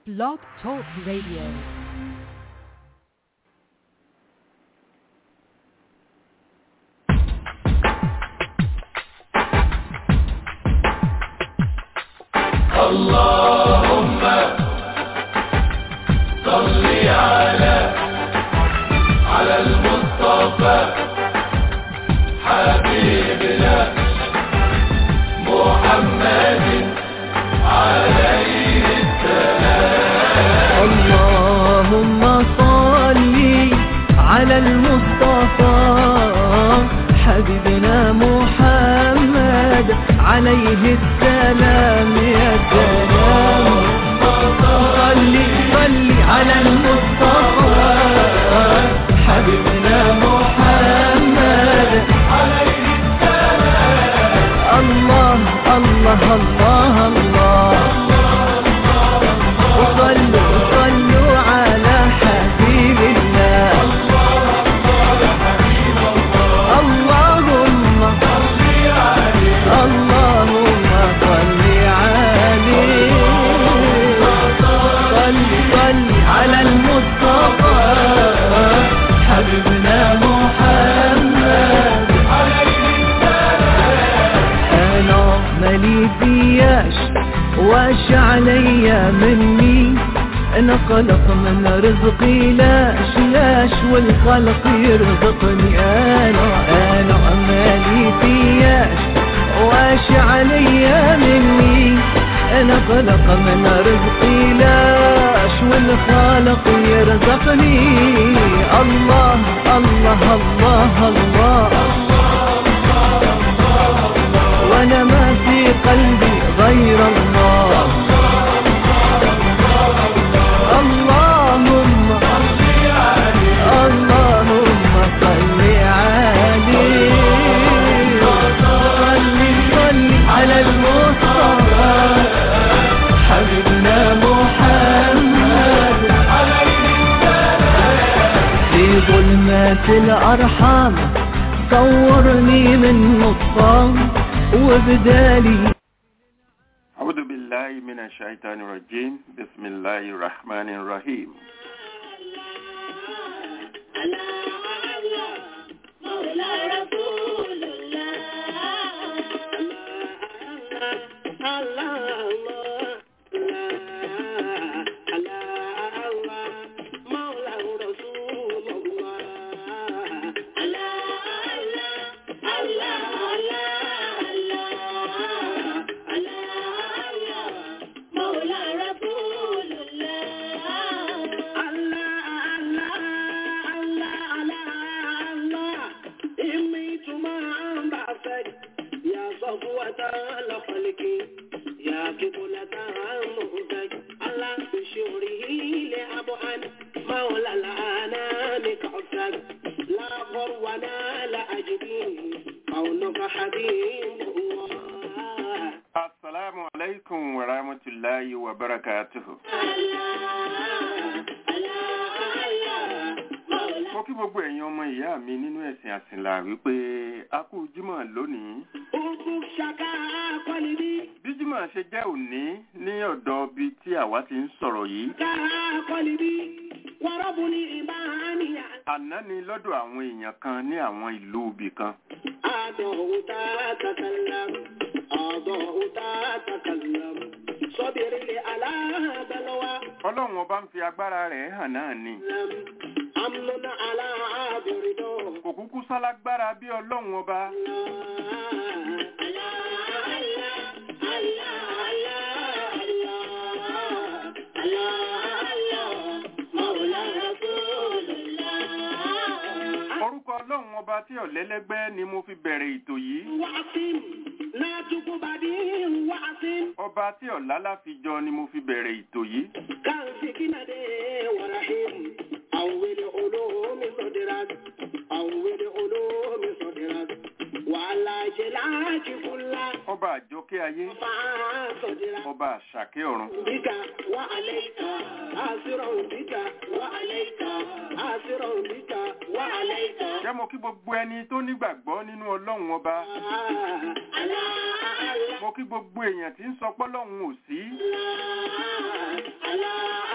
Blog Talk Radio. اللهم صل على على المصطفى حبيبنا محمد عليه السلام اللهم صل على المصطفى حبيبنا محمد عليه السلام يا سلام صل صل على المصطفى حبيبنا محمد عليه السلام الله الله الله الله وصلوا صلوا على حبيب الله اللهم اللهم صل عليه صل صل على المصطفى حبيبنا محمد انا مالي فياش واش عليا مني انا قلق من رزقي لاش لاش والخلق يرزقني انا انا مالي فياش واش عليا مني انا قلق من رزقي لاش والخالق يرزقني الله الله الله, الله وانا ما في قلبي غير الله اللهم اللهم صل عليه صل صل على المصطفى حبيبنا محمد في ظلمات الأرحام صورني من نصام وبدالي أعوذ بالله من الشيطان الرجيم بسم الله الرحمن الرحيم Assalamu alaikum wa rahmatullahi wa barakatuhu. Mo kí gbogbo ẹ̀yin ọmọ ìyá mi nínú ẹ̀sìn àsìnlá wípé a kú Jímọ̀ lónìí. Bí Jímọ̀ ṣe jẹ́ òní ní ọ̀dọ̀ bí tí àwa ti ń sọ̀rọ̀ yìí. Àná ni lọ́dọ̀ àwọn èèyàn kan ní àwọn ìlú ibì kan. Ọlọ́run ọba ń fi agbára rẹ̀ hàn náà ni. Kò kúkú sálágbára bí Ọlọ́run ọba. Orúkọ Ọlọ́run ọba tí ọ̀lẹ́lẹ́gbẹ́ ni mo fi bẹ̀rẹ̀ ètò yìí. Ọba tí ọ̀lálá fi jọ ni mo fi bẹ̀rẹ̀ ètò yìí. Ọba àjọkẹ́ ayé. Ọba àṣàkẹ́ ọ̀run. بك وعليك آسر بك وعليك آسر بك وعليك Jẹ́ mo kí gbogbo ẹni tó nígbàgbọ́ nínú Ọlọ́run ọba. الله الله Mo kí gbogbo èèyàn tí ń sọ pé Ọlọ́run ò sí. الله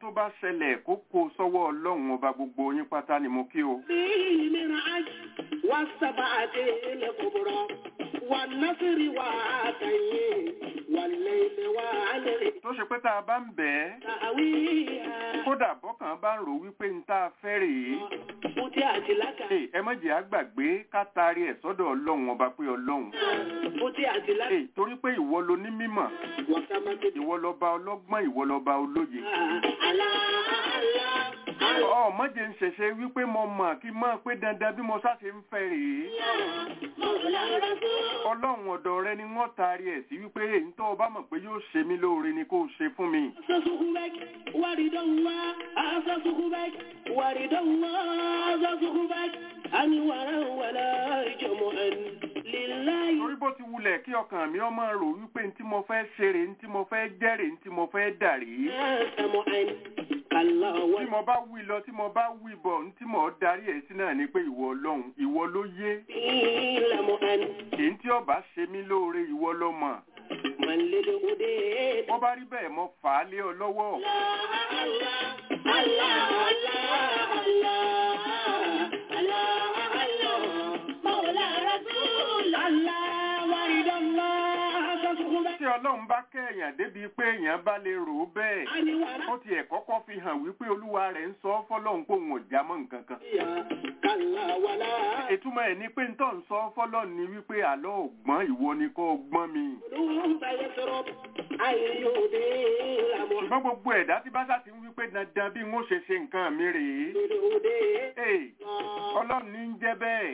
tó bá ṣẹlẹ̀ kó kó sọ́wọ́ ọlọ́run ọba gbogbo yín pátá ni mo kí o. فيه من عجل والسبعة الكبرى والنصر وعاتيه والليل وعليه tó ṣe pé tá a bá ń bẹ̀ ẹ́ تأويها kódà bọ́kàn bá ń rò wípé ń tá a fẹ́ rèé فتحت لك Ẹ, ẹ má jẹ́ àgbàgbé ká taari ẹ̀ sọ́dọ̀ ọlọ́run ọba pé ọlọ́run. فتحت لك Ẹ, torí pé ìwọ lo ní mímọ̀ وسمت ìwọ lọba ọlọ́gbọ́n ìwọ lọba olóye. على الله ọ mọ̀jẹ̀ ń ṣẹ̀ṣẹ̀ wípé mo mọ̀ kí n mọ̀ pé dandan bí mo ṣáṣe ń fẹ́ rèé. مولى رسول ọlọ́run ọ̀dọ̀ rẹ ni wọ́n taari ẹ̀ sí wípé èyí tó o bá mọ̀ pé yóò ṣe mí lóore ni kó o ṣe fún mi. صحبك ورد الله أعز صحبك ورد الله أعز صحبك أنورا ولا جمعا لله torí bó ti wulẹ̀ kí ọkàn mi ọmọ rò wípé ntí mo fẹ́ ṣe rèé ntí mo fẹ́ jẹ́ rèé ntí mo fẹ́ dà rèé. سمعا كلا tí ولا mo bá wí lọ tí mo bá wí bọ̀ ntí mo darí ẹ̀ sí náà ni pé ìwọ ọlọ́run ìwọ ló yé لمعا èyí tí ọba ṣe mí lóore ìwọ ló mọ̀ من للهدى wọ́n bá rí bẹ́ẹ̀ mo fà á lé ọ lọ́wọ́ الله الله الله الله الله مولى رسول الله ورد الله صحبك tí ọlọ́run bá kẹ́yàn débi pé èèyàn bá lè rò ó bẹ́ẹ̀ أنورا ó tiẹ̀ kọ́kọ́ fi hàn wípé olúwa rẹ̀ ń sọ fọ́lọ́run pé òun ò já mọ́ nǹkan kan كلا ولا ìtumọ̀ ẹ̀ ni pé ń tọ́ ń sọ fọ́lọ́run ni wípé àlọ́ ògbọ́n ìwọ ni kò gbọ́n mi قلوب يسرب أن يدين ṣùgbọ́n gbogbo ẹ̀dá tí bá sá ti ń wípé dandan bí n ó ṣe ṣe nǹkan mi rèé محمد ee ọlọ́run ní ń jẹ́ bẹ́ẹ̀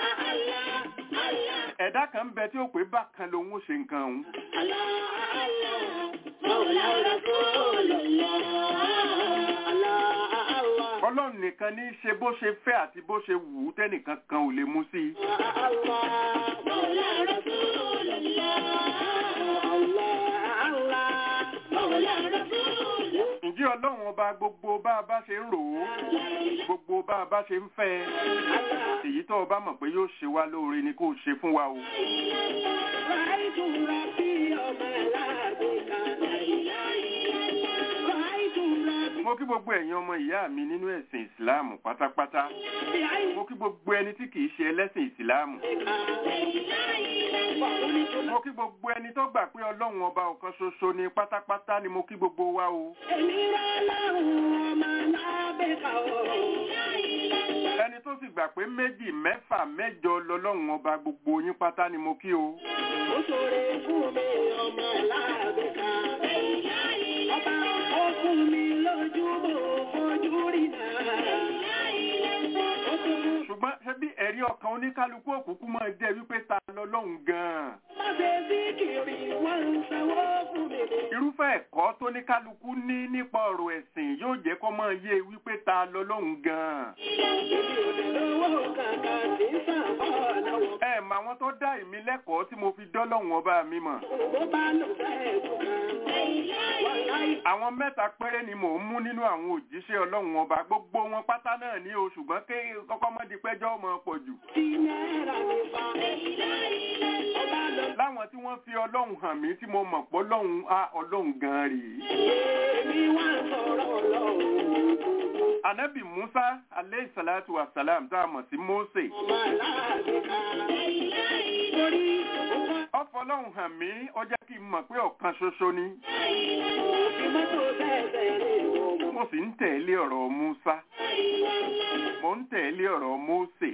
ẹ̀dá kan ń bẹ tí ó pé bákan lòun ó ṣe nǹkan òun ọlọ́run nìkan ní í ṣe bó ṣe fẹ́ àti bó ṣe wù ú tẹ́nìkan kan ò lè mú sí i ǹjẹ́ ọlọ́run ọba gbogbo bá a bá ṣe ń rò ó gbogbo bá a bá ṣe ń fẹ́ ẹ èyí tó o bá mọ̀ pé yóò ṣe wá lóore ni kó o ṣe fún wa o mo kí gbogbo ẹ̀yin ọmọ ìyá mi nínú ẹ̀sìn ìsìláàmù pátápátá mo kí gbogbo ẹni tí kìí ṣe ẹlẹ́sìn ìsìláàmù mo kí gbogbo ẹni tó gbà pé ọlọ́run ọba ọ̀kan ṣoṣo ni pátápátá ni mo kí gbogbo wa o ẹni tó sì gbà pé méjì mẹ́fà mẹ́jọ lọ́lọ́run ọba gbogbo yín pátá ni mo kí o Ó ṣoore fún mi ọmọ láàbẹ̀ká. Ọba ó fún mi lójú mo fojú rí náà. Ó tún mú ṣùgbọ́n ṣé bí ẹ̀rí ọkàn oníkálukú òkùnkùn máa jẹ́ wípé ta lọ́lọ́run gan-an má ṣe sí kiri wọ́n ń sanwó fún mi. irúfẹ́ ẹ̀kọ́ tó ní kálukú ní nípa ọ̀rọ̀ ẹ̀sìn yóò jẹ́ kó máa yé wípé ta lọ́lọ́run gan-an Èmi ò lè lówó kankan tí ń sàbọ̀ lọ́wọ́. ẹ mà àwọn tó dá ìmí lẹ́kọ̀ọ́ tí mo fi dọ́lọ́run ọba mi mọ̀ Bó bá lò bẹ́ẹ̀ kú kan. Wọ́n láì àwọn mẹ́ta péré ni mò ń mú nínú àwọn òjíṣẹ́ ọlọ́run ọba gbogbo wọn pátá náà ní o ṣùgbọ́n ké kọ́kọ́ mọ́ di pẹ́jọ́ ọmọ pọ̀ jù tí náírà mi fa. Ó bá lọ láwọn tí wọ́n fi ọlọ́run hàn mí tí mo mọ̀ pé ọlọ́run á ọlọ́run gan-an rèé èmi wá sọ̀rọ̀ lọ́wọ́. anabi musa aleyhi salatu wa salam tá a mọ̀ sí mose Ọmọ aláàbẹ̀ká. Torí ó ọfọlọ́hún hàn mí ó jẹ́ kí n mọ̀ pé ọ̀kan ṣoṣo ni fi mọ́tò tẹ̀sẹ̀ rè wọ́n. mo sì ń tẹ̀lé ọ̀rọ̀ musa mo ń tẹ̀lé ọ̀rọ̀ mose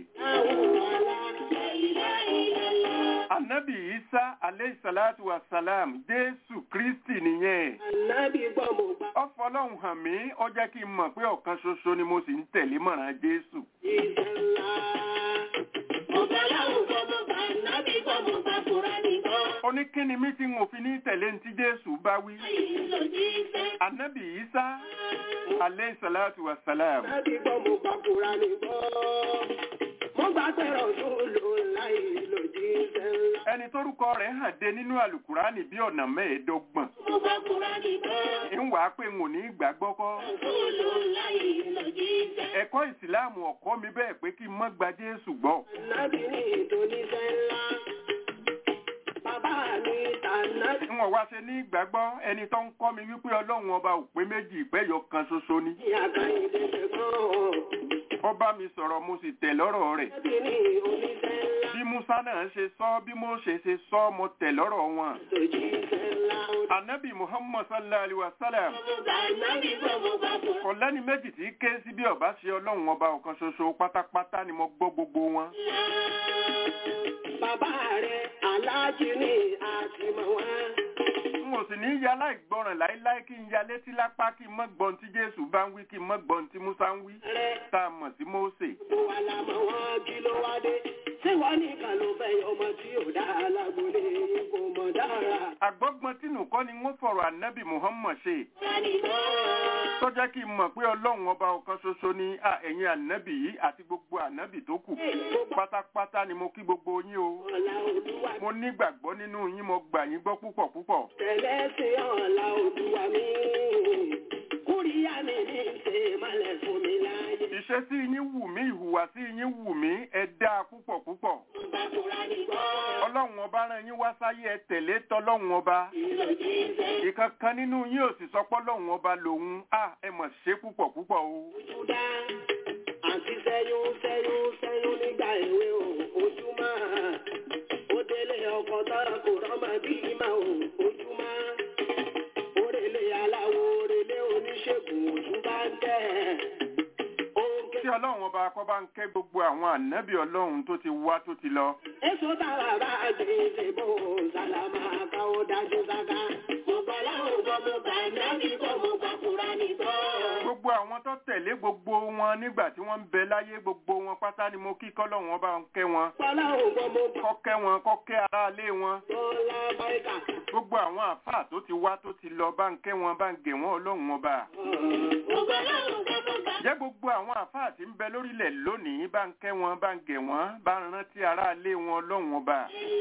anabi isa aleyhi salatu wa salam jésù kristi nìyẹn Ànábì gbọ́ mo gbà ọfọlọ́hún hàn mí ó jẹ́ kí n mọ̀ pé ọ̀kan ṣoṣo ni mo sì ń tẹ̀lé mọ̀ràn jésù ìṣẹ̀ ńlá. Ọ̀gá láwùjọ mo gbà ànábì gbọ́ mo gbà Kùránì gbọ́. ó ní kí ni mí tí n ò fi ní tẹ̀lé ní tí jésù bá wí Ìlòjì iṣẹ́. anabi isa aleyhi salatu wa salam Ànábì gbọ́ mo gbà Kùránì gbọ́. Mo gbà pẹ̀rọ̀ tó lò láì ìlòjì iṣẹ́ ńlá. ẹni tórúkọ rẹ̀ hàn dé nínú àlùkùránì bí ọ̀nà mẹ́ẹ̀ẹ́dọ́gbọ̀n Mo gbà Kùránì gbọ́. ń wàá pé n ò ní gbàgbọ́ kọ́ Tó lò láì ìlòjì iṣẹ́. ẹ̀kọ́ ìsìláàmù ọ̀kọ́ mi bẹ́ẹ̀ pé kí n mọ́ gba jésù gbọ́ Ànábì ní ìdóníṣẹ́ ńlá. Bàbá bàbá mi tànà. n ò wá ṣe ní ìgbàgbọ́ ẹni tó ń kọ́ mi wípé ọlọ́run ọba ò pé méjì ìpẹ́yọ kan ṣoṣo ni Ìyá Kẹ́hìndé ṣe kàn. ó bá mi sọ̀rọ̀ mo sì tẹ̀ lọ́rọ̀ rẹ̀ Ẹbí ni oníṣẹ́ ńlá. bí musa náà ṣe sọ bí Mósè ṣe sọ mo tẹ̀ lọ́rọ̀ wọn. Òjíṣẹ́ ńlá. anabi muhammad sallallahu alaihi wa sallam Ànábì gbọ́mọ bá fún. kò lẹ́ni méjì tí ké sí bí ọba ṣe ọlọ́run ọba ọ̀kan ṣoṣo pátápátá ni mo gbọ́ gbogbo wọn. Bàbá rẹ̀ aláàjì ni àtìmọ̀ wá. n ò sì ní ya láìgbọràn láíláí kí n ya létí lápá kí n mọ́ gbọ́n tí jésù bá ń wí kí n mọ́ gbọ́n tí musa ń wí Rẹ̀ tá a mọ̀ sí mósè. gbogbo wa la mọ̀ wọ́n kí ló wá dé. Ṣé wọ́n nìkan ló fẹ́ ọmọ tí ò dá alágbólé yín kò mọ̀ dára? àgbọ́gbọ́n tínú kọ́ ni wọ́n fọ̀rọ̀ anabi muhammad ṣe tó jẹ́ kí n mọ̀ pé ọlọ́run ọba ọ̀kan ṣoṣo ni à, ẹ̀yin anabi yìí àti gbogbo anabi tó kù pátápátá ni mo kí gbogbo yín o Ọ̀la Olúwa mo nígbàgbọ́ nínú yín mo gbà yín gbọ́ púpọ̀ púpọ̀ tẹ̀lé sí ọ̀la Olúwa mi. Kúríyá mi ní ṣe malẹ̀ fún mi láyé. ìṣesí yín wù mí ìhùwàsí yín wù mí ẹ dáa púpọ̀ púpọ̀ Bàkúrá ní gbọ́. ọlọ́run ọba rán yín wá sáyé ẹ tẹ̀lé tọlọ́run ọba Ìlòjì ṣe ìkankan nínú yín ò sì sọ pé ọlọ́run ọba lòun à ẹ mọ̀ ṣe púpọ̀ púpọ̀ o Júdá. Àǹtí sẹ́yún sẹ́yún sẹ́yún nígbà èwe o. Ojúmọ́. Ó délé ọkọ̀ tọ́ra kò rọ́mọ bí ìmọ̀ o. Ojúmọ́. Orèlé aláwo orèlé oníṣègùn ojú bá ń tẹ̀. Òǹkè tí ọlọ́run ọba kọ́ bá ń kẹ́ gbogbo àwọn ànábì ọlọ́run tó ti wá tó ti lọ Èso tára bá gbèsè bò sálámà ká ó dájú sáká. Mo gbọ́ láwọn gbọ́ mo gbà nábì gbọ́ mo gbà kúrá ní gbọ́. gbogbo àwọn tó tẹ̀lé gbogbo wọn nígbà tí wọ́n ń bẹ láyé gbogbo wọn pátá ni mo kí kọ́lọ́run ọba ń kẹ́ wọn Gbọ́ láwọn gbọ́ mo gbà kọ́ kẹ́ wọn kọ́ kẹ́ aráalé wọn bọ́lá báyìíká. gbogbo àwọn àfáà tó ti wá tó ti lọ bá ń kẹ́ wọn bá ń gẹ̀ wọ́n ọlọ́run ọba Mo gbọ́ láwọn gbọ́ mo gbà. jẹ́ gbogbo àwọn àfáà tí ń bẹ lórílẹ̀ lónìí bá ń kẹ́ wọn bá ń gẹ̀ wọ́n bá ń rántí aráalé wọn ọlọ́run ọba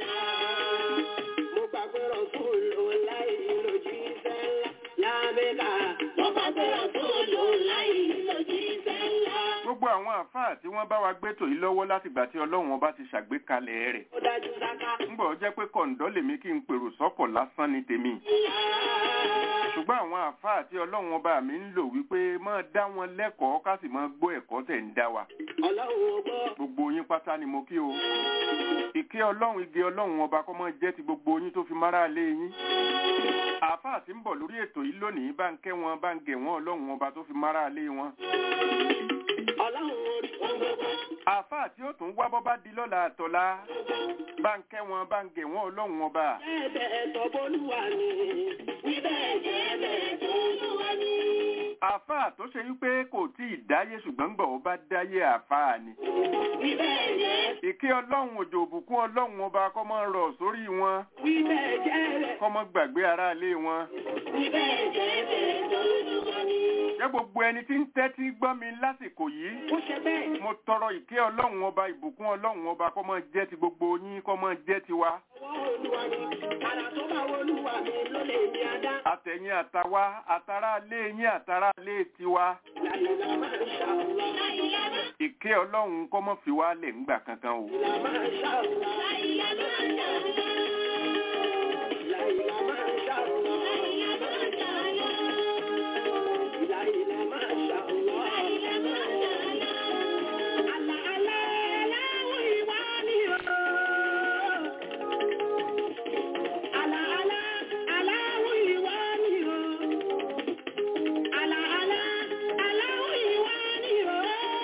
Mo gbàgbé rọ̀túlù láì lòdì sẹ́lá lábẹ́ká. Mo gbàgbé rọ̀túlù láì lòdì sẹ́lá. gbogbo àwọn àfáà tí wọ́n bá wa gbétò yìí lọ́wọ́ látìgbà tí ọlọ́run ọba ti ṣàgbékalẹ̀ rẹ̀ Ó dájú sáká. ńgbọ́ jẹ́ pé kọ̀ǹdọ́ lèmi kí n pèrò sọ́kọ̀ lásán ní tèmi ṣùgbọ́n àwọn àfáà tí ọlọ́run ọba mi ń lò wípé máa dá wọn lẹ́kọ̀ọ́ ká sì máa gbọ́ ẹ̀kọ́ tẹ̀ ń dá wa Ọlọ́run ò gbọ́. gbogbo yín pátá ni mo kí o ìké ọlọ́run igi ọlọ́run ọba kọ́ máa jẹ́ ti gbogbo yín tó fi mára lé yín àáfàá tí ń bọ̀ lórí ètò yìí lónìí bá ń kẹ́ wọn bá ń gẹ̀ wọ́n ọlọ́run ọba tó fi mára lé wọn Ọlọ́run orí ọgbọ́gbọ́. àáfàá tí ó tún wá bọ́ bá di lọ́la àtọ̀la bá ń kẹ́ wọn bá ń gẹ̀ wọ́n ọlọ́run ọba Bẹ́ẹ̀ ẹ̀tọ́ bólúwa ni. Níbẹ̀ jẹ́ bẹ́ẹ̀ tó lúwa ni. àáfàá tó ṣe wípé kò tí ì dáyé ṣùgbọ́n gbọ̀ ó bá dáyé àáfàá ni Níbẹ̀ jẹ́. ìké ọlọ́run òjò òbùkún ọlọ́run ọba kọ́ máa rọ̀ sórí wọn Níbẹ̀ jẹ́ bẹ́ẹ̀. kọ́ máa gbàgbé aráalé wọn Níbẹ̀ jẹ́ bẹ́ẹ̀ tó lúwa ni. jẹ́ gbogbo ẹni tí ń tẹ́tí gbọ́ mi lásìkò yìí Ó ṣe bẹ́ẹ̀. mo tọrọ ìkẹ́ ọlọ́run ọba ìbùkún ọlọ́run ọba kọ́ máa jẹ́ ti gbogbo yín kọ́ máa jẹ́ tiwa Ọwọ́ olúwa ni. Àrà tó bá olúwa mi ló lè ní adá. àtẹ̀yìn àtàwa àtàrà lé yín àtàrà lé tiwa Láyìnlá máa ń ṣàlọ́. Láyìnlá máa ìkẹ́ ọlọ́run kọ́ mọ́ fi wá lẹ̀ ńgbà kankan o ń ṣàlọ́. Láyìnlá máa ń ṣàlọ́. Láyìnlá máa ń ṣàlọ́. Láyìnlá máa ń ṣàlọ́. Láyìnlá máa ń ṣàlọ́. Láyìnlá máa ń ṣàlọ́. Àlà àlà aláwọ̀ ìwà ni o. Àlà àlà aláwọ̀ ìwà ni o. Àlà àlà aláwọ̀ ìwà ni o.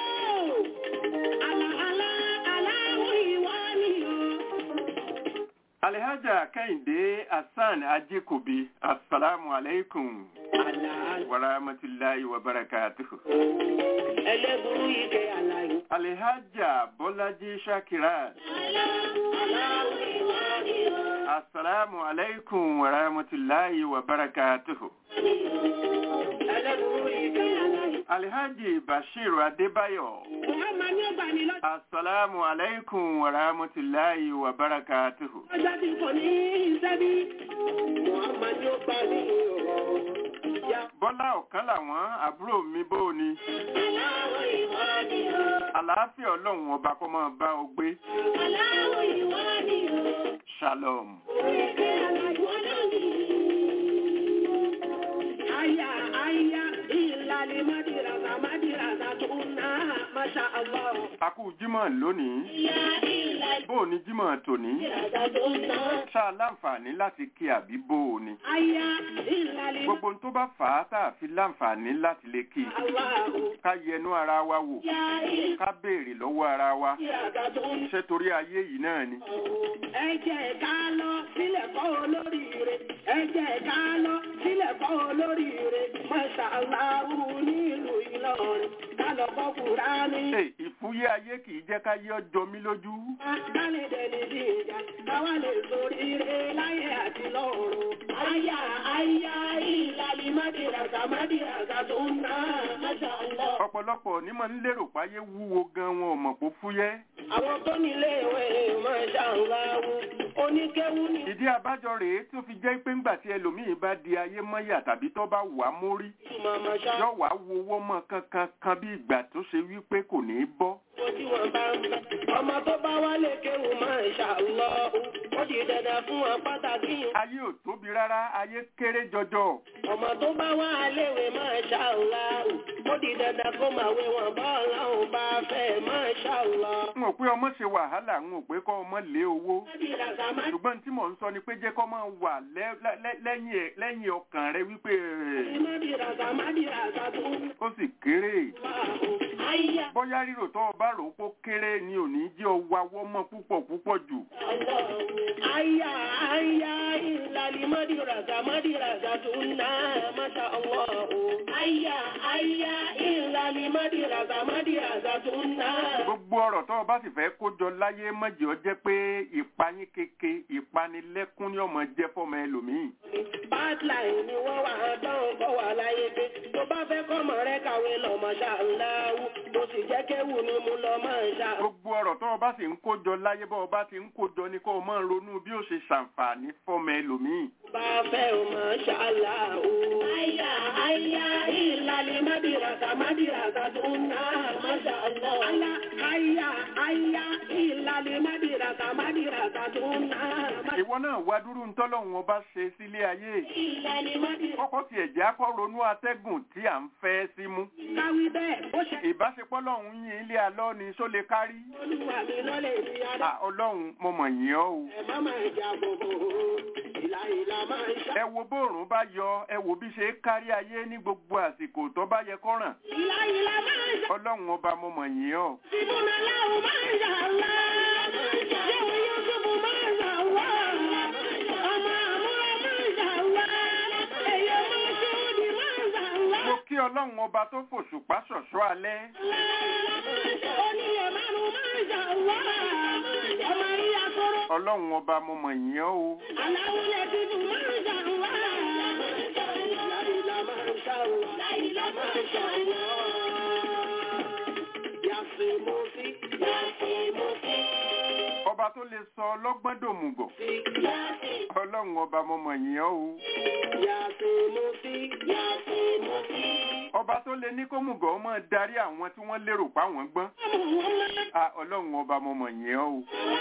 Àlà àlà aláwọ̀ ìwà ni o. alhaja kẹ́hìndé hasan ajíkòbí asalaamu aleykum Àlà àlà wa rahmatulahi wa barakatuhu. ẹlẹ́burú ike àlàyé. alhaja bọ́lájí shakirat Aláwọ̀ ìwà ni o. asalaamu aleykum wa rahmatulahi wa barakatuhu. Ẹlẹ́burú ike àlàyé. alhaji bashiru adébáyọ̀ Muhammad ní ọgbà ní lọ́jọ́ asalaamu aleykum wa rahmatulahi wa barakatuhu. tí kò ní iṣẹ́ bí. Muhammad ní ọgbà ní ọ̀rọ̀. Ya bọ́lá ọ̀kan làwọn àbúrò mi bó o ni aláwọ̀ ìwà ni o. àlàáfíà ọlọ́run ọba kó máa bá ọ gbé Aláwọ̀ ìwà ni o. shalom. Aya, aya, ìlàlẹ̀ mádìràzà, mádìràzà tó ná, Masha Allah. a kú jímọ̀ lónìí Aya, ìlàlẹ̀ bó o ní jímọ̀ tòní mádìràzà tó ná. ṣá láǹfààní láti kí àbí bó o ní. Aya, ìlàlẹ̀ gbogbo ohun tó bá fà á tá a fi láǹfààní láti lè kí i Allahu. ká yẹnu ara wa wò Aya, ìlàlẹ̀ ká béèrè lọ́wọ́ ara wa mádìràzà tó ná. ṣé torí ayé yìí náà ni. Ẹ jẹ́ ká lọ sílẹ̀ kọ́ olóríire. Ẹ jẹ́ ká lọ sílẹ̀ kọ́ olóríire. Masha Allah nílùú Ìlọrin. Ká lọ kọ́ Kùránì. ṣe ìfúyẹ́ ayé kì í jẹ́ ká yé ọjọ́ mi lójú. Ká lè dẹni bí ìjà. Káwá lè soríire láyé àti lọ́run. Àyà àyà ìlàlí mádìràgà mádìràgà tó ń ná. Masha Allah. ọ̀pọ̀lọpọ̀ ní máa ń lérò páyé wúwo gan wọn ò mọ̀ pó fúyẹ́. Àwọn tó nílé ìwé Masha Allah. Oníkéwú ni. ìdí abájọ rèé tó fi jẹ́ pé ńgbà tí ẹlòmíín bá di ayé mọ́yà tàbí tó bá wà á mórí Màmá ṣá. yóò wá wo owó mọ́ kankan kan bí ìgbà tó ṣe wípé kò ní í bọ́. Ojú wọn bá ń bẹ. Ọmọ tó bá wálé kéwù Masha Allah. Ó di dandan fún wọn pàtàkì. ayé ò tóbi rárá ayé kéré jọjọ. Ọmọ tó bá wá léwe Masha Allah. Ó di dandan kó máa wé wọn bọ́ ọlọ́run bá fẹ́ Masha Allah. n ò pé ọmọ ṣe wàhálà n ò pé kọ́ ọmọ lé owó. Mádìràgà má ṣùgbọ́n tí mò ń sọ ni pé jẹ́ kọ́ máa wà lẹ́- lẹ́- lẹ́yìn ẹ̀- lẹ́yìn ọkàn rẹ wípé ẹ̀, Mádìràgà mádìràgà tó ń ó sì kéré. bá o. Àyà bóyá rírò tó o bá rò ó pó kéré ni ò ní jẹ́ ọwọ́ awọ́ mọ́ púpọ̀ púpọ̀ jù. àyà àyà ìlàlí mádìràgà mádìràgà tó ń ná Masha Allah o. Àyà àyà ìlàlí mádìràgà mádìràgà tó ń ná. gbogbo ọ̀rọ̀ tó o bá sì fẹ́ kó jọ láyé mọ̀jẹ̀ ọ jẹ́ pé ìpayín keke ìpanilẹ́kún ni ọmọ jẹ́ fọ́mọ ẹlòmíì. Bátláì ni wọ́n wà á dán kọ́ wà láyé pé tó bá fẹ́ kọ́mọ rẹ kàwé lọ Masha Allah tó sì jẹ́ kéwù ni mo lọ Masha Allah. gbogbo ọ̀rọ̀ tó o bá sì ń kó jọ láyé bọ́ ọ bá ti ń kó jọ ni kó o máa ronú bí ó ṣe ṣàǹfààní fọ́mọ ẹlòmíì. bá fẹ́ o Masha Allah o. Àyà àyà ìlàlí mádìràgà mádìràgà tó ń ná Masha Allah. Àlà àyà àyà ìlàlí mádìràgà mádìràgà tó ń ná Masha ìwọ náà wá dúró ntọ́lọ́hún ọba ṣe sílé ayé. ìlàlí mádìràgà. kọ́kọ́ tiẹ̀ jẹ́ akọ́ ronú atẹ́gùn tí à ń fẹ́ sí mú. Káwí bẹ́ẹ̀ ó ṣe ìbáṣepọ̀ lọ́hún yín ilé alọ́ ni só lè kárí. olúwa mi lọ́lẹ̀ ní adá. À, ọlọ́run mo mọ̀ yín ọ́ o. Ẹ má máa jà gbogbo ìlà ìlà máa ń ṣá. ẹ wo bóòrùn bá yọ ẹ wo bí ṣe kárí ayé ní gbogbo àsìkò tó bá yẹ kó ràn. Ìlà ìlà máa ń ṣá. ọlọ́run ọba mo mọ̀ yín ọ́. Ìbùnà láwù máa ń ṣá ńlá. Yẹ́wò Yúsùfù máa ń ṣá wá. Ọmọ àmúra máa ń ṣá wá. Èyí máa ṣe òdì máa ń ṣá wá. mo kí ọlọ́run ọba tó fòṣùpá ṣọ̀ṣọ́ alẹ́. Oníyẹ̀ márùn-ún máa ń ṣá wá. Ọmọ ìyá kóró. ọlọ́run ọba mo mọ̀ yín ọ́ o. Aláwùlẹ̀ dúdú máa ń ṣá wá. Ìlà ìlà máa ń ṣá wá. Ìlà máa ń ṣá wá. Yàtì mo sí. Yàtì mo sí. ọba tó lè sọ ọlọ́gbọ́n dòmùgọ̀. Yàtì. ọlọ́run ọba mo mọ̀ yín ọ́ o. Yàtì mo sí. Yàtì mo sí. ọba tó lè ní kó mùgọ̀ ọmọ darí àwọn tí wọ́n lérò pa wọ́n gbọ́n. À, ọlọ́run ọba mo mọ̀ yín ọ́ o.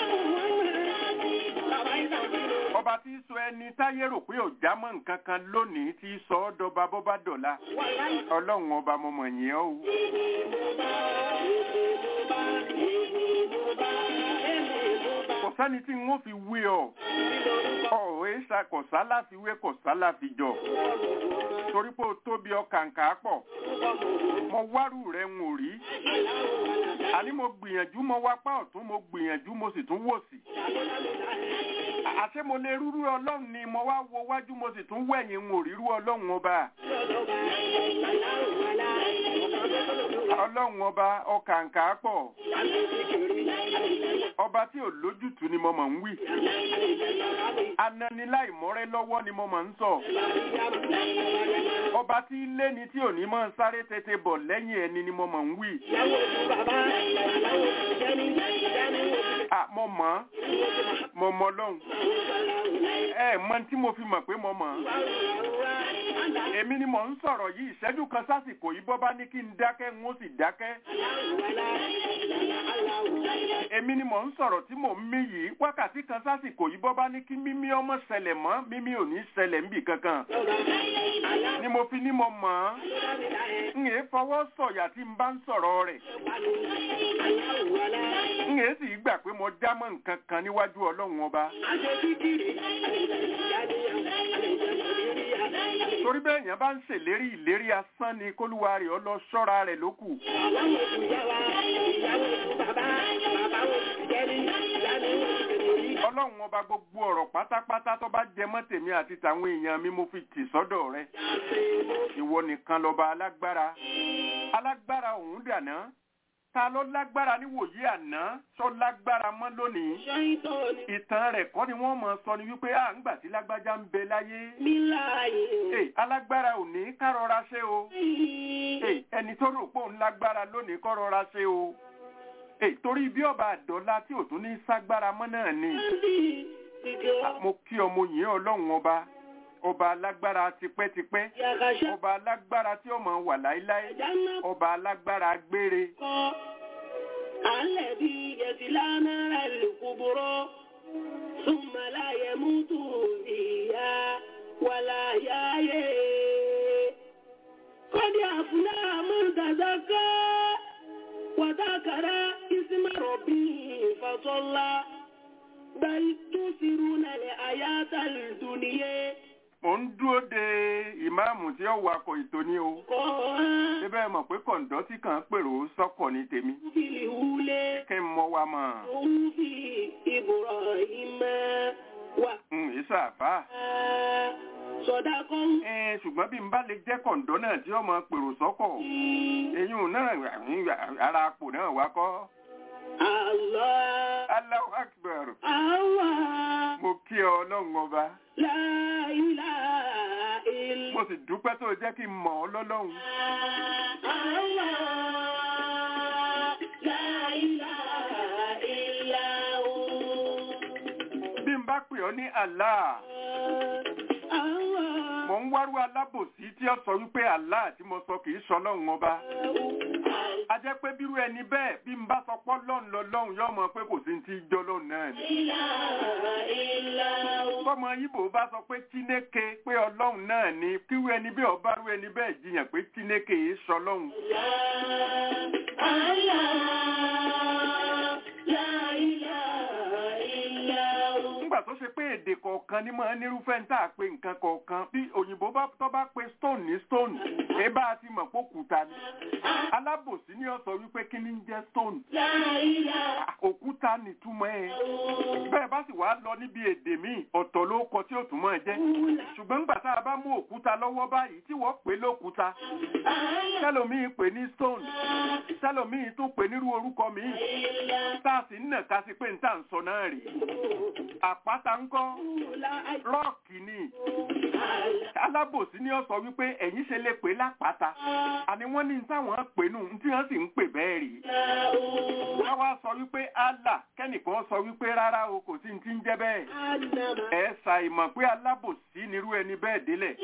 ọba tí í sọ ẹni táyé rò pé ò já mọ́ nǹkan kan lónìí tí í sọ ọ́ dọba bó bá dọ̀la. ọlọ́run ọba mo mọ̀ yín ọ́ o. kò sẹ́ni tí n ó fi wé ọ. ọ̀rọ̀ èsà kọ̀sá láfi wé kọ̀sá láfi jọ. torí pé o tóbi ọkàǹkà pọ̀. mo wárù rẹ̀ ń ò rí. àní mo gbìyànjú mo wápá ọ̀tún mo gbìyànjú mo sì tún wò sí. àṣé mo lè rúrú ọlọ́run ni mo wá wo wájú mo sì tún wẹ̀yìn ń ò rírú ọlọ́run ọba. ọlọ́run ọba ọkàǹkà pọ̀. ọba tí ò lójútùú ni mo mọ̀ ń wí. ananiláìmọ́rẹ́ lọ́wọ́ ni mo mọ̀ ń sọ. ọba tí ilé ni tí ò ní mọ̀ ń sáré tètè bọ̀ lẹ́yìn ẹni ni mo mọ̀ ń wí. à mo mọ̀ ọ́ mo mọ̀ lọ́hùn. ẹ mọ tí mo fi mọ̀ pé mo mọ̀ ọ́. èmi ni mò ń sọ̀rọ̀ yìí ìṣẹ́jú kan sásìkò yìí bọ́ bá ní kí n dákẹ́ n ó sì dákẹ́. èmi ni mò ń sọ̀rọ̀ tí mò ń mí yìí wákàtí kan sásìkò yìí bọ́ bá ní kí mímí ọmọ ṣẹlẹ̀ mọ́ mímí ò ní ṣẹlẹ̀ níbì kankan ni mo fi ní mo mọ̀ ọ́n n èé fọwọ́ sọ̀yà tí n bá ń sọ̀rọ̀ rẹ̀ n èé sì gbà pé mo já mọ́ nǹkan kan níwájú ọlọ́run ọba torí bẹ́ẹ̀ yẹn bá ń ṣèlérí ìlérí asán ni kólúwa rẹ̀ ọ lọ ṣọ́ra rẹ̀ lókù ọlọ́run ọba gbogbo ọ̀rọ̀ pátápátá tó bá jẹ mọ́ tèmi àti tàwọn èèyàn mi mo fi tì sọ́dọ̀ rẹ̀ ìwọ nìkan lọ́ba alágbára alágbára òun dàná ta ló lágbára níwòyí àná tó lágbára mọ́ lónìí ìtàn rẹ̀ kọ́ ni wọ́n mọ̀ sọ ni wípé à ń gbà tí lágbájá ń bẹ láyé Hey, alágbára ò ní ká rọra ṣe o Hey, ẹni tó rò pé òun lágbára lónìí kọ́ rọra ṣe o Hey, torí bí ọba àdọ́lá tí ò tún ní ságbára mọ́ náà ni mo kí ọmọ yìí ọlọ́run ọba ọba alágbára tipẹ́tipẹ́ ọba alágbára tí ó máa wà láéláé ọba alágbára gbére الذي يتلانا الكبر ثم لا يموت فيها ولا يحيى قد أفلح من تزكى وذكر اسم ربه فصلى بل تؤثرون الحياة الدنيا mò ń dúró de ìmáàmù tí ó wakọ̀ ètò ní o قرآن síbẹ̀ mọ̀ pé kọ̀ǹdọ́ tí kàn ń pèrò sọ́kọ̀ ní tèmi في الأولى kí n mọ wa mọ̀ في إبراهيم ń ìsàfà وصدق ẹ ṣùgbọ́n bí n bá lè jẹ́ kọ̀ǹdọ́ náà tí ó mọ pèrò sọ́kọ̀ eyín náà ara àpò náà wá kọ́ الله Allahu Akbar الله mo kí ọ ọlọ́run ọba لا إله إلا mo sì dúpẹ́ tó jẹ́ kí n mọ̀ ọ́ lọ́lọ́run الله لا إله إلا هو bí n bá pè ọ́ ní Allah الله mò ń wárú alábòsí tí ó sọ wípé Allah tí mo sọ kì í sọ ọlọ́run ọba a jẹ́ pé bírú ẹni bẹ́ẹ̀ bí n bá sọ pọ́ lọ́run lọ́lọ́run yóò mọ̀ pé kò sí ti jọ lọ́run náà ni tọmọ ibo bá sọ pé Chineke pé ọlọ́run náà ni kíwú ẹni bí ọba rú ẹni bẹ́ẹ̀ jiyàn pé Chineke yìí sọ ọlọ́run nígbà tó ṣe pé èdè kọ̀ọ̀kan ní máa nírúfẹ́ ń tà pé nǹkan kọ̀ọ̀kan bí òyìnbó bá tó bá pe stone ní stone ẹ bá a ti mọ̀ pé òkúta ni alábòsí ni ó sọ wípé kí ni ń jẹ́ stone òkúta nìtumọ̀ ẹ̀ bẹ́ẹ̀ bá sì wá lọ níbi èdè míì ọ̀tọ̀ ló kọ tí ó tún máa jẹ́ ṣùgbọ́n nígbà tá a bá mú òkúta lọ́wọ́ báyìí tí wọ́n pè lókúta tẹ́lòmíì pè ní stone tẹ́lòmíì tún pè nírú orúkọ míì tá a sì ń nà ká sí pé ń tà ń sọ náà rèé àpáta ńkọ́ rọ́ọ̀kì ni alábòsí ni ó sọ wípé ẹ̀yin ṣe lè pè lápáta àní wọ́n ní táwọn pè nù tí wọ́n sì ń pè bẹ́ẹ̀ rí wọ́n wá sọ wípé Allah kẹ́nìkan sọ wípé rárá o kò sí ti ń jẹ́ bẹ́ẹ̀ ẹ ṣàìmọ̀ pé alábòsí nírú ẹni bẹ́ẹ̀ délẹ̀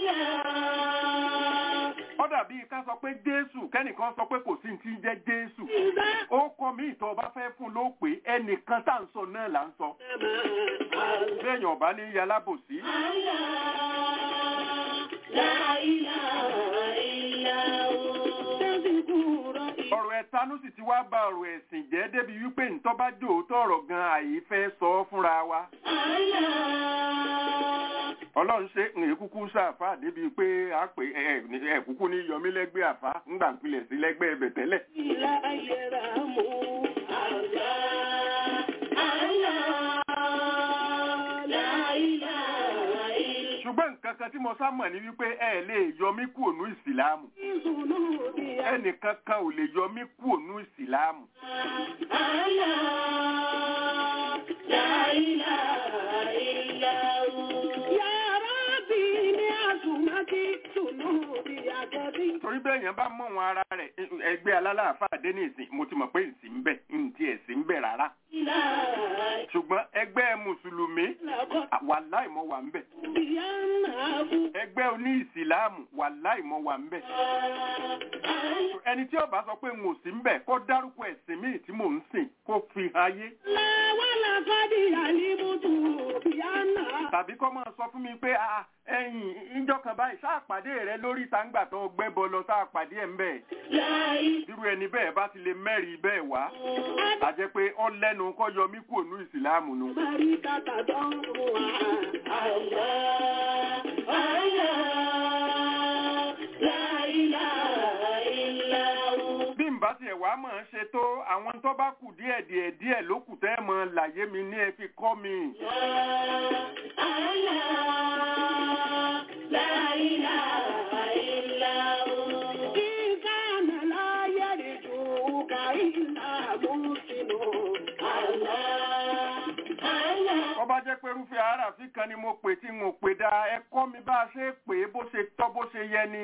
ó dàbí ká sọ pé Jésù kẹ́nìkan sọ pé kò sí ti ń jẹ́ Jésù ó kọ mí ìtọ́ ọba fẹ́ fún ló pé ẹnìkan tá à ń sọ náà là ń sọ bẹ́ẹ̀yàn ọba ní yalábòsí ọ̀rọ̀ ẹ̀tanú sì ti wá ba ọ̀rọ̀ ẹ̀sìn jẹ́ débi wípé ntọ́ bá jò ó tọ̀rọ̀ gan àyè fẹ́ sọ ọ́ fúnra wa ọlọ́run ṣe ń kúkú sáfà débi pé a pè ẹ ẹ kúkú ní yọmí lẹ́gbẹ́ àfá ńgbà ń pilẹ̀ sí lẹ́gbẹ́ ẹbẹ̀ tẹ́lẹ̀ ṣùgbọ́n nǹkan kan tí mo sá mọ̀ ní wípé ẹ lè yọ mí kú ònú ìsìláàmù ẹnìkan kan ò lè yọ mí kú ònú ìsìláàmù torí bẹ́ẹ̀ yẹn bá mọ̀ wọn ara rẹ̀ ẹgbẹ́ alálàáfáà dé ní ìsìn mo ti mọ̀ pé ìsìn ń bẹ ntí ẹ̀sìn ń bẹ rárá ṣùgbọ́n ẹgbẹ́ mùsùlùmí wàláì mọ̀ wà ń bẹ ẹgbẹ́ oní ìsìláàmù wàláì mọ̀ wà ń bẹ ẹni tí ó bá sọ pé n ò sí ń bẹ̀ kó dárúkọ ẹ̀sìn míì tí mò ń sìn kó fi hàn ayé Láwálà kọ́dí àlímútù bíyánà. tàbí kó máa sọ fún mi pé "Ah, ẹ̀yìn ìjọ kan báyìí sáà pàdé rẹ lórí ìtàǹgbà tó gbẹ́ bọ lọ sáà pàdé ẹ̀ ń bẹ̀ Láì irú ẹni bẹ́ẹ̀ bá ti lè mẹ́rin bẹ́ẹ̀ wá a jẹ́ pé ọ lẹ́nu kọ́ yọ mí kúrò ní ìsìláàmù nu. bari kàkà tó ń mú wa. Àlá, àlá, láìlá, ìlàwó. bí n bá tiẹ̀ wá mọ̀ ọ́n ṣe tó àwọn tó bá kù díẹ̀ díẹ̀ díẹ̀ ló kù tẹ́ mọ làyé mi ní ẹ fi kọ́ mi. ọba jẹ́ pé irúfẹ́ aráàfin kan ni mo pè tí n ò pè dáa ẹ kọ́ mi bá a ṣe é pè é bó ṣe tọ́ bó ṣe yẹ ni.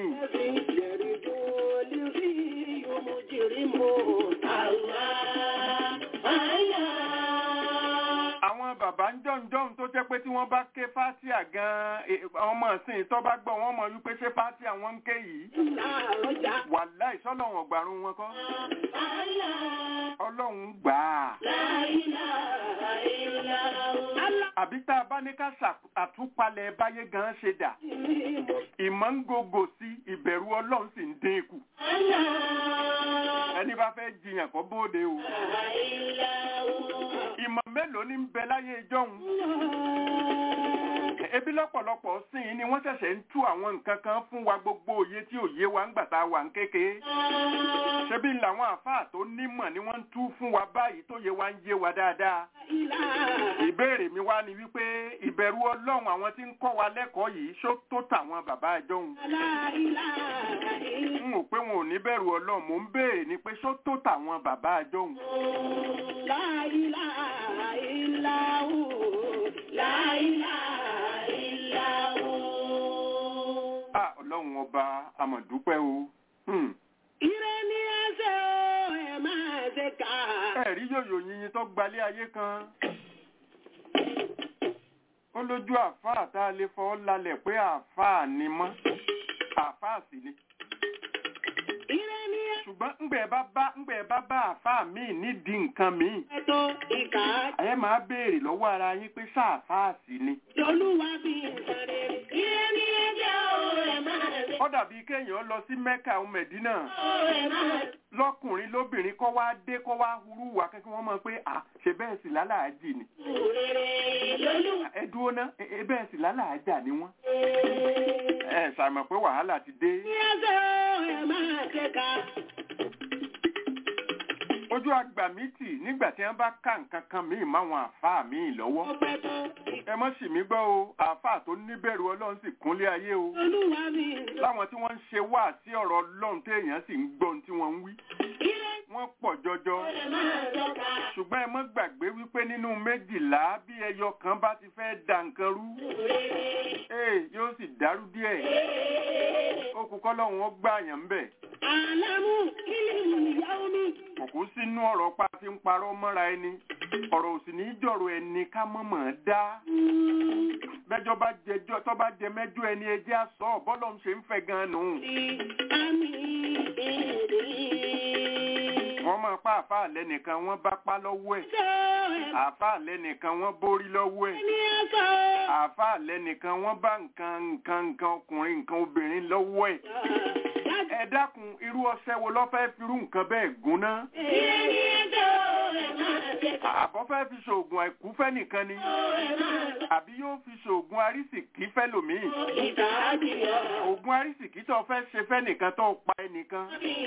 àwọn bàbá ń jọ̀ǹjọ̀ǹ tó jẹ́ pé tí wọ́n bá ké fátíà gan-an eh, àwọn ọmọ ìsìn tó bá gbọ́ wọ́n mọ̀ wípé ṣé fátíà wọ́n ń ké yìí wàláì sọ́lọ́run ọ̀gbàrún wọn kọ́ ọlọ́run gbà á. àbí tá a bá ní ká ṣà- àtúpalẹ̀ báyé gan ṣe dà ìmọ̀ ń gògò sí ìbẹ̀rù ọlọ́run sì ń dín kù ẹni bá fẹ́ jiyàn kó bóde o ìmọ̀ mélòó ní ń bẹ láyé ìjọ́hun ebi lọ́pọ̀lọpọ̀ sí i ni wọ́n ṣẹ̀ṣẹ̀ ń tú àwọn nǹkan kan fún wa gbogbo òye tí òye wa ń gbà tá a wà ń kékeré ṣebí làwọn àáfàá tó nímọ̀ ni wọ́n ń tú fún wa báyìí tó yẹ wa ń yé wa dáadáa ìbéèrè mi wá ni wípé ìbẹ̀rù ọlọ́run àwọn tí ń kọ́ wa lẹ́kọ̀ọ́ yìí ṣó tó tàwọn bàbá àjọhun n ò pé wọn ò ní bẹ̀rù ọlọ́run mò ń béèrè ni pé ṣó tó tàwọn bàbá àjọhun à ọlọ́run ọba àmọ̀dúpẹ́ o Hmm. Ire ni ẹsẹ̀ o, ẹ máa ṣe ká. ẹ̀rí yòyò yìnyín tó gbalé ayé kan ó lójú àáfàá tá a lè fọ́ lálẹ̀ pé àáfàá ni mọ́ àáfàá sì ni Ire ni ṣùgbọ́n ńgbẹ̀ bá bá ńgbẹ̀ bá bá àáfàá míì nídìí nǹkan míì ẹ̀tọ́ ìkà. ẹ máa béèrè lọ́wọ́ ara yín pé sáàfàá sì ni Lolúwa bí nǹkan rere. Ire ni ẹsẹ̀ o, ẹ máa ṣe ó dàbí kéèyàn lọ sí mẹ́kà ọmọ mẹ̀dínà o, ẹ máa ṣe lọ́kùnrin lóbìnrin kọ́ wá dé kọ́ wá hurú wá kẹ́kẹ́ wọ́n mọ̀ pé à ṣe bẹ́ẹ̀ sì lálàájì ni rere. Lolúwa ẹ dúró ná ẹ ẹ bẹ́ẹ̀ sì lálàájà ni wọ́n ẹ ṣàmọ̀ pé wàhálà ti dé ni ẹsẹ̀ o, ẹ máa ṣe ká. ojú àgbà mi tì nígbà tí wọ́n bá ká nǹkan kan míì máwọn àáfàá míì lọ́wọ́ Ọpẹ́ tó ẹ mọ́ sì mí gbọ́ o àáfàá tó níbẹ̀rù ọlọ́run sì kúnlé ayé o Olúwa bí láwọn tí wọ́n ń ṣe wá sí ọ̀rọ̀ ọlọ́run téèyàn sì ń gbọ́ ohun tí wọ́n ń wí Ire wọ́n pọ̀ jọjọ ẹ máa ṣe ká. ṣùgbọ́n ẹ mọ́ gbàgbé wípé nínú méjìlá bí ẹyọ kan bá ti fẹ́ da nǹkan rú ee yóò sì dàrú díẹ̀ ó kú kọ́lọ́hún ó gbà yàn ń bẹ̀ Àlámù kílìmù ìyàwó mi. kò kú sínú ọ̀rọ̀ pa fi ń parọ́ mọ́ra ẹni ọ̀rọ̀ òsì ní í jọ̀rọ̀ ẹni ká mọ̀mọ́ dá bẹ́jọ́ bá jẹjọ́ tó bá jẹ mẹ́jọ́ ẹni ẹjẹ́ àsọ bọ́lọ̀ ń ṣe ń fẹ́ gan nù. Àmì ìrè. wọ́n máa pa àfáà lẹ́nìkan wọ́n bá pa lọ́wọ́ ẹ̀ Ṣé o, ẹ àfáà lẹ́nìkan wọ́n borí lọ́wọ́ ẹ̀ ní ẹsẹ̀ o. àfáà lẹ́nìkan wọ́n bá nǹkan nǹkan nǹkan ọkùnrin nǹkan obìnrin lọ́wọ́ ẹ̀ ẹ dákun irú ọṣẹ wo ló fẹ́ firú nǹkan bẹ́ẹ̀ gún ná Ire ni ẹsẹ̀ o, ẹ máa ṣe ká. àbọ̀ fẹ́ fi ṣoògùn àìkú fẹ́ nìkan ni àbí yóò fi ṣoògùn arísìkí fẹ́ lòmíì Ìkà àdìyọ. oògùn arísìkí tó fẹ́ ṣe fẹ́ nìkan tó pa ẹnìkan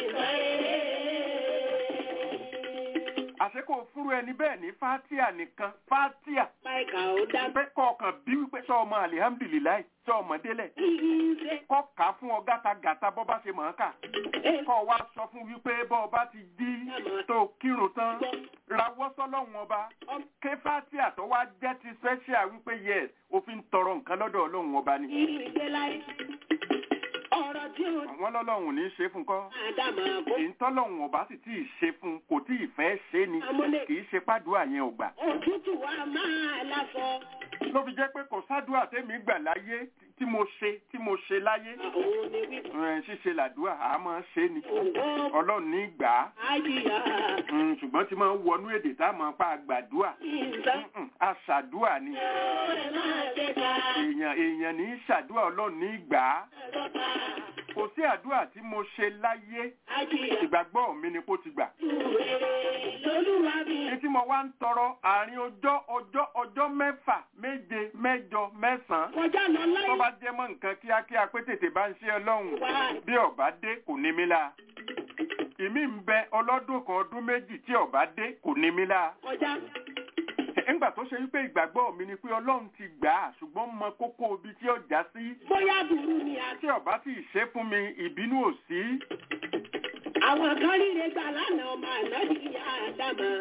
àṣé kò fúru ẹni bẹ́ẹ̀ ní fátíà nìkan fátíà Báìkà ó dá pé kọ̀ọ̀kan bí wípé sọ ọmọ alihamdulilayi sọ ọmọ délẹ̀ ìṣe. kọ́ kà á fún ọ gátagàta bọ́ bá ṣe mọ̀ ọ́n kà kọ́ wa sọ fún wípé bọ́ ọ bá ti dí tó kírun tán rawọ́ sọ́lọ́hún ọba ké fátíà tó wá jẹ́ ti special wípé yes òfin tọrọ nǹkan lọ́dọ̀ ọlọ́hun ọba ni Ìṣe láyé. Ọ̀rọ̀ tí ó àwọn lọ́lọ́hun ní í ṣe fún kọ́ Àdàmà kó. èyí tọ́lọ́hun ọba sì tí ì ṣe fún kò tí ì fẹ́ ṣe ni Amúlé. kì í ṣe pàdúrà yẹn ò gbà Òtútù wa máa lásọ. ló fi jẹ́ pé kò sádùá tẹ́mi gbà láyé tí mo ṣe tí mo ṣe láyé òun ni wípé ẹ̀, ṣíṣe làdúrà a máa ṣe ni òun ọlọ́run ní gbà á àjíyá Mm, ṣùgbọ́n tí máa ń wọnú èdè tá a máa pa àgbàdúà ìgbà Mm-mm, aṣàdúà ni ẹ̀ máa ṣe ká èèyàn èèyàn ní í ṣàdúà ọlọ́run ní gbà á lọ́ta kò sí àdúà tí mo ṣe láyé àjíyá ìgbàgbọ́ mi ni kó ti gbà rere lolúwa bí ní tí mo wá ń tọrọ àárín ọjọ́ ọjọ́ ọjọ́ mẹ́fà méje mẹ́jọ mẹ́sàn-án kọjá lọ tó láì bá jẹ́ mọ́ nǹkan kíákíá pé tètè bá ń ṣe ọlọ́run wá bí ọba dé kò ní mí la ìmí ń bẹ ọlọ́dún kan ọdún méjì tí ọba dé kò ní mí la kọjá ńgbà tó ṣe wípé ìgbàgbọ́ mi ni pé ọlọ́run ti gbà á ṣùgbọ́n mọ kókó ibi tí ó já sí bóyá burú ni a tí ọba sì ṣe fún mi ìbínú ò sí àwọn kan ríre gbà lánàá ọmọ ànábì ìyá àdámà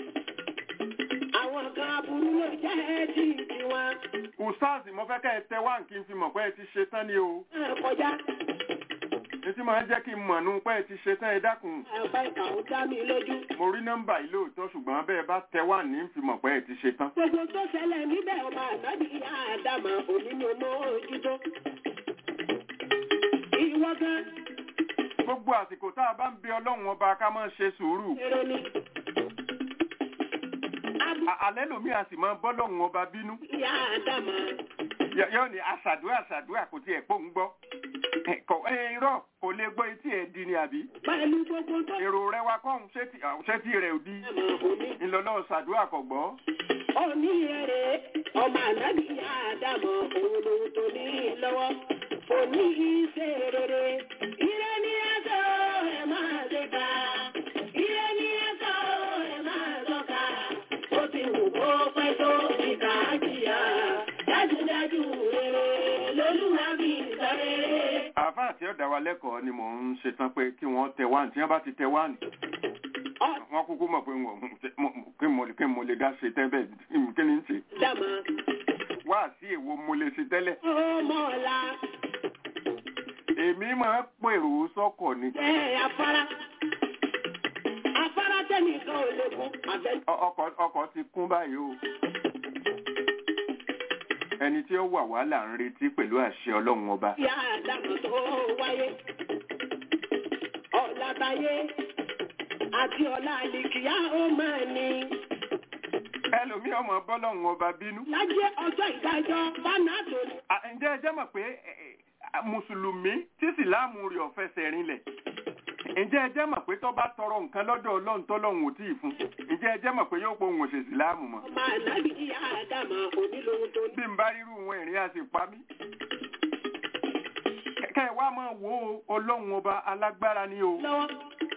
àwọn kan aburú ló jẹ́ tí tiwọn ustaz mo fẹ́ kẹ́ ẹ tẹ wá kí n fi mọ̀ pé ẹ ti ṣe tán ni o náà kọjá ní tí máa ń jẹ́ kí n mọ̀ nù pé ẹ ti ṣe tán ẹ dákun àpá ìkà ó dá mi lójú mo rí nọ́mbà yìí lóòótọ́ ṣùgbọ́n bẹ́ẹ̀ bá tẹ wá ní fi mọ̀ pé ẹ ti ṣe tán gbogbo tó ṣẹlẹ̀ níbẹ̀ ọmọ ànábì ìyá àdámà òní ni mo ojútó ìwọ gan gbogbo àsìkò tá a bá ń bẹ ọlọ́run ọba ká máa ṣe sùúrù èrò ni abu À- alẹ́ lòmí a sì máa bọ́lọ́run ọba bínú ìyá àdámà Yọ- yọ ni àṣàdúrà àṣàdúrà kò tiẹ̀ pò ń gbọ́ Ẹ, kò ẹ, irọ́ kò lè gbọ́ etí ẹ̀ di ni àbí pẹ̀lú gbogbo tó èrò rẹ wa kọ́hún ṣé tí- ah, ṣé tí rẹ̀ ò di àmà òní ńlọlọ́ ṣàdúrà kò gbọ́ òní rere ọmọ ànábì ìyá àdámà òun lòun tó ní lọ́wọ́ òní ìṣe rere ire ní ẹ̀sọ́ ẹ̀ máa ṣe ká ire ní ẹ̀sọ́ ẹ̀ máa sọ́ka ó ti wù kó pẹ́ tó ìkà á jìyà dájúdájú rere lolúwa bí sọ rere. àáfàá tí ó dá wa lẹ́kọ̀ọ́ ni mò ń ṣetán pé kí wọ́n tẹ wá tí wọ́n bá ti tẹ wá ní wọ́n kúkú mọ̀ pé wọ́n- mo- kí mo kí mo lè dá ṣe tẹ́ bẹ́ẹ̀ kí ni ń ṣe Dàmà wá sí èwo mo lè ṣe tẹ́lẹ̀ ó mọ̀ọ́lá èmi máa ń pèrò sọ́kọ̀ ni jẹ́ afárá. Afárá tẹ́nìkan ò lè kún àbẹ́. Ọ- ọkọ̀ ọkọ̀ ti kún báyìí o ẹni tí ó wà wá là ń retí pẹ̀lú àṣẹ ọlọ́run ọba Ìyá àdàmọ̀ tó wáyé. Ọ̀la táyé àti ọ̀la àlìkìyá ó máa ní. ẹlòmíì ọmọ bọ́lọ́run ọba bínú Lájẹ́ ọjọ́ ìdájọ́ bánà tó ní. À, ǹjẹ́ ẹ jẹ́ mọ̀ pé ẹ, ẹ, mùsùlùmí tí ìsìláàmù rẹ̀ ò fẹsẹ̀ rinlẹ̀ ǹjẹ́ ẹ jẹ́ mọ̀ pé tó bá tọrọ nǹkan lọ́dọ̀ ọlọ́run tọ́lọ́run ò tí ì fún ǹjẹ́ ẹ jẹ́ mọ̀ pé yóò pohùn òṣè ìsìláàmù mọ́ Ọmọ ànábì ìyá àdàmọ̀ onílòun tó ní. bí n bá rírú wọn ìrìn àti pa mí kẹ́kẹ́ wá máa wo ọlọ́run ọba alágbára ni o Lọ́wọ́.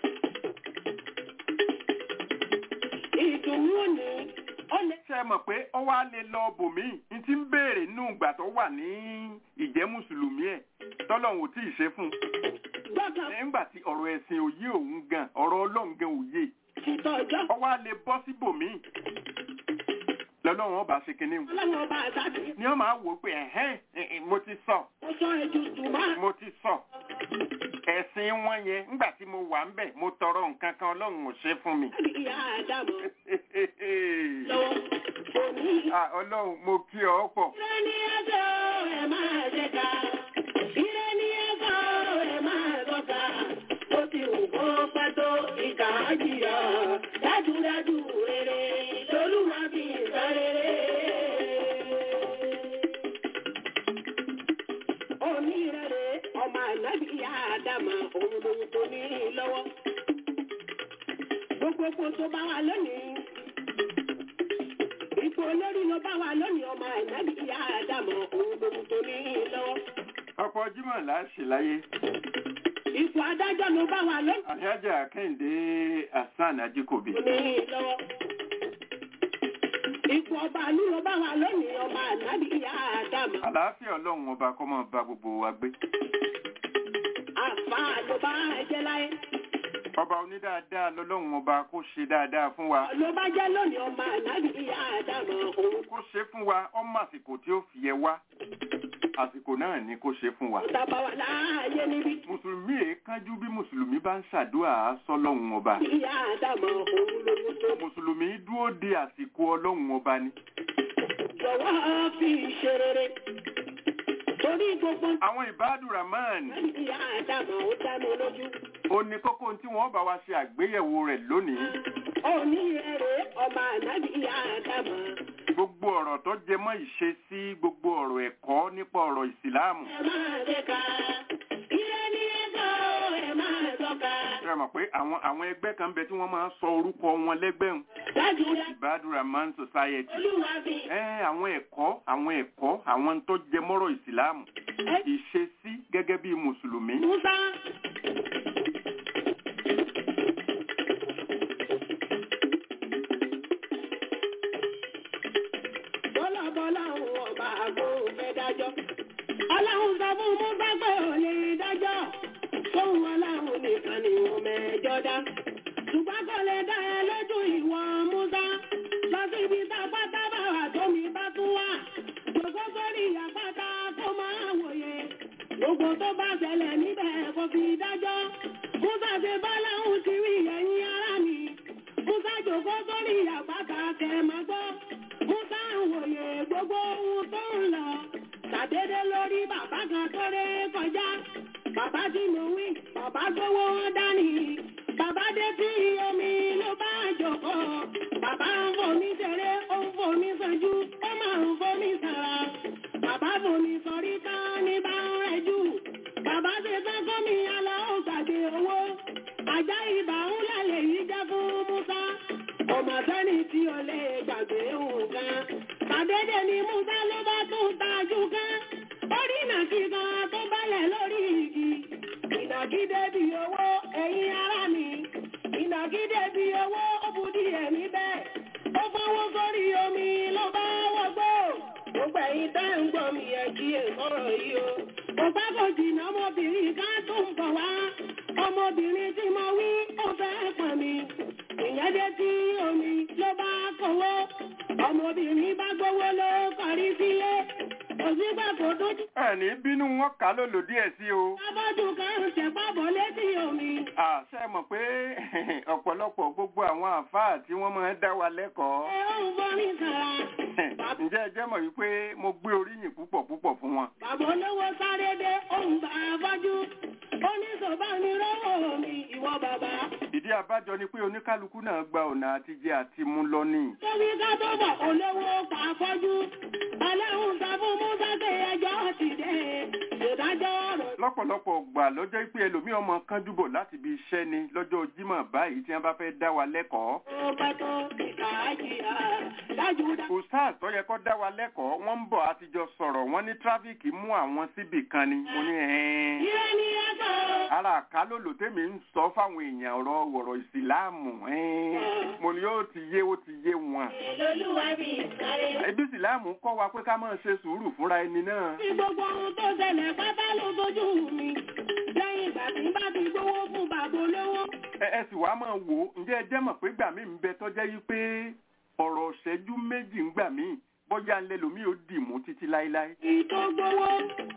Ìdùnnú ni ó lè. ṣe é mọ̀ pé ọ wá lè lọ bòmíì ní ti ń béèrè nínú ìgbà tó wà ní ìjẹ́ mùsùlùmí ẹ̀ tọ́lọ́run ò tí ì ṣe fún un Gbọ́dọ̀ nígbà tí ọ̀rọ̀ ẹ̀sìn òye òun gan ọ̀rọ̀ ọlọ́run gan òye ti tọ́jọ́. ọwọ́ á lè bọ́ síbòmíì lọ́lọ́run ọba ṣe kinní wọn. Ọlọ́run ọba àtàkì. ni wọ́n máa wò ó pé ẹ̀hẹ́n ẹ̀hẹ́n, mo ti sọ Ó sọ ẹjú tùmá. mo ti sọ ẹ̀sìn wọn yẹn nígbà tí mo wà ń bẹ̀ mo tọrọ nǹkan kan ọlọ́run ò ṣe fún mi. Ìyá àdàmọ̀ lọ́wọ́. Òní Ah, ọlọ́run mo kí ọ pọ̀ Ire ní ẹ̀sọ́ ẹ̀ máa ṣe ká. Ire ní ẹ̀sọ́ ẹ̀ máa sọ́ka. Ó ti wù kó pẹ́ tó ìkà á jìyà. Dájúdájú rere lolúwa bí sọ rere. Òní rere ọmọ ànábì ìyá àdàmà òun lòun tó ní lọ́wọ́. Gbogbogbò tó bá wà lónìí. Ipò olórí ló bá wa lónìí ọmọ ànábì ìyá àdàmọ̀ òun lòun tó ní lọ́wọ́. ọ̀pọ̀ jímọ̀ láṣẹ láyé Ipò adájọ́ ló bá wa lónìí àyájà kẹ́hìndé hasan ajíkòbí tó ní lọ́wọ́. Ipò ọba àlú ló bá wa lónìí ọmọ ànábì ìyá àdàmọ̀. àlàáfíà ọlọ́run ọba kó máa bá gbogbo wa gbé Àfà ló bá jẹ́ láyé. ọba onídáadáa lọ́lọ́run ọba kó ṣe dáadáa fún wa Ló bá jẹ́ lónìí ọmọ ànábì ìyá àdàmọ̀ òun. kó ṣe fún wa ọmọ àsìkò tí ó fi yẹ wá àsìkò náà ni kó ṣe fún wa Tàbá wà láàyè níbi. mùsùlùmí èé kánjú bí mùsùlùmí bá ń ṣàdúrà sọ́lọ́run ọba Ìyá àdàmọ̀ òun lòun tó. mùsùlùmí dúró de àsìkò ọlọ́run ọba ni Jọ̀wọ́ fi ṣe rere. Torí gbogbo àwọn ìbádùn rahman ìyá àdàmọ̀ ó dá mi lójú. ó ní kókó tí wọ́n bá wa ṣe àgbéyẹ̀wò rẹ̀ lónìí Òní ẹ̀rẹ̀ ọmọ ànábì ìyá àdàmọ̀. gbogbo ọ̀rọ̀ tó jẹ mọ́ ìṣesí gbogbo ọ̀rọ̀ ẹ̀kọ́ nípa ọ̀rọ̀ ìsìláàmù Ẹ máa lè ka. Ilé ní ẹ̀kọ́ ẹ máa tọ́ka. ṣe mọ̀ pé àwọn àwọn ẹgbẹ́ kan bẹ tí wọ́n máa ń sọ orúkọ wọn lẹ́gbẹ̀rún Dájúdájú ìbádùn rahman society olúwa fi. ẹ àwọn ẹ̀kọ́ àwọn ẹ̀kọ́ àwọn tó jẹ mọ́rọ̀ ìsìláàmù Ẹ ìṣesí gẹ́gẹ́ bí mùsùlùmí Musa. Bọ́lá bọ́lá òun ọba àgbo fẹ́ dájọ́. Ọlọ́run sọ fún Musa pé ò lè dájọ́. Fóun ọlọ́run nìkan ni wọ́n mẹ́jọ dá. Ṣùgbọ́n kò lè dá ẹ lójú ìwọ Musa. Lọ síbi tápátá bá wà tómi bá tún wà. Gbogbo sórí àpáta kó máa wòye. Gbogbo tó bá ṣẹlẹ̀ níbẹ̀ kò fi dájọ́. Musa ṣe bọ́lá òun ti rí ẹ̀yìn ara mi. Musa jòkó sórí àpáta kẹ̀ máa gbọ́. Musa ń wòye gbogbo ohun tó ń lọ. Ṣàdédé lórí bàbá kan tó ré kọjá. Bàbá tí mo wí, bàbá gbówó wọn dání. Bàbá dé tí omi ló bá jòkó. Bàbá ń fomi ṣeré, ó ń fomi sanjú, ó máa ń fomi sara. Bàbá fomi sọrí tán ní bá ń rẹjú. Bàbá ṣe tán gómi alọ́ ó gbàgbé owó. Àjá ibà ń lálẹ́ yìí jẹ́ fún Musa. Ọmọ sẹ́ni tí o lè gbàgbé nǹkan. Tàdédé ni Musa ló bá tún tajú kan. Orí ìnàkí kan tó bálẹ̀ lórí igi. Ìnàkí débi owó ẹ̀yin ará mi. Ìnàkí débi owó ó bu díẹ̀ níbẹ̀. Ó fọwọ́ sórí omi ló bá wọgbó. Gbogbo ẹ̀yin tẹ́ ń gbọ́ mi ẹ̀ kí èsọ̀rọ̀ yìí o. Kò pẹ́ kò jìnnà ọmọbìnrin kan tó ń bọ̀ wá. Ọmọbìnrin tí mo wí ó fẹ́ pọ̀ mi. Ìyẹn dé tí omi ló bá kọ̀wọ́. Ọmọbìnrin bá gbówó ló kọrí sílé. Òsínbà kò dójú. ẹ̀ní bínú wọn kà á lòlò díẹ̀ sí o Abọ́jú kan ń tẹ̀pá bọ̀ létí omi. àṣẹ mọ̀ pé ọ̀pọ̀lọpọ̀ gbogbo àwọn àfáà tí wọ́n máa ń dá wa lẹ́kọ̀ọ́ Ẹ ó ń borí sàrà. ǹjẹ́ ẹ jẹ́ mọ̀ wípé mo gbé oríyìn púpọ̀ púpọ̀ fún wọn Bàbá olówó sáré dé, ó ń bá afọ́jú. Ó ní sọ̀bá mi rọ́wọ́ mi, ìwọ bàbá. ìdí abájọ ni pé oníkálukú náà gba ọ̀nà àtijẹ àti mú lọ ní Tóbi ká tó bọ̀ olówó pa afọ́jú. Ọlọ́run sọ fún Musa pé ẹjọ́ ti dé. Ìdájọ́ ọ̀rọ̀ lọ́pọ̀lọpọ̀ gbà lọ́jọ́ pé ẹlòmíì ọmọ kánjú bọ̀ láti ibi iṣẹ́ ni lọ́jọ́ jímọ̀ báyìí tí wọ́n bá fẹ́ dá wa lẹ́kọ̀ọ́ tó pẹ́ tó ìkà àjìyà. Dájúdájú. ustaz tó yẹ kó dá wa lẹ́kọ̀ọ́ wọ́n ń bọ̀ àtijọ́ sọ̀rọ̀ wọ́n ní tráfíkì mú àwọn síbì kan ni mo ní ẹ̀ẹ́n Ire ni ẹ̀kọ́. ara àkálòlò tèmi ń sọ fáwọn èèyàn ọ̀rọ̀ wọ̀rọ̀ ìsìláàmù ẹ̀ẹ́n mo ní ó ti yé ó ti yé wọn Lolúwa bí sáré. ẹbí ìsìláàmù kọ́ wa pé ká máa ṣe sùúrù fúnra ẹni náà Tí gbogbo ohun tó ṣẹlẹ̀ pátá ló sojú mi. Lẹ́yìn ìgbà tí n bá ti gbówó fún bàbá olówó. ẹ ẹ sì wá máa wò ó ǹjẹ́ ẹ jẹ́ mọ̀ pé gbà mí ń bẹ tọ́jẹ́ yí pé ọ̀rọ̀ ṣẹ́jú méjì ń gbà mí bọ́jà ńlẹ́ lomi ò dì mú títí láéláé Ìtò gbowó.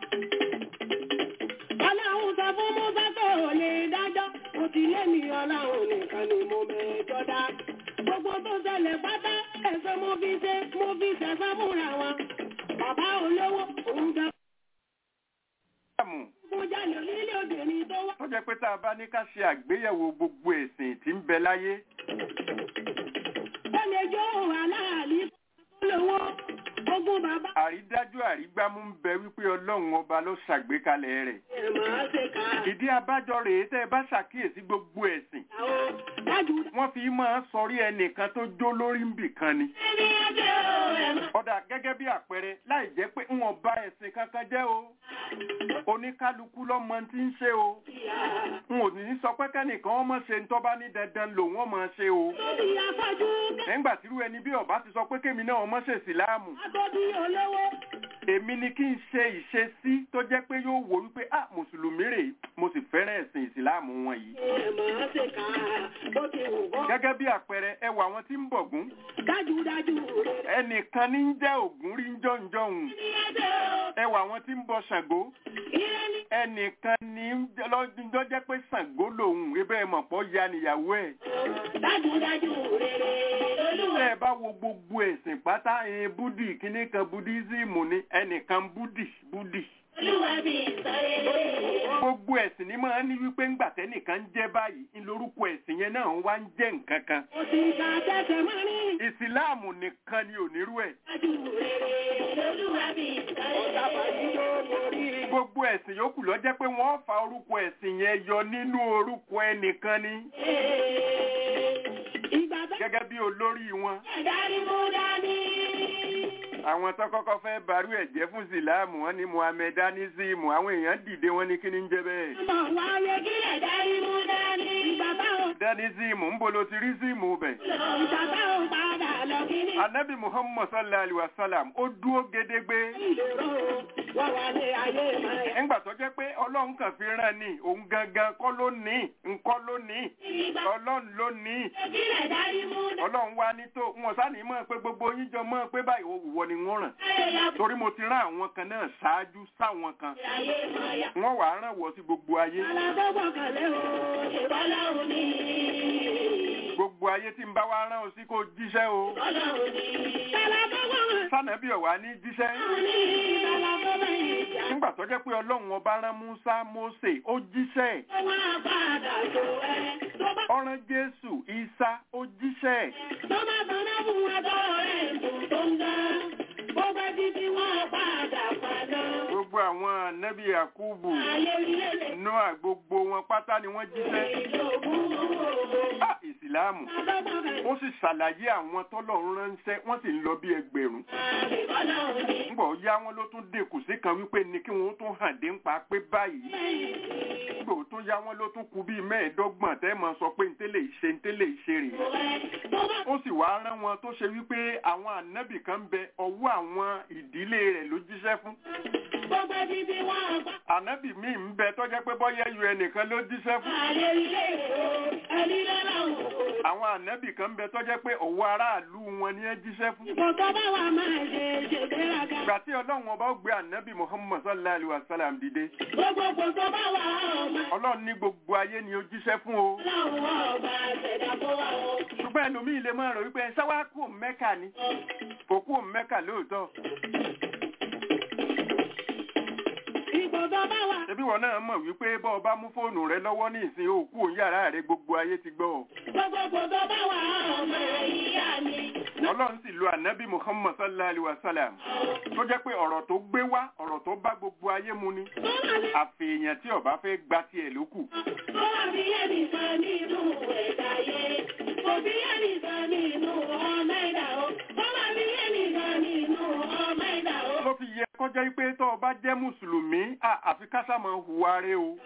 Ọlọ́run sọ fún Musa tó ò lè dájọ́. Mo ti lé mi ọlọ́run nìkan ni mo mẹ́jọ dá. Gbogbo tó ṣẹlẹ̀ pátá ẹ̀sọ́ mo fi ṣe mo fi ṣẹ̀fẹ́ fúnra wọn. Bàbá olówó òun jẹ ìsìláàmù fún jalè onílé obìnrin tó wá. tó jẹ́ pé tá a bá ní ká ṣe àgbéyẹ̀wò gbogbo ẹ̀sìn tí ń bẹ láyé Ó lè jó aláàlí tó lówó. Ogún bàbá àrídájú àrígbámú ń bẹ wípé ọlọ́run ọba ló ṣàgbékalẹ̀ rẹ̀ ẹ̀ máa ṣe ká. ìdí abájọ rèé tẹ́ ẹ bá ṣàkíyèsí gbogbo ẹ̀sìn Àwọn dájú. wọ́n fi máa sọrí ẹnìkan tó jó lórí ń bì kan ni Ẹni ẹjẹ́ o ẹ̀ máa. ọ̀dà gẹ́gẹ́ bí àpẹẹrẹ láì jẹ́ pé ń wọ́n bá ẹ̀sìn kankan jẹ́ o oníkálukú lọ́mọ tí ń ṣe o n ò ní sọ pé kẹ́nìkan ọmọ ṣe ń tọ́ba ní dandan lòun ọmọ ṣe o Lórí afọ́jú nígbà tírú ẹni bí ọba ti sọ pé kémi náà ọmọ ṣe ìsìláàmù Agbọ́dí olówó. èmi ni kí n ṣe ìṣesí tó jẹ́ pé yóò wò wípé ah mùsùlùmí rèé mo sì fẹ́ràn ẹ̀sìn ìsìláàmù wọn yìí Ẹ máa ṣe ká bó ti wù kọ́. gẹ́gẹ́ bí àpẹẹrẹ ẹwà àwọn tí ń bọ̀gún Dájúdájú rẹ̀. ẹnìkan ní ń jẹ́ ògún rí ń jọ̀ǹjọ̀hùn Ẹni ẹjẹ́ o. ẹwà àwọn tí ń bọ ṣàngó Ire ni. ẹnìkan ní ń jẹ́- lọ́jọ́ jẹ́ pé ṣàngó lòun ebe ẹ̀ mọ̀ pọ̀ ya níyàwó ẹ̀ Dájúdájú rere. Olúwa. tẹ́ ẹ bá wo gbogbo ẹ̀sìn pátá ẹ̀ búdì kíní kan budísíìmù ni ẹnìkan búdì búdì gbogbo ẹ̀sìn ni máa ń ní wípé ńgbà tẹ́nìkan ń jẹ́ báyìí ń lórúkọ ẹ̀sìn yẹn náà wá ń jẹ́ nǹkan kan ìsìláàmù nìkan ni onírú ẹ̀ gbogbo ẹ̀sìn yòókù ló jẹ́ pé wọ́n fa orúkọ ẹ̀sìn yẹn yọ nínú orúkọ ẹnìkan ni gẹ́gẹ́ bí olórí wọn àwọn tó kọ́kọ́ fẹ́ barú ẹ̀ jẹ́ fún ìsìláàmù wọn ni muhammedanism àwọn èèyàn dìde wọn ní kí ni ń jẹ́ bẹ́ẹ̀ danism ń bolo ti rí síìmù bẹ̀. anabi muhammad sallallahu alaihi wa sallam ó dúró gédégbé ńgbà tó jẹ́ pé ọlọ́run kàn fi rán ni òun gangan kọ́ ló ní nǹkan ló ní ọlọ́run ló ní ọlọ́run wá ní tó wọn sá ní mọ̀ pé gbogbo yín jọ mọ̀ pé báyìí òwúwọ ni wọ́n ràn torí mo ti rán àwọn kan náà ṣáájú sáwọn kan wọ́n wàá ràn wọ́ sí gbogbo ayé gbogbo ayé tí ń bá wa rán o sí kó jíṣẹ́ o sànàbí ọ̀wá ní jíṣẹ́ nígbà tó jẹ́ pé ọlọ́run ọba rán Musa Mósè ó jíṣẹ́ ọ̀ràn Jésù Ìsá ó jíṣẹ́ gbogbo àwọn ànábì Yakubu Noah gbogbo wọn pátá ni wọ́n jíṣẹ́ Ah, ìsìláàmù wọ́n sì ṣàlàyé àwọn tọ́lọ́run ránṣẹ́ wọ́n sì ń lọ bí ẹgbẹ̀rún ńgbọ̀ yá wọn ló tún dèkù sí kan wípé ní kí wọ́n tún hàn dé ń pa pé báyìí ńgbọ̀ tó yá wọn ló tún kù bíi mẹ́ẹ̀ẹ́dọ́gbọ̀n tẹ́ mọ̀ sọ pé ntẹ́lẹ̀ ìṣe ntẹ́lẹ̀ ìṣe rè ó sì wá rán wọn tó ṣe wípé àwọn ànábì kan ń bẹ ọwọ́ àwọn ìdílé rẹ̀ ló jíṣẹ́ fún ànábì míì ń bẹ tó jẹ́ pé bọ́yá ju ẹnìkan ló jíṣẹ́ fún àwọn ànábì kan ń bẹ tó jẹ́ pé òwò aráàlú wọn ni ẹ jíṣẹ́ fún. ìgbà tí ọlọ́run ọba ó gbé ànábì muhammad sallallahu alayhi wa sallam dìde ọlọ́run ní gbogbo ayé ni ó jíṣẹ́ fún o. ṣùgbọ́n ẹlòmíì lè máa rò wípé sáwá kú mẹ́kà ni kò kú mẹ́kà lóòótọ́. Ṣebí wọn náà mọ̀ wípé bọ́ ọba mú fóònù rẹ lọ́wọ́ ní ìsìn òkú òun yàrá rẹ gbogbo ayé ti gbọ́ ọ. Ọlọ́run sì lo ànábì Muhammad sallallahu alayhi wa sallam tó jẹ́ pé ọ̀rọ̀ tó gbé wá ọ̀rọ̀ tó bá gbogbo ayé mu ni. Àfèèyàn tí ọba fẹ́ gba tiẹ̀ ló kù. Ló fi yẹ kọjá pé tó o bá jẹ́ Mùsùlùmí àfi kásá máa hùwà rẹ o.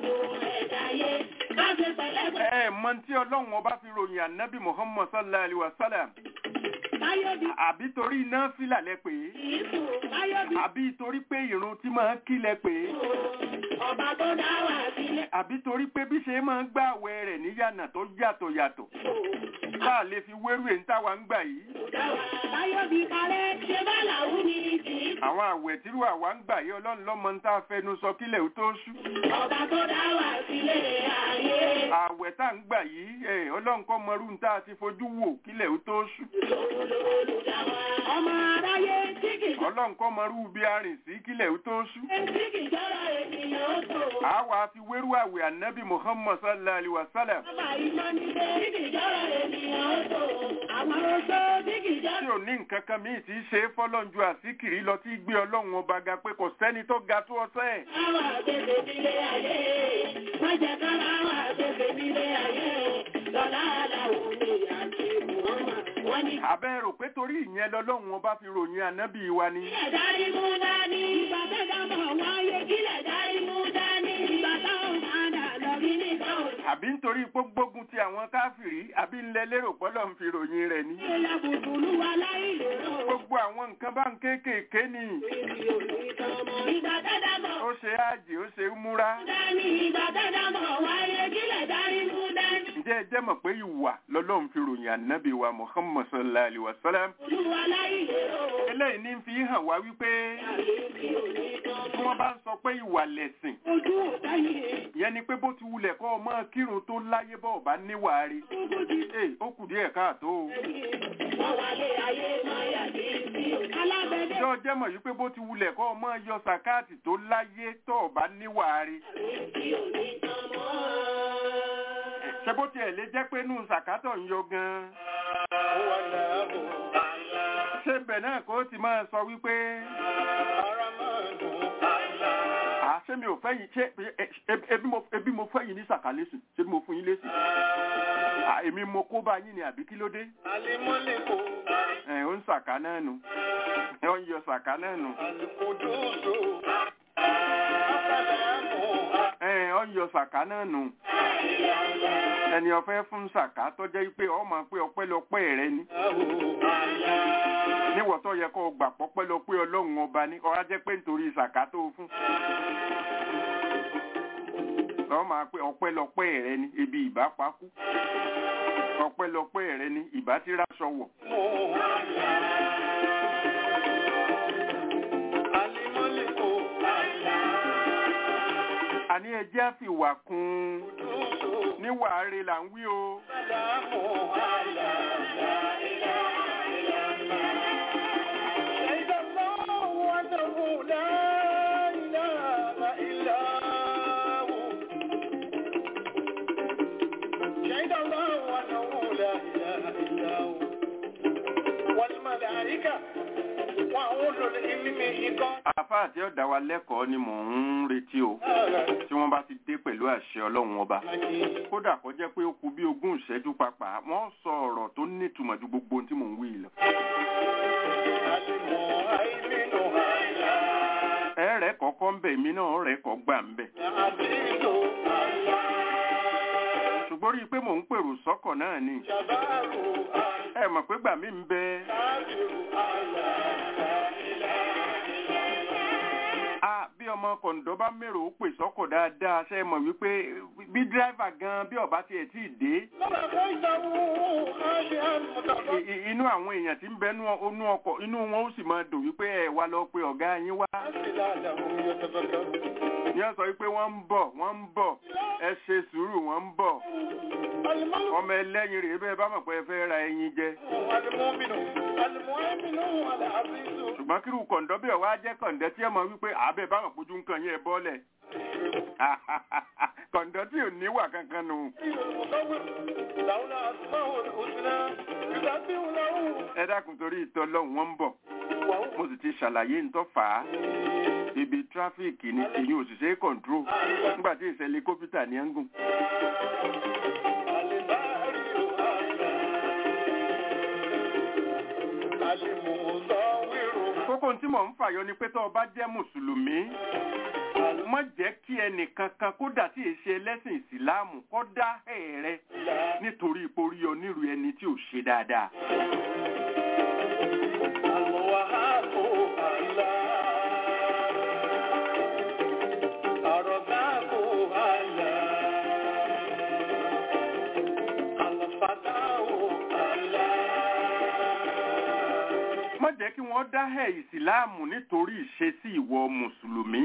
Ẹ mọ tí Ọlọ́run ọba fi ròyìn ànábì Muhammad sallallahu alayhi wa sallam. Àbí torí iná fílà lẹ pé. Àbí torí pé ìrun tí máa ń kí lẹ pé. Ọba tó dá wà sílẹ̀. Àbí torí pé bí ṣe máa ń gbà àwẹ̀ rẹ̀ níyànà tó yàtọ̀ yàtọ̀. Tá a lè fi wérú èyí táwa ń gbà yìí. Báyọ̀ bí parẹ́ ṣe bá làwú ni kì í. Àwọn àwẹ̀ tírú àwa ń gbà yìí ọlọ́run lọ́mọ ń tá a fẹnu sọ kílẹ̀ ó tó ṣú. Ọba tó dá wà sílẹ̀ ayé. Àwẹ̀ tá ń gbà yìí ẹ̀ ọlọ́run kọ́ mọrú ń tá a ti fojú wò kílẹ̀ ó tó ṣú. Ọmọ aráyé tí kì í Ọlọ́run kọ́ mọrú bí a rìn sí kílẹ̀ ó tó ṣú. tí kì í jọ́rọ̀ ènìyàn ó tò. Àwa fi wérú àwẹ̀ ànábì Muhammad sallallahu alayhi wa sallam. Ọba ìmọ̀ ní pé tí kì í jọ́rọ̀ ènìyàn ó tò. Àwọn oṣó tí kì í Tí jọ́rọ̀. ò ní nǹkan kan míì tí í ṣe é fọ́lọ́run ju àsíkìrí lọ tí gbé ọlọ́run ọba ga pé kò sẹ́ni tó ga tó ọsẹ́ ẹ̀. Àwọn àgbègbè nílé ayé. Wọ́n jẹ́ ká láwọn àgbègbè nílé ayé. Lọ́lá aláwọ̀ ni àti Muhammad. Wọ́n ní Àbẹ́ rò pé torí ìyẹn lọ́lọ́run ọba fi ròyìn ànábì wa ni. Kílẹ̀ dárí mú dání. Ìgbà tó dámọ̀ wáyé kílẹ̀ dárí mú dání. Ìgbà táwọn padà lọ rí nìkan ò Àbí nítorí pé gbógun ti àwọn káfìrí àbí ńlẹ̀ lérò pọ́lọ́ ń fi ròyìn rẹ̀ ni. Ìlà bùbùlù wa láì lérò. Gbogbo àwọn nǹkan bá ń kéékèèké ni. Ìbí òní kan mọ́. Ìgbà tó dámọ̀ Ó ṣe ájì, ó ṣe múra. dání. Ìgbà tó dámọ̀ wáyé kílẹ̀ dárí mú dání. Ǹjẹ́ ẹ jẹ́ mọ̀ pé ìwà lọ́lọ́run fi ròyìn ànábì wa Muhammad sallallahu alayhi wa sallam? Bùbùlù wa láì lérò. Eléyìí ní fi hàn wá wípé Ìbí òní kan tí mọ́. wọ́n bá ń sọ pé ìwà lẹ̀sìn. Ojú ọ̀tá yìí. Ìyẹn ni pé bó ti wulẹ̀ kọ́ ọmọ kírun tó láyé bọ́ ọ̀bá níwàá rí. Kúkú ti Ee, ó kù díẹ̀ káàtó o. wọ́n wálé ayé máa yà sí sí o. Alábẹ́dẹ́ Ìjọ ǹjọ́ jẹ́ mọ̀ wípé bó ti wulẹ̀ kọ́ ọmọ yọ sàkáàtì tó láyé tó o bá níwàárí ṣe bó tiẹ̀ lè jẹ́ pé nù sàkátọ̀ ń yọ gan-an ṣé bẹ̀ náà kó ti máa sọ wípé à ṣé mi ò fẹ́ yìí ṣé e- ebi mo ebi mo fẹ́ yìí ní sàkálẹ́sì ṣé mo fún yín lésì à èmi mo kó bá yín ni àbí kí ló dé ẹ̀ ó ń sàká náà nù ẹ̀ ó ń yọ sàká náà nù ẹ̀ ó ń yọ sàká náà nù ẹni ọ̀fẹ́ fún sàká tó jẹ́ pé ọmọ pé ọpẹ́lọpẹ́ rẹ ni níwọ̀ tó yẹ kó o gbà pọ́pẹ́lọpẹ́ ọlọ́run ọba ní ọ̀rá jẹ́ pé nítorí sàká tó o fún lọ́wọ́ máa pé ọpẹ́lọpẹ́ rẹ ni ebi ìbá pakú ọpẹ́lọpẹ́ rẹ ni ìbá ti ráṣọ wọ̀ àní ẹjẹ́ á fi wà kún un níwà rẹ là ń wí o. àfáà tí ó dá wa lẹ́kọ̀ọ́ ni mò ń retí o tí wọ́n bá ti dé pẹ̀lú àṣẹ ọlọ́run ọba kódà kó jẹ́ pé ó kù bí ogún ìṣẹ́jú papà wọ́n sọ ọ̀rọ̀ tó nítumọ̀ ju gbogbo ohun tí mò ń wí lọ. ẹ̀rẹ̀ kọ̀ọ̀kan ń bẹ̀ mí náà rẹ̀ kọ́ gbà ń bẹ̀. ṣùgbọ́n rí i pé mò ń pèrò sọ́kọ̀ náà ni ẹ mọ̀ pé gbà mí ń bẹ a bí ọmọ kọ̀ǹdọ́ bá mèrò ó pè sọ́kọ̀ dáadáa ṣe é mọ̀ wípé bí dírẹ́fà gan bí ọba tiẹ̀ tí ì dé i- i- inú àwọn èèyàn tí ń bẹ nú ọ- nú ọkọ̀ inú wọn ó sì máa dùn wípé ẹ wá lọ pé ọ̀gá yín wá ní ọ sọ wípé wọ́n ń bọ̀ wọ́n ń bọ̀ ẹ ṣe sùúrù wọ́n ń bọ̀ ọmọ ẹlẹ́yin rèé bẹ́ẹ̀ bá mọ̀ pé ẹ fẹ́ ra ẹyin jẹ ṣùgbọ́n kírú kọ̀ǹdọ́ bí ọ̀wá jẹ́ kọ̀ǹdọ́ tí ẹ mọ̀ wípé àbẹ̀ bá mọ̀ pójú nǹkan yẹn bọ́lẹ̀ kọ̀ǹdọ́ tí ò níwà kankan nù. ẹ dákun torí ìtọ́ lọ́hùn wọ́n ń bọ̀ mo sì ti ṣàlàyé ntọ́ fà á ibi tráfíìkì ni èyí òṣìṣẹ́ kọ̀ǹtró nígbà tí ìṣẹ̀lẹ̀ kọ́pútà ní ẹ̀ngùn. kókó tí mò ń fàyọ ni pé tó o bá jẹ́ mùsùlùmí má jẹ́ kí ẹnìkankan kódà tí èyí ṣe ẹlẹ́sìn ìsìláàmù kó dá ẹ̀rẹ́ nítorí ipò rí ọ nírú ẹni tí ò ṣe dáadáa. má jẹ́ kí wọ́n dá ẹ̀ ìsìláàmù nítorí ìṣesí ìwọ mùsùlùmí.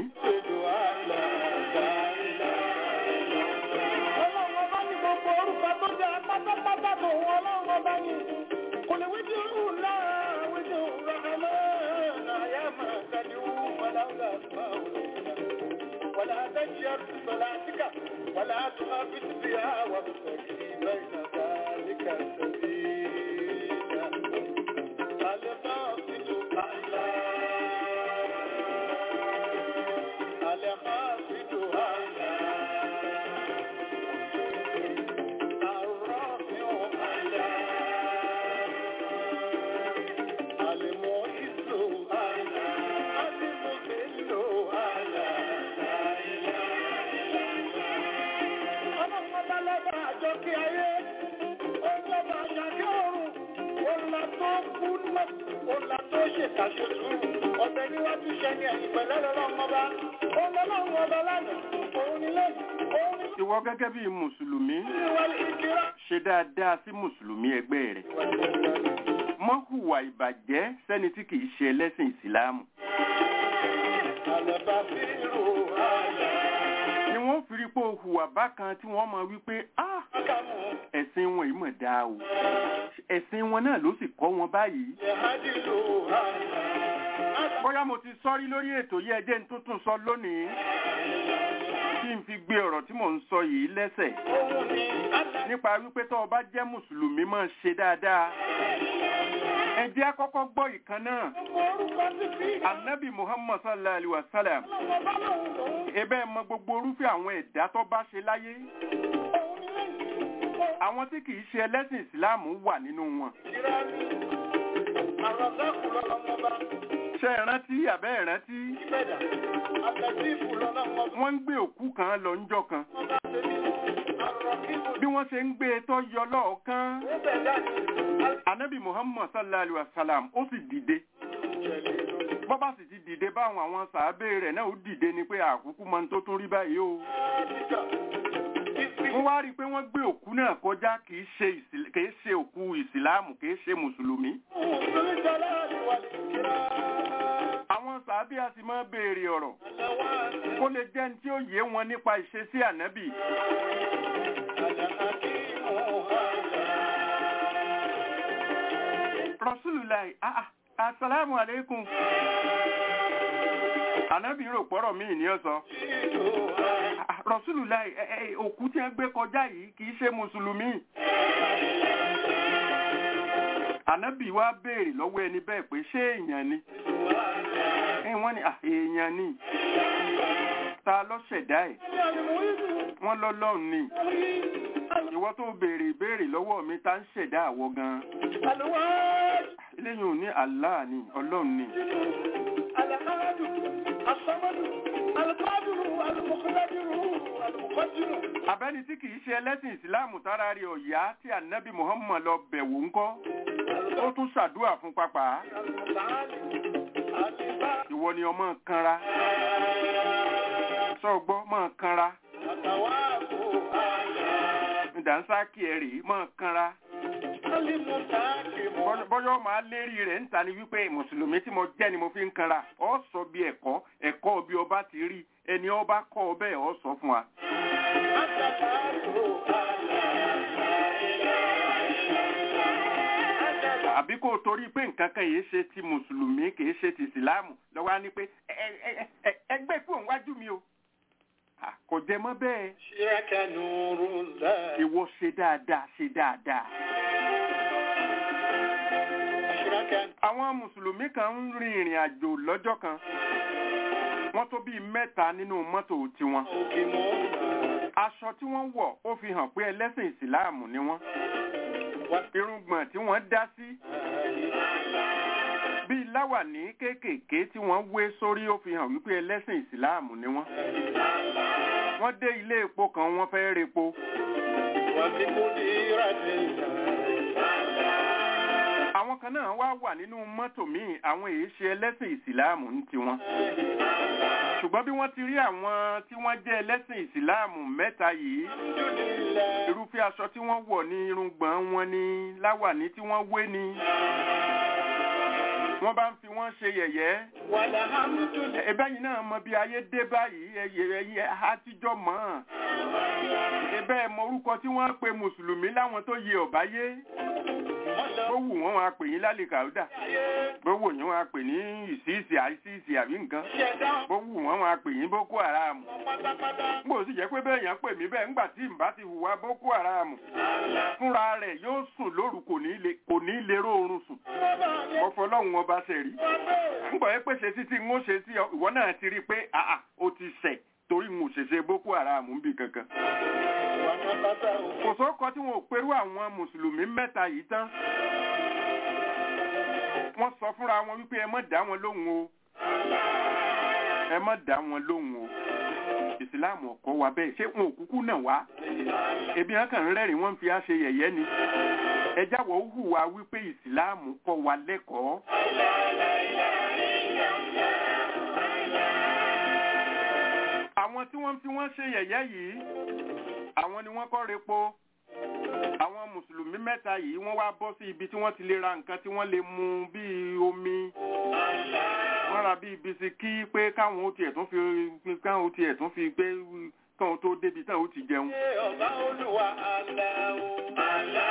ولا تجهر بصلاتك ولا تخافت بها وابتغي بين ذلك سبيلا القاصد أعلى القاصد أعلى الرافع أعلى المعز أعلى المذل أعلى ọlọ́run ọba lọ́ba àjọkí ayé ọlọ́ba àjàkí ọ̀run ọ̀là tó kú lọ ọ̀là tó ṣèkàṣe sùúrù ọ̀bẹ níwájú ṣẹni ẹ̀yìn pẹ̀lẹ́ lọ́lọ́run ọba ọlọ́run ọba lánàá òun ni lẹ́yìn òun ni ìwọ gẹ́gẹ́ bí mùsùlùmí ìwàlẹ̀ ìkírà. ṣe dáadáa sí mùsùlùmí ẹgbẹ́ rẹ̀ mọ́ hùwà ìbàjẹ́ sẹ́ni tí kìí ṣe ẹlẹ́sìn ìsìláàmù Àlẹ́bàbírò àyà ni wọ́n fi rí pé o hùwà bákan tí wọ́n máa wí pé ah kámú ẹ̀sìn wọn yìí mọ̀ dáa o ẹ̀sìn wọn náà ló sì kọ́ wọn báyìí jẹ̀hádìlò àyà. bóyá mo ti sọ́rí lórí ètò yìí ẹjẹ́ ń tuntun sọ lónìí kí n fi gbé ọ̀rọ̀ tí mò ń sọ yìí lẹ́sẹ̀ Òun ni Allah. nípa wípé tó o bá jẹ́ mùsùlùmí máa ṣe dáadáa ẹ jẹ́ á kọ́kọ́ gbọ́ ìkan náà Orúkọ ti fi anabi muhammad sallallahu alaihi wa sallam ọlọ́wọ́ bá lòun lòun. ebe mọ gbogbo orúfẹ́ àwọn ẹ̀dá tó bá ṣe láyé Òun ni lẹ́yìn. àwọn tí kìí ṣe ẹlẹ́sìn ìsìláàmù wà nínú wọn Ìrẹ́ mi. Àrọ̀zákù lọ́lọ́wọ́ bá. ṣe é rántí àbẹ́ ẹ̀ rántí Ìbẹ̀dà. Àtẹ̀sífù lọ́lọ́wọ́ bá. wọ́n ń gbé òkú kan lọ ńjọ́ kan Wọ́n bá ṣe bí àrọ̀kíbù. bí wọ́n ṣe ń gbé e tó yọ lọ́ọ̀kan Ó bẹ̀dà ní. anabi muhammad sallallahu alaihi wa sallam ó sì dìde bọ́ bá sì ti dìde báwọn àwọn sàábé rẹ̀ náà ó dìde ni pé àkúkú mọ ní tó tún rí báyìí o wọ́n wá rí i pé wọ́n gbé òkú náà kọjá kìí ṣe ìsìl- kìí ṣe òkú ìsìláàmù kìí ṣe mùsùlùmí àwọn sàábé a sì máa béèrè ọ̀rọ̀ kó lè jẹ́ ní tí ó yé wọn nípa ìṣesí ànábì rasulullah ah ah, asalaamu aleykum ànábì rò pọ́rọ̀ míì ní ọ̀sán Ah, rasulullah ẹ- ẹ- òkú tí wọ́n gbé kọjá yìí kìí ṣe mùsùlùmí ànábì wá béèrè lọ́wọ́ ẹni bẹ́ẹ̀ pé ṣé èèyàn ni ẹ wọ́n ní "Ah, èèyàn ni ta ló ṣẹ̀dá ẹ̀ wọ́n lọ́lọ́run ni ìwọ tó béèrè ìbéèrè lọ́wọ́ mi ta ń ṣẹ̀dá àwọ gan eléyìí ò ní Allah ni ọlọ́run ni abẹ́ni tí kìí ṣe ẹlẹ́sìn ìsìláàmù tára rí ọ̀yá tí ànábì Muhammad lọ bẹ̀wò ńkọ́ ó tún ṣàdúrà fún pápá ìwọ ni ọmọ kanra sọgbọ́ mọ́ kanra ìdánsá kí ẹ rèé mọ́ kanra Bọ́yọ́- bọ́yọ́ máa lérí rẹ̀ ń ta ni wípé mùsùlùmí tí mo jẹ́ ni mo fi ń kanra ọ sọ bí ẹ̀kọ́ ẹ̀kọ́ bí ọba ti rí ẹni ọba kọ́ ọ bẹ́ẹ̀ ọ sọ fún wa. àbí kó o torí pé nǹkan kan yìí ṣe ti mùsùlùmí kìí ṣe ti ìsìláàmù lọ́wọ́ á ní pé ẹ- ẹ- ẹ- ẹ- ẹgbẹ́ kúrò níwájú mi o À, kò jẹ mọ́ bẹ́ẹ̀ ìwọ ṣe dáadáa ṣe dáadáa. àwọn mùsùlùmí kan ń rin ìrìn àjò lọ́jọ́ kan wọ́n tó bíi mẹ́ta nínú mọ́tò tiwọn aṣọ tí wọ́n wọ̀ ó fi hàn pé ẹlẹ́sìn ìsìláàmù ni wọ́n irùngbọ̀n tí wọ́n dá sí bíi láwàní kéékèèké tí wọ́n wé sórí ó fi hàn wípé ẹlẹ́sìn ìsìláàmù ni wọ́n wọ́n dé ilé epo kan wọ́n fẹ́ repo àwọn kan náà wá wà nínú mọ́tò míì àwọn èyí ṣe ẹlẹ́sìn ìsìláàmù ń tiwọn ṣùgbọ́n bí wọ́n ti rí àwọn tí wọ́n jẹ́ ẹlẹ́sìn ìsìláàmù mẹ́ta yìí irúfẹ́ aṣọ tí wọ́n wọ̀ ní irùngbọ̀n wọn ní láwàní tí wọ́n wé ní wọ́n bá ń fi wọ́n ṣe yẹ̀yẹ́ ẹbẹ́yìn náà mọ bí ayé dé báyìí ẹyẹ ẹyẹ àtijọ́ mọ́ ẹbẹ́ mọ orúkọ tí wọ́n pe mùsùlùmí láwọn tó yẹ ọ̀báyé bó wù wọ́n wọn á pè yín lálẹ́ kàúdà bó wù yín wọn á pè ní ìsíìsì àìsíìsì àbí nǹkan bó wù wọ́n wọn á pè yín boko haram bó sì jẹ́ pé bẹ́ẹ̀ yẹn pè mí bẹ́ẹ̀ ńgbà tí n bá ti hùwà boko haram fúnra rẹ̀ yóò sùn lóru kò ní lè kò ní lè róorun sùn ọfọlọ́hún ọba ṣe rí ńgbà yẹn pèsè títí ń ó ṣe sí ọ ìwọ náà ti rí i pé àà ó ti ṣẹ̀ torí ń ò ṣèṣe boko haram ń bì kankan kò sóko tí wọn ò perú àwọn mùsùlùmí mẹ́ta yìí tán wọ́n sọ fúnra wọn wípé ẹ má dá wọn lóhùn o ẹ má dá wọn lóhùn o ìsìláàmù ọkọ wa bẹ́ẹ̀ ṣé wọn ò kúkú náà wá ebi hàn kàn ń rẹ́rìn wọ́n ń fi á ṣe yẹ̀yẹ́ ni ẹ jáwọ́ hùwà wípé ìsìláàmù kọ́ wa lẹ́kọ̀ọ́. àwọn tí wọ́n fi wọ́n ṣe yẹ̀yẹ́ yìí àwọn ni wọ́n kọ́ repo àwọn mùsùlùmí mẹ́ta yìí wọ́n wá bọ́ sí ibi tí wọ́n ti lè ra nǹkan tí wọ́n lè mu bíi omi wọ́n ra bíi bisikí pé káwọn ó tiẹ̀ tún fi káwọn ó tiẹ̀ tún fi gbé káwọn tó débi táwọn ó ti jẹun.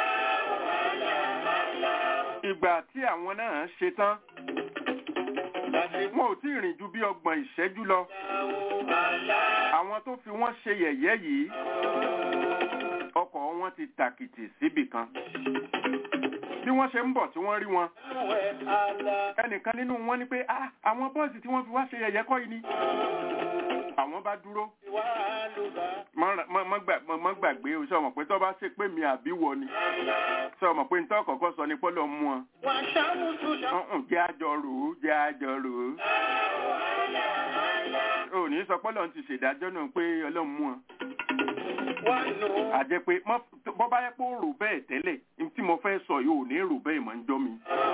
ìgbà tí àwọn náà ṣe tán wọn ò tí ì rìn ju bí ọgbọ̀n ìṣẹ́jú lọ àwọn tó fi wọ́n ṣe yẹ̀yẹ́ yìí ọkọ̀ wọn ti tàkìtì síbì kan bí wọ́n ṣe ń bọ̀ tí wọ́n rí wọn ẹnìkan nínú wọn ní pé "Ah, àwọn bọ́ọ̀sì tí wọ́n fi wá ṣe yẹ̀yẹ́ kọ́ yìí ni àwọn bá dúró Má- má- má gbà- má- má gbàgbé o sọ mọ̀ pé tó bá ṣe pé mi àbí wọ ni sọ mọ̀ pé nítorí kọ̀ọ̀kan sọ ni pọ́lọ́ mú wọn ọ̀hún jẹ́ àjọ rò ó jẹ́ àjọ rò ó ò ní sọ pọ́lọ́ ti ṣèdájọ́ náà pé ọlọ́run mú wọn àjẹ́ pé mọ́- bọ́ bá yẹ pé ó rò bẹ́ẹ̀ tẹ́lẹ̀ ní tí mo fẹ́ sọ yìí ò ní rò bẹ́ẹ̀ mọ́ ń jọ́ mi.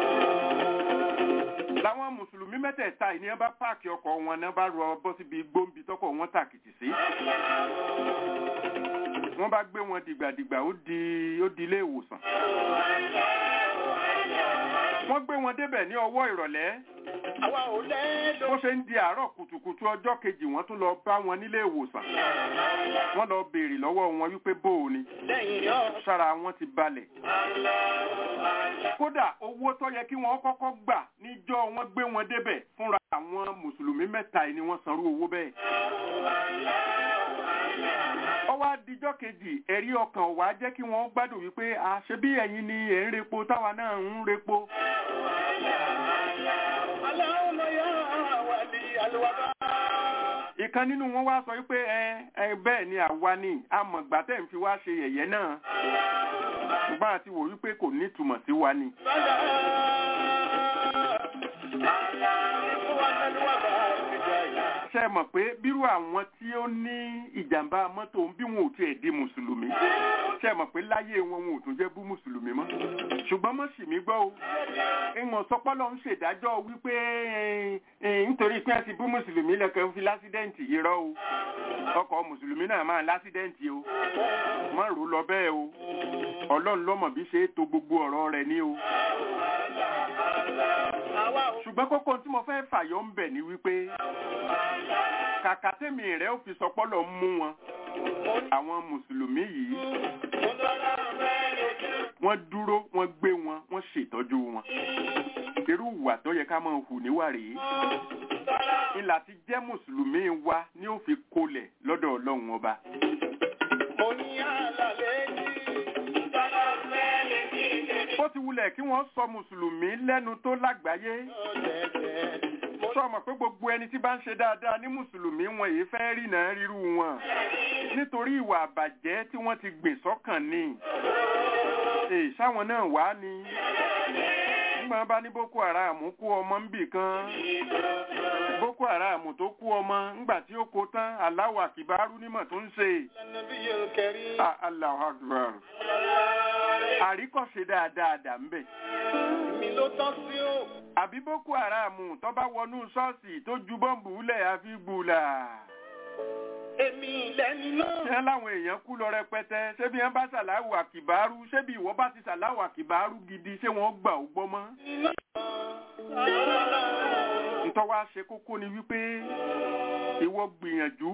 láwọn mùsùlùmí mẹ́tẹ̀ẹ̀ta yìí ni wọ́n bá páàkì ọkọ̀ wọn náà bá rọ bọ́ síbi gbóǹbi tọkọ̀ wọn tàkìtì sí. wọ́n bá gbé wọn dìgbàdìgbà ó di ó di ilé ìwòsàn. wọ́n gbé wọn débẹ̀ ní ọwọ́ ìrọ̀lẹ́ Àwa ò lẹ́ẹ̀dọ̀. bó ṣe ń di àárọ̀ kùtùkùtù ọjọ́ kejì wọ́n tún lọ bá wọn nílé ìwòsàn wọ́n lọ béèrè lọ́wọ́ wọn wípé bó o ni Lẹ́yìn náà. sára wọn ti balẹ̀ kódà owó tó yẹ kí wọ́n kọ́kọ́ gbà níjọ́ wọ́n gbé wọn débẹ̀ fúnra àwọn mùsùlùmí mẹ́ta yìí ni wọ́n sanrú owó bẹ́ẹ̀ ọwọ́ adijọ́ kejì ẹ̀rí ọkàn wá jẹ́ kí wọ́n gbádùn wípé àṣẹ bí ẹ̀yin ni ẹ̀ ń repo táwa náà ń repo Aláwọ̀ yá wà ní àlùwàbá. ìkan nínú wọn wá sọ wípé ẹ ẹ bẹ́ẹ̀ ni àwa ni amọ̀gbà tẹ̀ ń fi wá ṣe yẹ̀yẹ́ náà ṣùgbọ́n àti wò wípé kò nítumọ̀ sí wa ni. Bàdà. Aláwọ̀ wà ní àlùwàbá ìjà yìí. ṣe mọ̀ pé bírú àwọn tí ó ní ìjàmbá mọ́tò bí wọn ò tiẹ̀ di mùsùlùmí ṣe mọ̀ pé láyé wọn wọn ò tún jẹ́ bú mùsùlùmí mọ́ ṣùgbọ́n mọ́ sì mí gbọ́ o ìwọ̀n sọpọ́lọ́ ń ṣèdájọ́ wípé eh, eh, nítorí pé a ti bú mùsùlùmí lẹ́kọ̀ọ́ fi lásídẹ́ǹtì irọ́ o ọkọ̀ mùsùlùmí náà máa lásídẹ́ǹtì o má rò lọ bẹ́ẹ̀ o ọlọ́run lọ́mọ̀ bí ṣe é to gbogbo ọ̀rọ̀ rẹ̀ ní o Àwa ò ṣùgbọ́n kókó tí mo fẹ́ fàyọ ń bẹ̀ ni wípé kàkà tèmi rẹ̀ ó fi sọpọ́lọ̀ mú wọn àwọn mùsùlùmí yìí mú lọ́la rẹ̀ lójú. wọ́n dúró wọ́n gbé wọn wọ́n ṣètọ́jú wọn irú ìwà tó yẹ ká máa hù níwà rèé ìlà ti jẹ́ mùsùlùmí wa ni ó fi kolẹ̀ lọ́dọ̀ ọlọ́run ọba Mo ní àlàlẹ́ yìí. Lọ́la rẹ̀ lè kí ìdèdè. bó ti wulẹ̀ kí wọ́n sọ mùsùlùmí lẹ́nu tó lágbàáyé Ọ̀dẹ̀dẹ̀. sọ mọ̀ pé gbogbo ẹni tí bá ń ṣe dáadáa ní mùsùlùmí wọn èyí fẹ́ rí náà ríru wọn nítorí ìwà àbàjẹ́ tí wọ́n ti gbìn sọ́kàn ni èyí sáwọn náà wá ni nígbà bá ní boko haram kú ọmọ ń bì kan boko haram tó kú ọmọ ńgbà tí ó kó tán aláwọ̀ àkìbárú nímọ̀ tó ń ṣe Nàbí yóò kẹrí. Ah, Allahu Akbar àríkọ̀ṣe dáadáa dà ń bẹ̀ Mi ló tán sí o. àbí boko haram tó bá wọnú ṣọ́ọ̀ṣì tó ju bọ́ǹbù lẹ̀ àfi gbùlà Èmi lẹ́ni náà. ṣé láwọn èèyàn kú lọ rẹpẹtẹ ṣé bí wọn bá ṣàláwò àkìbárú ṣé bí ìwọ bá ti ṣàláwò àkìbárú gidi ṣé wọn gbà ó gbọ́ mọ́. ntọ́ wa ṣe kókó ni wípé ìwọ gbìyànjú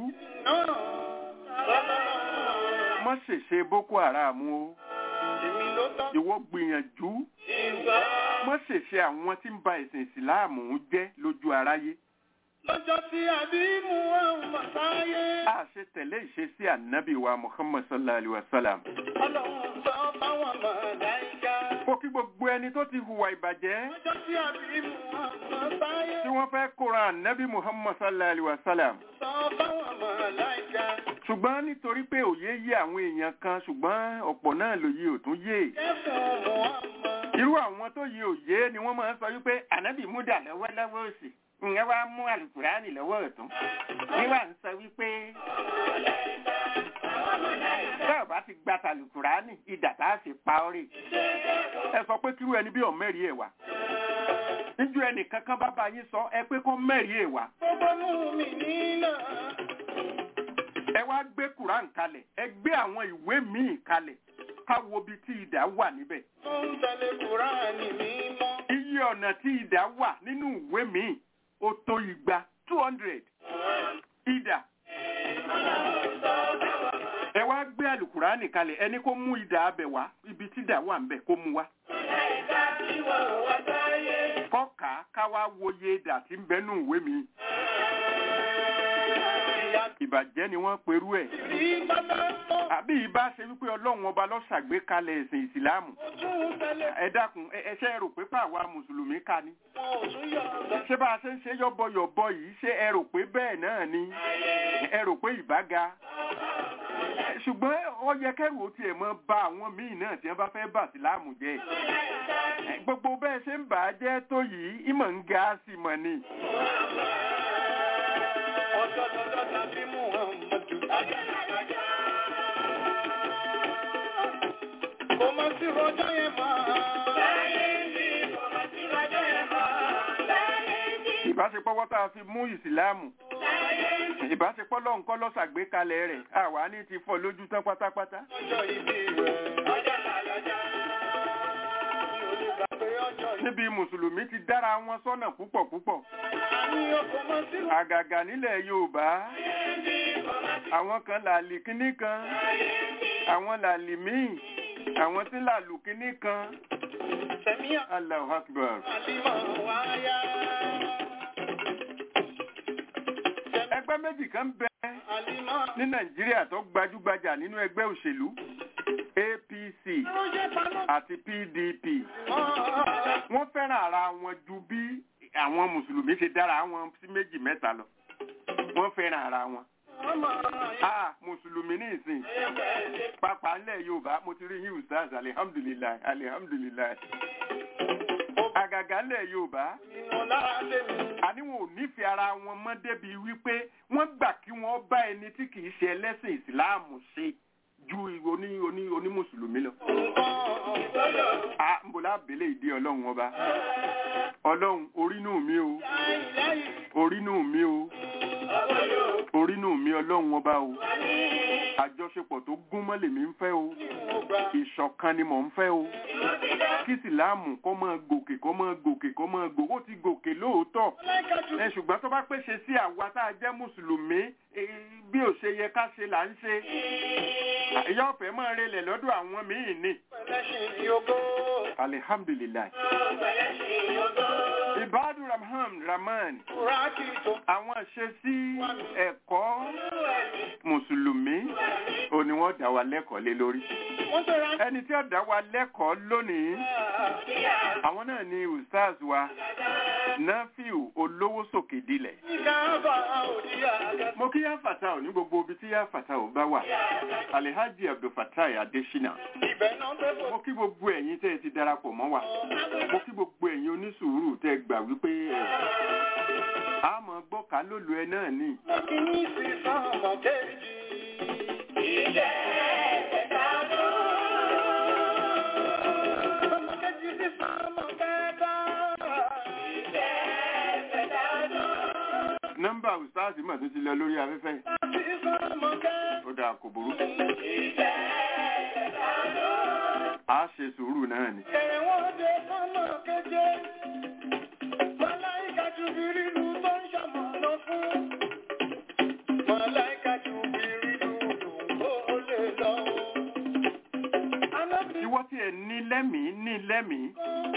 mọ́ ṣèṣe boko haram o Èmi ló tán ìwọ gbìyànjú ìgbà. mọ́ ṣèṣe àwọn tí ń ba ẹ̀sìn ìsìláàmù jẹ́ lójú aráyé. Lọ́jọ́ tí àbí mú àwọn màtáyé. a ṣe tẹ̀lé ìṣesí ànábì wa muhammad sallallahu alayhi wa sallam. Ọlọ́run sọ fáwọn màláíkà. ó kí gbogbo ẹni tó ti hùwà ìbàjẹ́ Lọ́jọ́ tí àbí mú àwọn màtáyé. tí wọ́n fẹ́ kóra ànábì muhammad sallallahu alayhi wa sallam. Sọ fáwọn màláíkà. ṣùgbọ́n nítorí pé òye yé àwọn èèyàn kan ṣùgbọ́n ọ̀pọ̀ náà lòye ò tún yé. Kẹ́sàn-án Muhammad. irú àwọn tó yé òye ni wọ́n máa ń sọ wípé ànábì múdà lọ́wọ́lọ́wọ́ òsì ìyẹn wá mú àlùkùránì lọ́wọ́ ọ̀tún níwà ń sọ wípé bẹ́ẹ̀ bá ti gba tàlùkùránì ìdà tá a sì pa ọ́ rè ẹ sọ pé kírú ẹni bí ọ̀mẹ́rì ẹ̀ wá níjú ẹnì kankan bá bá yín sọ ẹ pé kó mẹ́rì ẹ̀ wá Gbogbo mú mi nínà. ẹ wá gbé kùrán kalẹ̀ ẹ gbé àwọn ìwé míì kalẹ̀ ká wo bí tí ìdá wà níbẹ̀ Tó ń tẹ̀lé Kùránì mímọ́. iye ọ̀nà tí ìdá wà nínú ìwé míì ó tó igba two hundred ìdá ẹ wá gbé àlùkùránì kalẹ̀ ẹni kó mú ìdá abẹ wá ibi tí ìdá wà ń bẹ̀ kó mú wá kọ́ka ká wá wòye dà tí ń bẹ́nu ìwé mi ìbàjẹ́ ni wọ́n perú ẹ̀ Rí bàbá tó àbí ìbá ṣe wípé ọlọ́run ọba ló ṣàgbékalẹ̀ ẹ̀sìn ìsìláàmù tún tẹ́lẹ̀ ẹ dákun ẹ ẹ ṣe rò pé pàwa mùsùlùmí ká ni wọn ò tún yọ̀ ọ̀gá. ṣé bá a ṣe ń ṣe yọ́bọ̀yọ̀bọ yìí ṣé ẹ rò pé bẹ́ẹ̀ náà ni ẹ rò pé ìbága ṣùgbọ́n ó yẹ kẹ́rù ó tiẹ̀ mọ́ bá àwọn míì náà tí wọ́n bá fẹ́ bà síláàmù jẹ́ gbogbo bẹ́ẹ̀ ṣe ń bà á jẹ́ tó yìí ìmọ̀ ń ga sí mọ̀ ni Ọjọ́ lọ́jọ́ tàbí Muhammadu. Kò mọ̀ sí rọjọ́ yẹn máa. ìbáṣepọ̀ wọ́n tá a fi mú ìsìláàmù ìbáṣepọ̀ lọ́hùn kọ́ ló ṣàgbékalẹ̀ rẹ̀ àwa ní ti fọ́ lójú tán pátápátá Ọjọ́ ìbí rẹ̀. Mi ò lè gbàgbé ọjọ́ yìí. níbi mùsùlùmí ti dára wọn sọ́nà púpọ̀ púpọ̀ Àníyàn kò mọ̀ sí rọjọ́. àgàgà nílẹ̀ yorùbá àwọn kan làlì kínní kan àwọn làlì míì àwọn tí làlù kínní kan Sẹ̀míyà Allahu Akbar. Àlímọ̀ wáyà. ẹgbẹ́ méjì kan bẹ Àlímọ̀. ní nàìjíríà tó gbajúgbajà nínú ẹgbẹ́ òṣèlú apc Rọ́jẹ́ paná. àti pdp Mọ́. wọ́n fẹ́ràn ara wọn ju bí àwọn mùsùlùmí ṣe dára wọn sí méjì mẹ́ta lọ wọ́n fẹ́ràn ara wọn. Ọmọ ah mùsùlùmí ní ìsìn pápá ńlẹ̀ yorùbá mo ti rí yín ustaz alihamdulilayi alihamdulilayi àgàgà ńlẹ̀ yorùbá ìmọ̀ lára tèmi. àní wọn ò nífẹ̀ẹ́ ara wọn mọ́ débi wípé wọ́n gbà kí wọ́n bá ẹni tí kì í ṣe ẹlẹ́sìn ìsìláàmù ṣe ju oní oní oní mùsùlùmí lọ. a ń bọ̀ lábẹ́lẹ̀ ìdí ọlọ́run ọba ọlọ́run orínú mi o orínú mi o orínú mi ọlọ́run ọba o àjọṣepọ̀ tó gún mọ́ lèmi ń fẹ́ o ìṣọ̀kan ni mò ń fẹ́ o kí ìsìláàmù kó máa gòkè kó máa gòkè kó máa gòkè ó ti gòkè lóòótọ́ ẹ ṣùgbọ́n tó bá pèsè sí àwa tá a jẹ́ mùsùlùmí eh, bí ò ṣe yẹ ká ṣe là ń ṣe ìyá ọ̀fẹ́ máa relẹ̀ lọ́dọ̀ àwọn míì ni alihamdulilayi ibadu rahman rahman àwọn ṣe sí ẹ̀kọ́ mùsùlùmí ò ní wọ́n dá wa lẹ́kọ̀ọ́ lé lórí ẹni tí ó dá wa lẹ́kọ̀ọ́ lónìí àwọn náà ni ustaz wa nafiu olówó sòkè dilẹ̀ mo kí yá fata ò ní gbogbo ibi tí yá fata ò bá wà alihaji abdulfatai adesina mo kí gbogbo ẹ̀yin tẹ́ ẹ ti darapọ̀ mọ́ wa mo kí gbogbo ẹ̀yin onísùúrù tẹ́ ẹ gbà wípé ẹ a mọ̀ gbọ́ka lólu ẹ náà ni nọ́mbà ustaz mà tó ti lọ lórí afẹ́fẹ́ ó dáa kò burú a ṣe sùúrù náà ni. ìwọ tí ẹ ní lẹ́mìí ní lẹ́mìí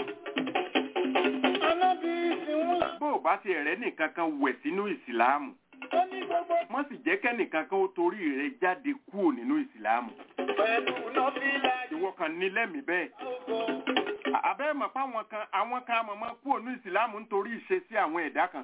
bó o bá ti rẹ́ nìkan kan wẹ̀ sínú ìsìláàmù wọ́n sì jẹ́ kẹ́nìkan kan ó torí rẹ̀ jáde kúrò nínú ìsìláàmù ìwọ kan ní lẹ́mìí bẹ́ẹ̀ àbẹ́ mọ̀ pé àwọn kan àwọn kan mọ̀mọ́ kúrò ní ìsìláàmù nítorí ìṣesí àwọn ẹ̀dá kan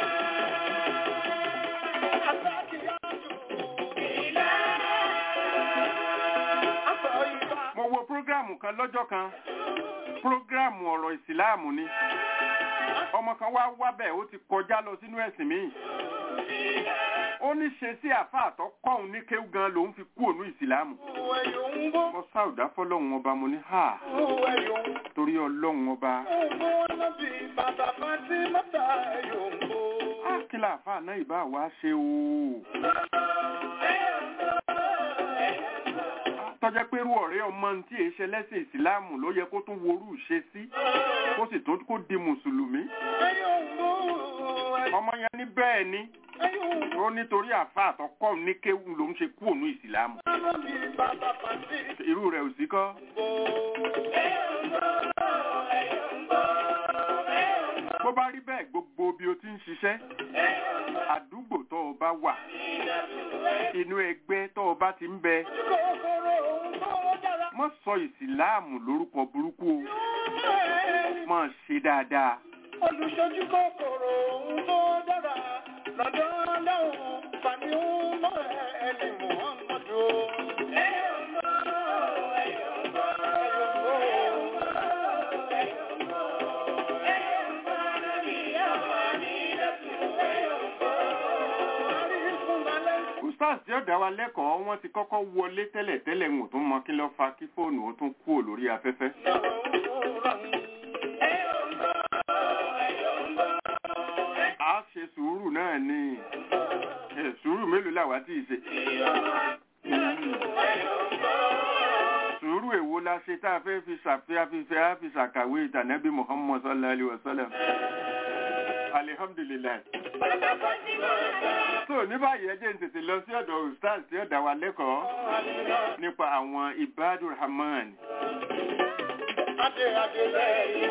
mo wo prógráàmù kan lọ́jọ́ kan prógráàmù ọ̀rọ̀ ìsìláàmù ni ọmọ kan wá wábẹ̀ ó ti kọjá lọ sínú ẹ̀sìn míì ó ní ṣe sí àfáà tó kọ́hún ní kéwú gan lòún fi kú ònú ìsìláàmù mo sáùdá fọlọ́hún ọba mo ní hà torí ọlọ́hún ọba á kí láàfáà náà ìbá wa ṣe o tọ́jẹ́ pé irú ọ̀rẹ́ ọmọ tí èé ṣe lẹ́sìn ìsìláàmù ló yẹ kó tún worú ṣe sí kó sì tó kó di mùsùlùmí ọmọ yẹn ní bẹ́ẹ̀ ni ó nítorí àfa àtọkọ́ ní kéwù ló ń ṣe kú ònú ìsìláàmù irú rẹ̀ ò sí kọ́ bó bá rí bẹ́ẹ̀ gbogbo bí o ti ń ṣiṣẹ́ àdúgbò tó o bá wà inú ẹgbẹ́ tó o bá ti ń bẹ kòkòrò ohun tó dára. mọ́ sọ ìsìláàmù lórúkọ burúkú o mọ́ ṣe dáadáa olùṣojú kòkòrò ohun tó dára lọ́dọ̀ lọ́hùn fani ń mọ ẹni muhammadu. ustaz tí ó dá wa lẹ́kọ̀ọ́ wọ́n ti kọ́kọ́ wọlé tẹ́lẹ̀ tẹ́lẹ̀ ń tún mọ kí ló fa kí fóònù ó tún kúrò lórí afẹ́fẹ́. a ṣe sùúrù náà ni ẹ, sùúrù mélòó làwa tí ì ṣe. sùúrù èwo la ṣe tá a fẹ́ fi ṣàfihàn fífẹ́ á fi ṣàkàwé ìtànẹ́bí muhammad sallallahu alayhi wa sallam. alihamdulilayi. so ní báyìí ẹ jẹ́ n tètè lọ sí ọ̀dọ̀ ustaz tí ó dá wa lẹ́kọ̀ọ́ nípa àwọn ibadur rahman Adé adé lẹ́yìn.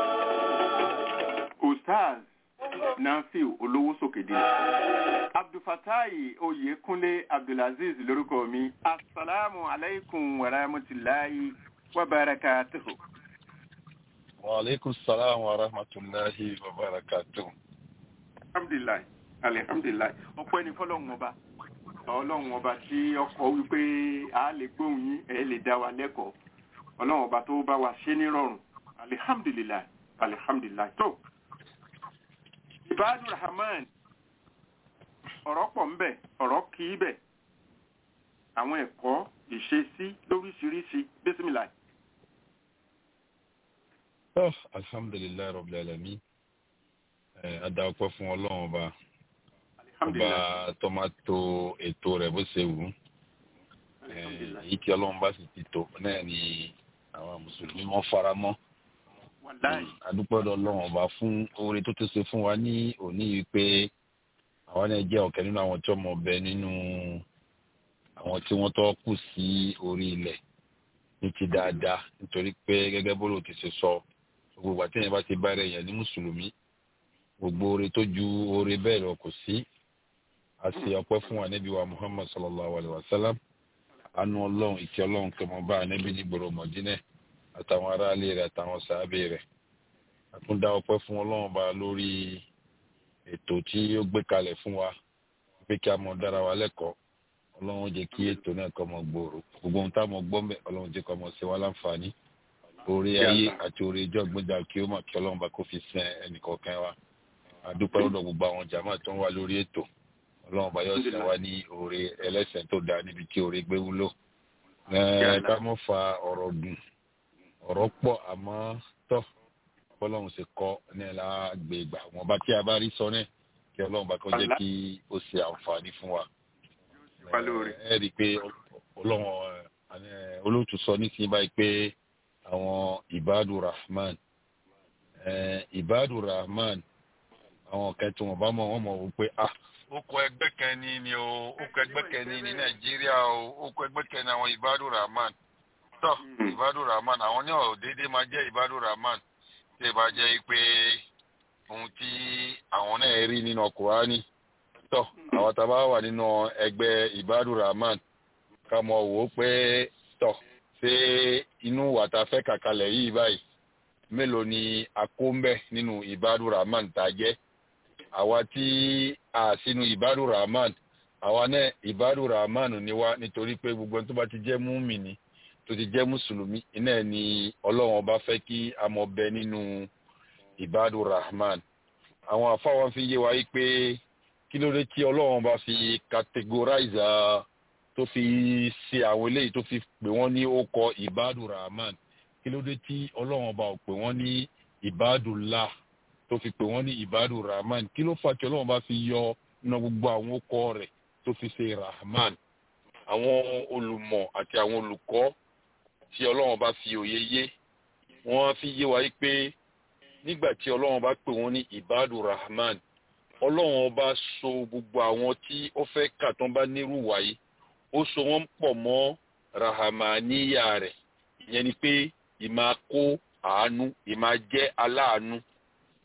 ustaz nafiu olówó sókèdè abdulfatai oyekunle abdulaziz lórúkọ mi asalaamu alaykum wa rahmatulahi wa barakatuhu. وعليكم السلام ورحمة الله وبركاته alhamdulilayi alihamdulilayi ọpẹ́ ní fọ́lọ́run ọba Ọlọ́run ọba tí ọkọ wípé a lè gbóhùn yín ẹ lè dá wa lẹ́kọ̀ọ́ Ọlọ́run ọba tó bá wa ṣe nírọ̀rùn alihamdulilayi alihamdulilayi tó ibadu rahman ọ̀rọ̀ pọ̀ ńbẹ̀ ọ̀rọ̀ kì í bẹ̀ àwọn ẹ̀kọ́ ìṣesí lóríṣiríṣi bísímìláì. Oh, alhamdulillah rabbil alamin Eh, a dá ọpẹ́ fún ọlọ́run ọba ọba alihamdulilayi tó máa to ètò rẹ̀ bó ṣe wù ú Eh, èyí tí ọlọ́run bá sì ti tò náà ni àwọn mùsùlùmí wọn fara mọ́ wàláì adúpẹ́dọ̀ ọlọ́run ọba fún oore tó tó ṣe fún wa ní òní yìí pé àwọn náà jẹ́ ọ̀kẹ́ nínú àwọn tí ọmọ ọbẹ̀ nínú àwọn tí wọ́n tọ́ kù sí orí ilẹ̀ ní ti dáadáa nítorí pé gẹ́gẹ́ bó ló ti ṣe sọ gbogbo àti ẹ̀yìn bá ti bá rẹ̀ yẹn ní mùsùlùmí gbogbo oore tó ju oore bẹ́ẹ̀ lọ kò sí a sì ọpẹ́ fún wa níbi wa muhammad sallallahu alayhi wa sallam anu ọlọ́run ìkẹ́ ọlọ́run kẹmọ bá níbi ní gbòòrò mọ̀dínẹ̀ àtàwọn aráalé rẹ̀ àtàwọn sàábé rẹ̀ àtúndá ọpẹ́ fún ọlọ́run bá lórí ètò tí ó gbé kalẹ̀ fún wa pé kí a mọ dára wa lẹ́kọ̀ọ́ ọlọ́run jẹ́ kí ètò náà kọ́ mọ gbòòrò gbogbo ohun táwọn gbọ́ mẹ́ ọlọ́run jẹ́ kọ́ mọ sí wa láǹfààní orí ayé àti orí ìjọ gbọ́dọ̀ kí ó mọ̀ kí ọlọ́run bá kó fi sẹ́ ẹnìkọ̀ọ̀kan wa àdúpẹ́ lọ́dọ̀ gbogbo àwọn jàmáà tó ń wà lórí ètò ọlọ́run bá yóò sẹ́ wa ní oore ẹlẹ́sẹ̀ tó dáa níbi tí oore gbé wúlò Ẹ, ká mọ́ fa ọ̀rọ̀ gùn ọ̀rọ̀ pọ̀ àmọ́ tọ́ bọ́lọ́run ṣe kọ́ ní ẹ̀la gbègbà wọn bá tí a bá rí sọ náà kí ọlọ́run bá kọ́ jẹ́ kí ó ṣe àǹfààní fún wa wá lórí. ẹ rí i pé ọlọ́run ẹ, olóòtú sọ nísìnyí báyìí pé àwọn ibadu rahman ẹ, ibadu rahman àwọn kẹtù wọn bá mọ wọn mọ wò pé ah ó kọ ẹgbẹ́ kẹni ni o ó kọ ẹgbẹ́ kẹni ní nàìjíríà o ó kọ ẹgbẹ́ kẹni àwọn ibadu rahman tọ Mm. ibadu rahman àwọn ní ọ̀rọ̀ déédéé máa jẹ́ ibadu rahman tí ì bá jẹ́ pé ohun tí àwọn náà rí nínú Kùránì tọ àwọn tá a bá wà nínú ẹgbẹ́ ibadu rahman ká mọ wò ó pé tọ ṣé inú wàtá fẹ́ kàkalẹ̀ yìí báyìí mélòó ni a kó ń bẹ nínú ibadu rahman tá a jẹ́ àwa tí a sínú ibadu rahman àwa náà ibadu rahman ni wá nítorí pé gbogbo ẹni tó bá ti jẹ́ múmìnì tó ti jẹ́ mùsùlùmí iná ẹ̀ ni ọlọ́run ọba fẹ́ kí a mọ bẹ nínú ibadu rahman àwọn afáwọn fi yé wa yí pé kí ló dé tí ọlọ́run ọba fi categorize ah, tó fi ṣe àwọn eléyìí tó fi pè wọ́n ní ó kọ ibadu rahman kí ló dé tí ọlọ́run ọba ò pè wọ́n ní ibadullah tó fi pè wọ́n ní ibadu rahman kí ló fà tí ọlọ́run bá fi yọ nínú gbogbo àwọn ọkọ rẹ̀ tó fi ṣe rahman àwọn olùmọ̀ àti àwọn olùkọ́ tí ọlọ́run bá fi òye yé wọ́n fi yé wa yí pé nígbà tí ọlọ́run bá pè wọ́n ní ibadu rahman ọlọ́run bá so gbogbo àwọn tí ó fẹ́ kà tán bá nírú wáyé ó so wọ́n pọ̀ mọ́ rahamaniya rẹ̀ ìyẹn ni pé ìmáa kó àánú ìmáa jẹ́ aláàánú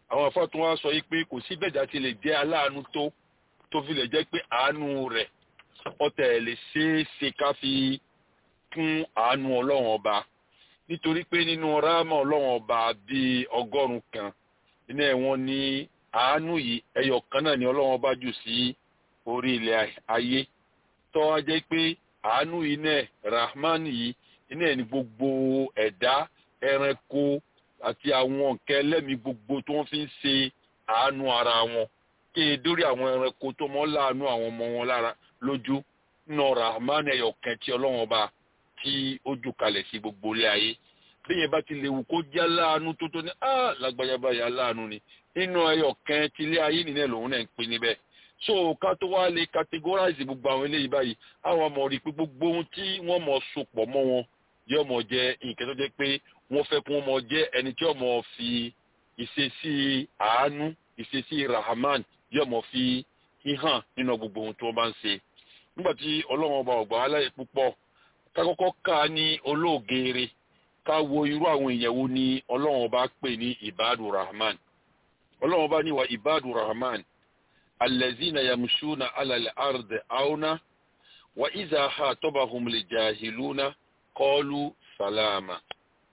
àwọn afọ tó wá sọ yìí pé kò sí bẹ́ẹ̀dá ti lè jẹ́ aláàánú tó tó fi lè jẹ́ pé àánú rẹ̀ ọ̀tẹ̀ lè ṣeé ṣe ká fi kún àánú ọlọ́run ọba nítorí pé nínú ráàmà ọlọ́run ọba bíi ọgọ́rùn-ún kan iná ẹ̀wọ̀n ní àánú yìí ẹyọ kan náà ni ọlọ́run ọba jù sí orí ilẹ̀ ayé tó wá jẹ́ pé àánú yìí náà rahman yìí iná ẹ̀ ní gbogbo ẹ̀dá ẹranko àti àwọn nǹkan ẹlẹ́mìí gbogbo tó wọ́n fi ń ṣe àánú ara wọn kí e dórí àwọn ẹranko tó mọ́ láàánú àwọn ọmọ wọn lára lójú nínú rahman ẹyọ kan tí ọlọ́run ọba tí ó jù kalẹ̀ sí gbogbo ilé ayé bí yẹn bá ti lè wù kó jẹ́ láàánú tó tó ní á lágbájá báyà láàánú ni nínú ẹyọ kan tí ilé ayé nìyẹn lòun náà ń pín níbẹ̀ so ká tó wá lè categorize gbogbo àwọn eléyìí báyìí àwọn ọmọ rí i pé gbogbo ohun tí wọ́n mọ̀ sopọ̀ mọ́ wọn yóò mọ̀ jẹ́ nǹkan tó jẹ́ pé wọ́n fẹ́ kí wọ́n mọ̀ jẹ́ ẹni tí yóò mọ̀ fi ìṣesí àánú ìṣesí rahman yóò mọ̀ fi hàn nínú gbogbo ohun tí wọ́n bá ń ṣe nígbà tí ọlọ́run ọba ọ̀gbà aláyè púpọ̀ ká kọ́kọ́ ká ní olóògeere ká wo irú àwọn èèyàn wo ni ọlọ́run ọba pè ní ibadu rahman ọlọ́run ọba ní wa ibadu rahman alẹ́zínà yamṣúna alàlẹ́ àrùdẹ̀ àwọnà wa ìzà ha tọ́ba humlẹ̀ jahiluna kọlu salama.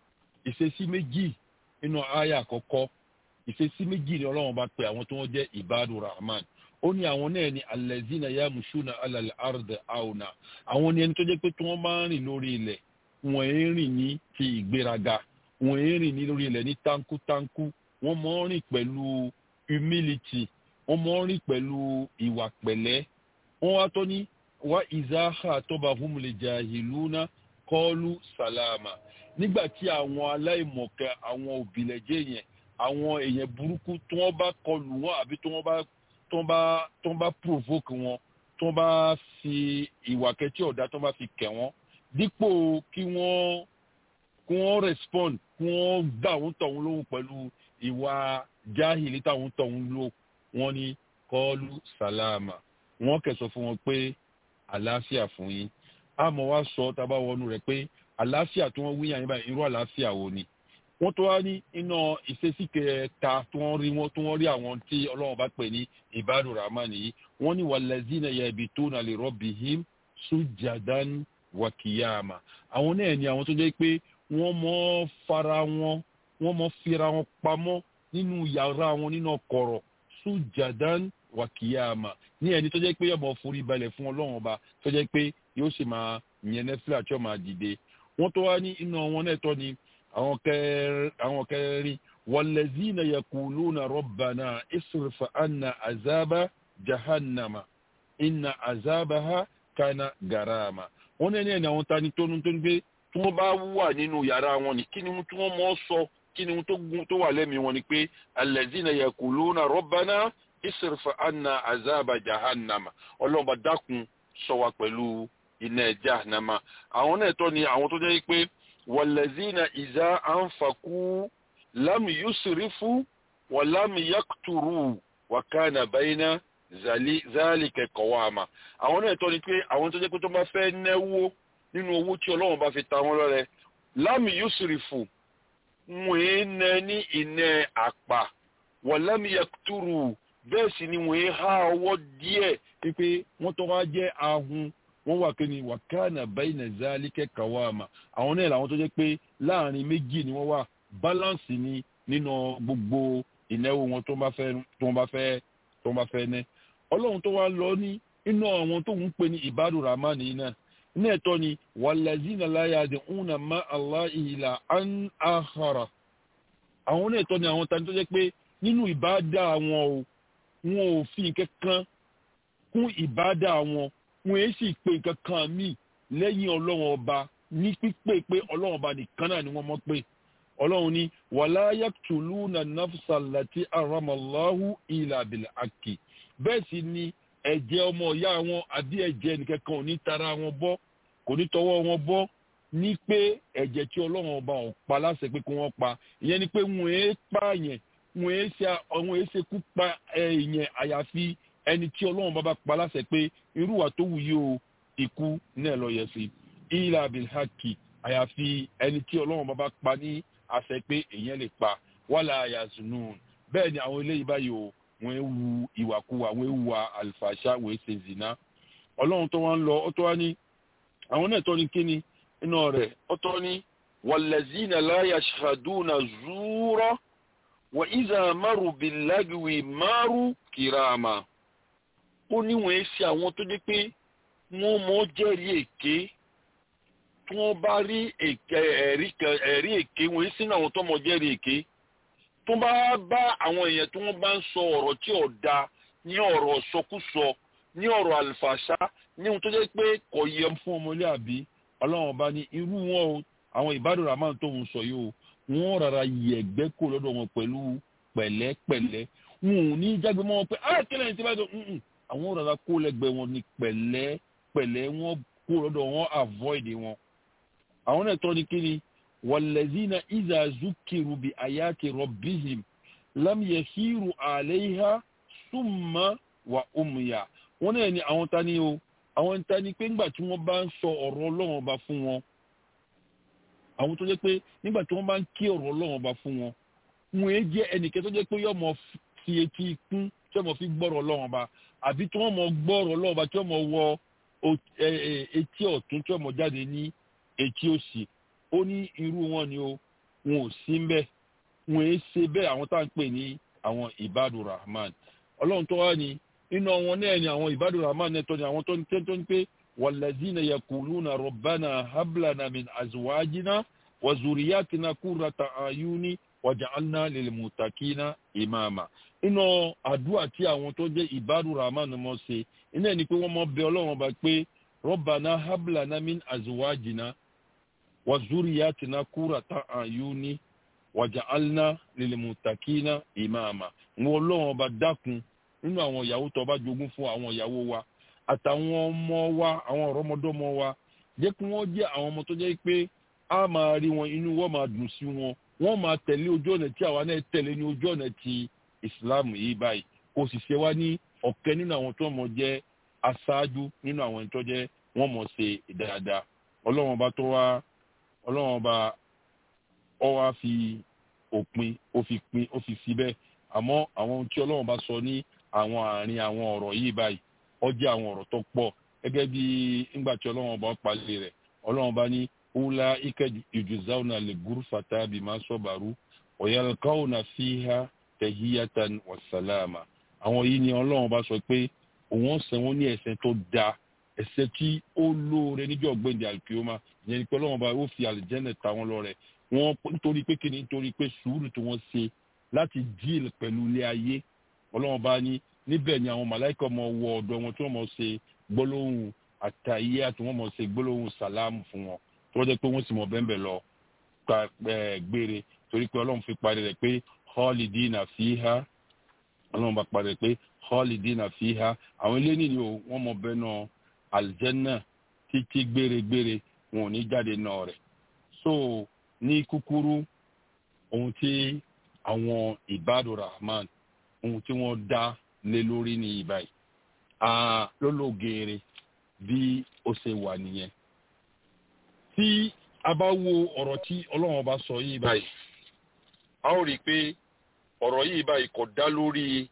ìṣesí méjì nínú àyà àkọ́kọ́ ìṣesí méjì ni ọlọ́run bá pe àwọn tó wọ́n jẹ́ ibadu rahman ó ní àwọn náà ni alẹ́zínà yamṣúna alàlẹ́ àrùdẹ̀ àwọnà àwọn ni ẹni tó jẹ́ pé tí wọ́n máa ń rìn lórí ilẹ̀ wọ́n ń rìn ní ti ìgbéraga wọ́n ń rìn ní lórí ilẹ̀ ní tánkútánkú wọ́n máa ń rìn pẹ̀lú humility wọ́n mọ̀ ń rìn pẹ̀lú ìwà pẹ̀lẹ́ wọ́n wá tó ní wá ìzáhà tọ́ba humule jahiluna kọ́ọ̀lù sàlámà nígbà tí àwọn aláìmọ̀kẹ́ àwọn òbílẹ̀jẹ́ yẹn àwọn èèyàn burúkú tí wọ́n bá kọlù wọn àbí tí wọ́n bá tí wọ́n bá tí wọ́n bá provoke wọn tí wọ́n bá fi ìwà kẹtí ọ̀dà tí wọ́n bá fi kẹ̀ wọ́n dípò kí wọ́n kí wọ́n respond kí wọ́n gbà wọ́n tọ̀hún lóhùn pẹ̀lú ìwà jahili táwọn tọ̀hún lóhùn wọ́n ní kọ́ọ́lù sàlámà wọ́n kẹsọ fún wọn pé àlàáfíà fún yín àmọ́ wá sọ tábà wọnú rẹ̀ pé àlàáfíà tí wọ́n wí yàn yín báyìí irú àlàáfíà wo ni wọ́n tó wá ní iná ìṣesí kẹta tí wọ́n rí wọ́n tí wọ́n rí àwọn tí ọlọ́run bá pè ní ìbádùn rahman yìí wọ́n ní wàlẹ́zínà yabituna li rabbihim sujadan wa kiyama àwọn náà ni àwọn tó jẹ́ pé wọ́n mọ́ fara wọn wọ́n mọ́ fira wọn pamọ́ nínú yàrá wọn nínú kọ̀rọ̀ sujadan wa kiyama ní ẹni tó jẹ́ pé yọ̀bọ̀ forí balẹ̀ fún ọlọ́run ọba tó jẹ́ pé yóò sì máa yẹn nẹ́fílà tí ó máa dìde wọ́n tó wá ní iná wọn náà tọ́ ni àwọn kẹrin wàlẹ́zínà yakuluna rabbana isrifa anna azaba jahannama inna azabaha kana garama wọ́n ní ẹni àwọn tani tónú tó ń gbé tí wọ́n bá wà nínú yàrá wọn ni kí ni tí wọ́n mọ̀ sọ kí ni tó wà lẹ́mìí wọn ni pé alẹ́zínà yakuluna rabbana isrifa anna azaba jahannama ọlọ́mọba dákun sọ wa pẹ̀lú iná jahannama àwọn náà tọ́ ni àwọn tó jẹ́ pé wàlẹ́zínà ìzá ànfàkú lámì yusrifu wà lámì yakturu wà kánà báyìí zálìkẹ̀ kọ̀wàmà àwọn náà tọ́ ni pé àwọn tó jẹ́ pé tó bá fẹ́ náwó nínú owó tí ọlọ́run bá fi ta wọn lọ́rẹ lámì yusrifu wọ́n ń nẹ ní iná àpà wà lámì yakturu bẹ́ẹ̀ sì ni wọ́n há ọwọ́ díẹ̀ pípé wọ́n tó wá jẹ́ ahun wọ́n wà kíni wàkánà bẹ́ẹ̀nà zálíkẹ́ kàwáàmà àwọn náà làwọn tó jẹ́ pé láàrin méjì ni wọ́n wà báláǹsì ni nínú gbogbo ìnáwó wọn tó bá fẹ́ tó bá fẹ́ tó bá fẹ́ ní. ọlọ́run tó wá lọ ní inú àwọn tó ń pè ní ìbádùn ramani náà ní ẹ̀tọ́ ni wàlàzínà láyàdì ńnà má aláìhìlà án àhàrà àwọn náà ẹ̀tọ́ ni àwọn tani tó jẹ́ pé nínú ìbádà wọn o wọn ò fi nǹkan kan kún ìbádà wọn wọn èé sì pé nǹkan kan míì lẹ́yìn ọlọ́run ọba ní pípé pé ọlọ́run ọba nìkan náà ni wọ́n mọ̀ pé ọlọ́run ní wàlá yàtúlùnà nafsalati aramallahu ilà bìlà àkì bẹ́ẹ̀ sì ni ẹ̀jẹ̀ ọmọ ìyá wọn àbí ẹ̀jẹ̀ nìkan kan ò ní tara wọn bọ́ kò ní tọwọ́ wọn bọ́ ní pé ẹ̀jẹ̀ tí ọlọ́run ọba ò pa láṣẹ pé kí wọ́n pa ìyẹn ni pé wọn èé pààyàn wọn èé ṣe àwọn èé ṣe kú pa ẹ̀yẹn àyàfi ẹni tí ọlọ́run bá bá pa láṣẹ pé irúwà tó wù yìí o ikú náà lọ yẹ sí ilà abilhaki àyàfi ẹni tí ọlọ́run bá bá pa ní àṣẹ pé èèyàn lè pa wàlà àyàzùnú bẹ́ẹ̀ ni àwọn eléyìí báyìí o wọ́n ń wu ìwàkuwà wọ́n ń wa àlùfàṣà wọ́n ń ṣe zìnà ọlọ́run tó wá ń lọ ó tó wá ní àwọn náà tó ní kíni iná rẹ̀ ó tó ní wàlẹ́zínà láyà ṣàdúnà zúúrọ́ wà ìzà márùn bìlágìwì márùn kìràmà ó ní wọ́n ṣe àwọn tó dé pé wọ́n mọ̀ jẹ́rìí èké tí wọ́n bá rí ẹ̀rí èké wọ́n sínú àwọn tó mọ̀ jẹ́rìí èké tó bá bá àwọn èèyàn tí wọ́n bá ń sọ ọ̀rọ̀ tí ò da ní ọ̀rọ̀ sọkúsọ ní ọ̀rọ̀ àlùfàṣà ní ohun tó jẹ́ pé kò yẹ fún ọmọlúàbí ọlọ́run ọba ní irú wọn o àwọn ìbádùn ramán tó ń sọ yìí o wọ́n rárá yẹ̀gbẹ́ kó lọ́dọ̀ wọn pẹ̀lú pẹ̀lẹ́pẹ̀lẹ́ wọn ò ní jágbe mọ́ wọn pé ah kílẹ̀ ní ti bá dùn ún àwọn rárá kó lẹ́gbẹ̀ẹ́ wọn ní pẹ̀lẹ́pẹ̀lẹ́ wọn kó lọ́dọ̀ wọn avoid wọn. àwọn náà tọ́ ni kí ni wàlẹ́zínà ìzà zukiru bi ayati rabbihim lam yasiru alayha summa wa umya wọn náà ni àwọn tani o àwọn tani pé ńgbà tí wọ́n bá ń sọ ọ̀rọ̀ ọlọ́run ọba fún wọn àwọn tó jẹ́ pé nígbà tí wọ́n bá ń kí ọ̀rọ̀ ọlọ́run ọba fún wọn wọn èé jẹ́ ẹnìkẹ́ tó jẹ́ pé yọ́ mọ fi etí kún tí wọ́n mọ fi gbọ́rọ̀ ọlọ́run ọba àbí tí wọ́n mọ gbọ́rọ̀ ọlọ́run ọba tí wọ́n mọ wọ etí ọ̀tún tí wọ́n mọ jáde ní etí òsì ó ní irú wọn ni o wọn ò sí mbẹ́ wọn èé ṣe bẹ́ẹ̀ àwọn tá à ń pè ní àwọn ibadu rahman ọlọ́run tó wá ní inú wọn náà ni àwọn ibadu rahman náà tó ní àwọn tó ní tó ní pé wàlẹ́zínà yakuluna rọ̀bánà hablana min azuwájínà wàzúrìyàtìnà kúrata ayúni wàjàlná lèlmùtàkínà ìmáàmà inú àdúrà tí àwọn tó jẹ́ ibadu rahman mọ̀ ṣe iná ni pé wọ́n mọ̀ bẹ ọlọ́run ọba pé rọ̀bánà hablana min azuwájínà wàzúrìyàtìnà kúrata ayúni wàjàlná lèlmùtàkínà ìmáàmà wọn ọlọ́run ọba dákun nínú àwọn ìyàwó tó bá jogún fún àwọn ìyàwó wa àtàwọn ọmọ wa àwọn ọ̀rọ̀mọdọ́mọ wa jẹ́ kí wọ́n jẹ́ àwọn ọmọ tó jẹ́ pé a máa rí wọn inú wọn máa dùn sí wọn wọ́n máa tẹ̀lé ojú ọ̀nà tí àwa náà tẹ̀lé ní ojú ọ̀nà ti ìsìláàmù yìí báyìí kò sì ṣe wá ní ọ̀kẹ́ nínú àwọn tó mọ̀ jẹ́ aṣáájú nínú àwọn tó jẹ́ wọ́n mọ̀ ṣe dáadáa ọlọ́run ọba tó wá ọlọ́run ọba ọ wá fi òpin ó fi pin ó fi fi bẹ́ẹ̀ àmọ́ àwọn ohun tí ọlọ́run bá sọ ní àwọn àárín àwọn ọ̀rọ̀ yìí báyìí ó jẹ́ àwọn ọ̀rọ̀ tó pọ̀ gẹ́gẹ́ bí ńgbà tí ọlọ́run bá palẹ̀ rẹ̀ ọlọ́run bá ní wúlá ike ìjùzáwùnà lè gúrú fata bí máa sọ̀bàrú ọ̀yàlkáwùnà fíhá tẹ̀híyàtàn wàsálàmà àwọn yìí ni ọlọ́run bá sọ pé òun ọ̀sẹ̀ wọn ní ẹ̀sẹ̀ tó da ẹ̀sẹ̀ tí ó lóore níjọ́ gbẹ̀ndẹ̀ àlùkìyọ́mà ìyẹn ni pé ọlọ́run bá ó fi àlùjẹ́nẹ̀ ta wọn lọ rẹ̀ wọ́n nítorí pé kíni nítorí pé sùúrù tí wọ́n ṣe láti díìl pẹ̀lú ilé ayé ọlọ́run bá ní níbẹ̀ ni àwọn màláìkà ọmọ wọ ọ̀dọ̀ wọn tí wọ́n mọ̀ ṣe gbólóhùn àtàyé àti wọ́n mọ̀ ṣe gbólóhùn sàlámù fún wọn tí wọ́n jẹ́ pé wọ́n sì mọ̀ bẹ́ẹ̀ lọ gbére torí pé ọlọ́run fi parí rẹ̀ pé họ́ọ̀lìdínà fíhá ọlọ́run bá parí rẹ̀ pé họ́ọ̀lìdínà fíhá àwọn ilé nìyí o wọ́n mọ̀ bẹ́ẹ̀ náà àlìjẹ́nà títí gbére-gbére wọn ò ní jáde náà rẹ̀ so ní kúkúrú ohun tí àwọn ibadu rahman ohun tí wọ́n dá lé lórí ní ìbáyìí lólógeere bí ó ṣe wà nìyẹn tí a bá wo ọ̀rọ̀ tí ọlọ́run bá sọ yìí báyìí a ó rí i pé ọ̀rọ̀ yìí báyìí kò dá lórí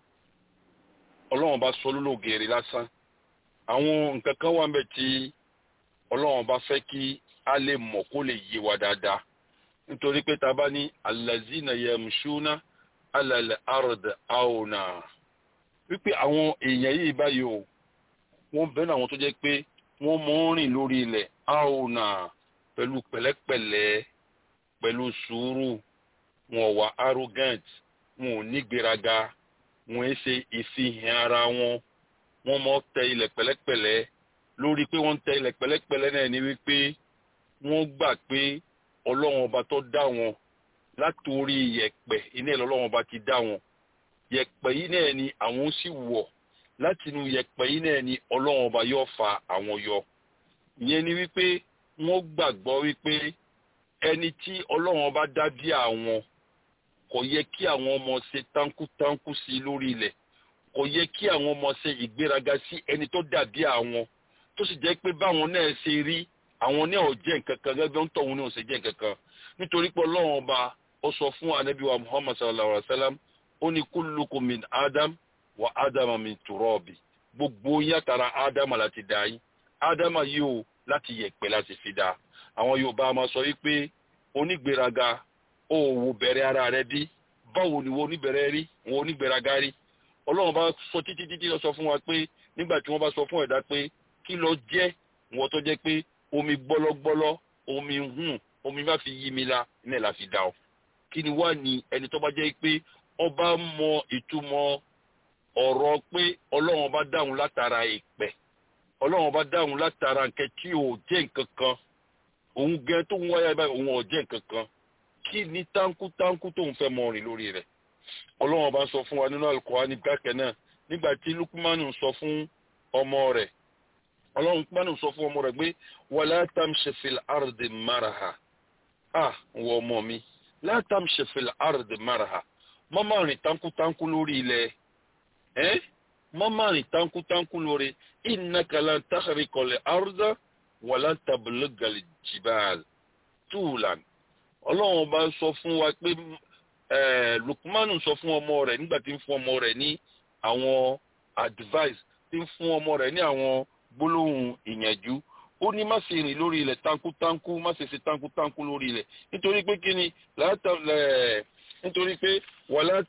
ọlọ́run bá sọ lólógeere lásán àwọn nǹkan kan wà ńbẹ̀ tí ọlọ́run bá fẹ́ kí a lè mọ̀ kó lè yé wa dáadáa nítorí pé tá a bá ní alazina yamshuna alal ard auna wípé àwọn èèyàn yìí báyìí o wọ́n bẹ̀rẹ̀ àwọn tó jẹ́ pé wọ́n mọ̀ ń rìn lórí ilẹ̀ auna pẹ̀lú pẹ̀lẹ́pẹ̀lẹ́ pẹ̀lú sùúrù wọn wà arrogant wọn ò ní gbéraga wọn ẹ ṣe ìfihàn ara wọn wọ́n mọ̀ tẹ ilẹ̀ pẹ̀lẹ́pẹ̀lẹ́ lórí pé wọ́n tẹ ilẹ̀ pẹ̀lẹ́pẹ̀lẹ́ náà ni wípé wọ́n gbà pé ọlọ́run ọba tó dá wọn látòrí yẹ̀pẹ̀ iná ìlú ọlọ́run ọba ti dá wọn yẹ̀pẹ̀ yìí náà ni àwọn sì wọ̀ láti inú yẹ̀pẹ̀ yìí náà ni ọlọ́run ọba yóò fa àwọn yọ ìyẹn ni wípé wọ́n gbàgbọ́ wípé ẹni tí ọlọ́run ọba dá bí àwọn kò yẹ kí àwọn ọmọ ṣe tánkútánkú sí lórí ilẹ̀ kò yẹ kí àwọn ọmọ ṣe ìgbéraga sí ẹni tó dàbí àwọn tó sì jẹ́ pé báwọn náà ṣe rí àwọn ní ọ̀jẹ̀ nǹkan kan gẹ́gẹ́ ń tọ̀hún ní ọ̀sẹ̀ jẹ́ nǹkan kan nítorí pé ọlọ́run ọba ó sọ fún anabi wa muhammad sallallahu alayhi wa sallam ó ní kullukum min adam wa adama min turabi gbogbo yín àtàrà ádámà láti dá yín ádámà yìí ó láti yẹ̀pẹ̀ láti fi dá àwọn yorùbá máa sọ wípé onígbéraga ó wò bẹ̀rẹ̀ ara rẹ bí báwo ni wo oníbẹ̀rẹ̀ rí wo onígbéraga rí ọlọ́run bá sọ títí títí lọ sọ fún wa pé nígbà tí wọ́n bá sọ fún ẹ̀dá pé kí ló jẹ́ wọ́n tó jẹ́ pé omi gbọ́lọ́gbọ́lọ́ omi hùn omi bá fi yí mi la ní ẹ̀ la fi dá ọ kí ni wá ní ẹni tó bá jẹ́ pé ọba mọ ìtumọ̀ ọ̀rọ̀ pé ọlọ́run ọba dáhùn látara ìpẹ́ ọlọ́run ọba dáhùn látara nǹkan tí ò jẹ́ nǹkan kan òun gẹ tó ń wáyà báyìí òun ò jẹ́ nǹkan kan kí ni táǹkù táǹkù tó ń fẹ́ mọ rìn lórí rẹ̀ ọlọ́run ọba sọ fún wa nínú Al-Qur'ani gbàkẹ́ náà nígbà tí Lukumanu sọ fún ọmọ rẹ̀ ọlọ́run Lukumanu sọ fún ọmọ rẹ̀ pé wala tamshi fil ardi maraha ah wọ ọmọ mi la tamshi fil ardi maraha mọ́mọ́ rìn táǹkù lórí ilẹ̀ ẹ́ mọ́mọ́ rìn táǹkù lórí innaka lan takhriqal arda wala tablughal jibal tulan ọlọ́run bá sọ fún wa pé Lukmanu sọ fún ọmọ rẹ̀ nígbà tí ń fún ọmọ rẹ̀ ní àwọn advice tí ń fún ọmọ rẹ̀ ní àwọn gbólóhùn ìyànjú ó ní má ṣe rìn lórí ilẹ̀ táǹkù má ṣe ṣe táǹkù lórí ilẹ̀ nítorí pé kí ni nítorí pé wàlá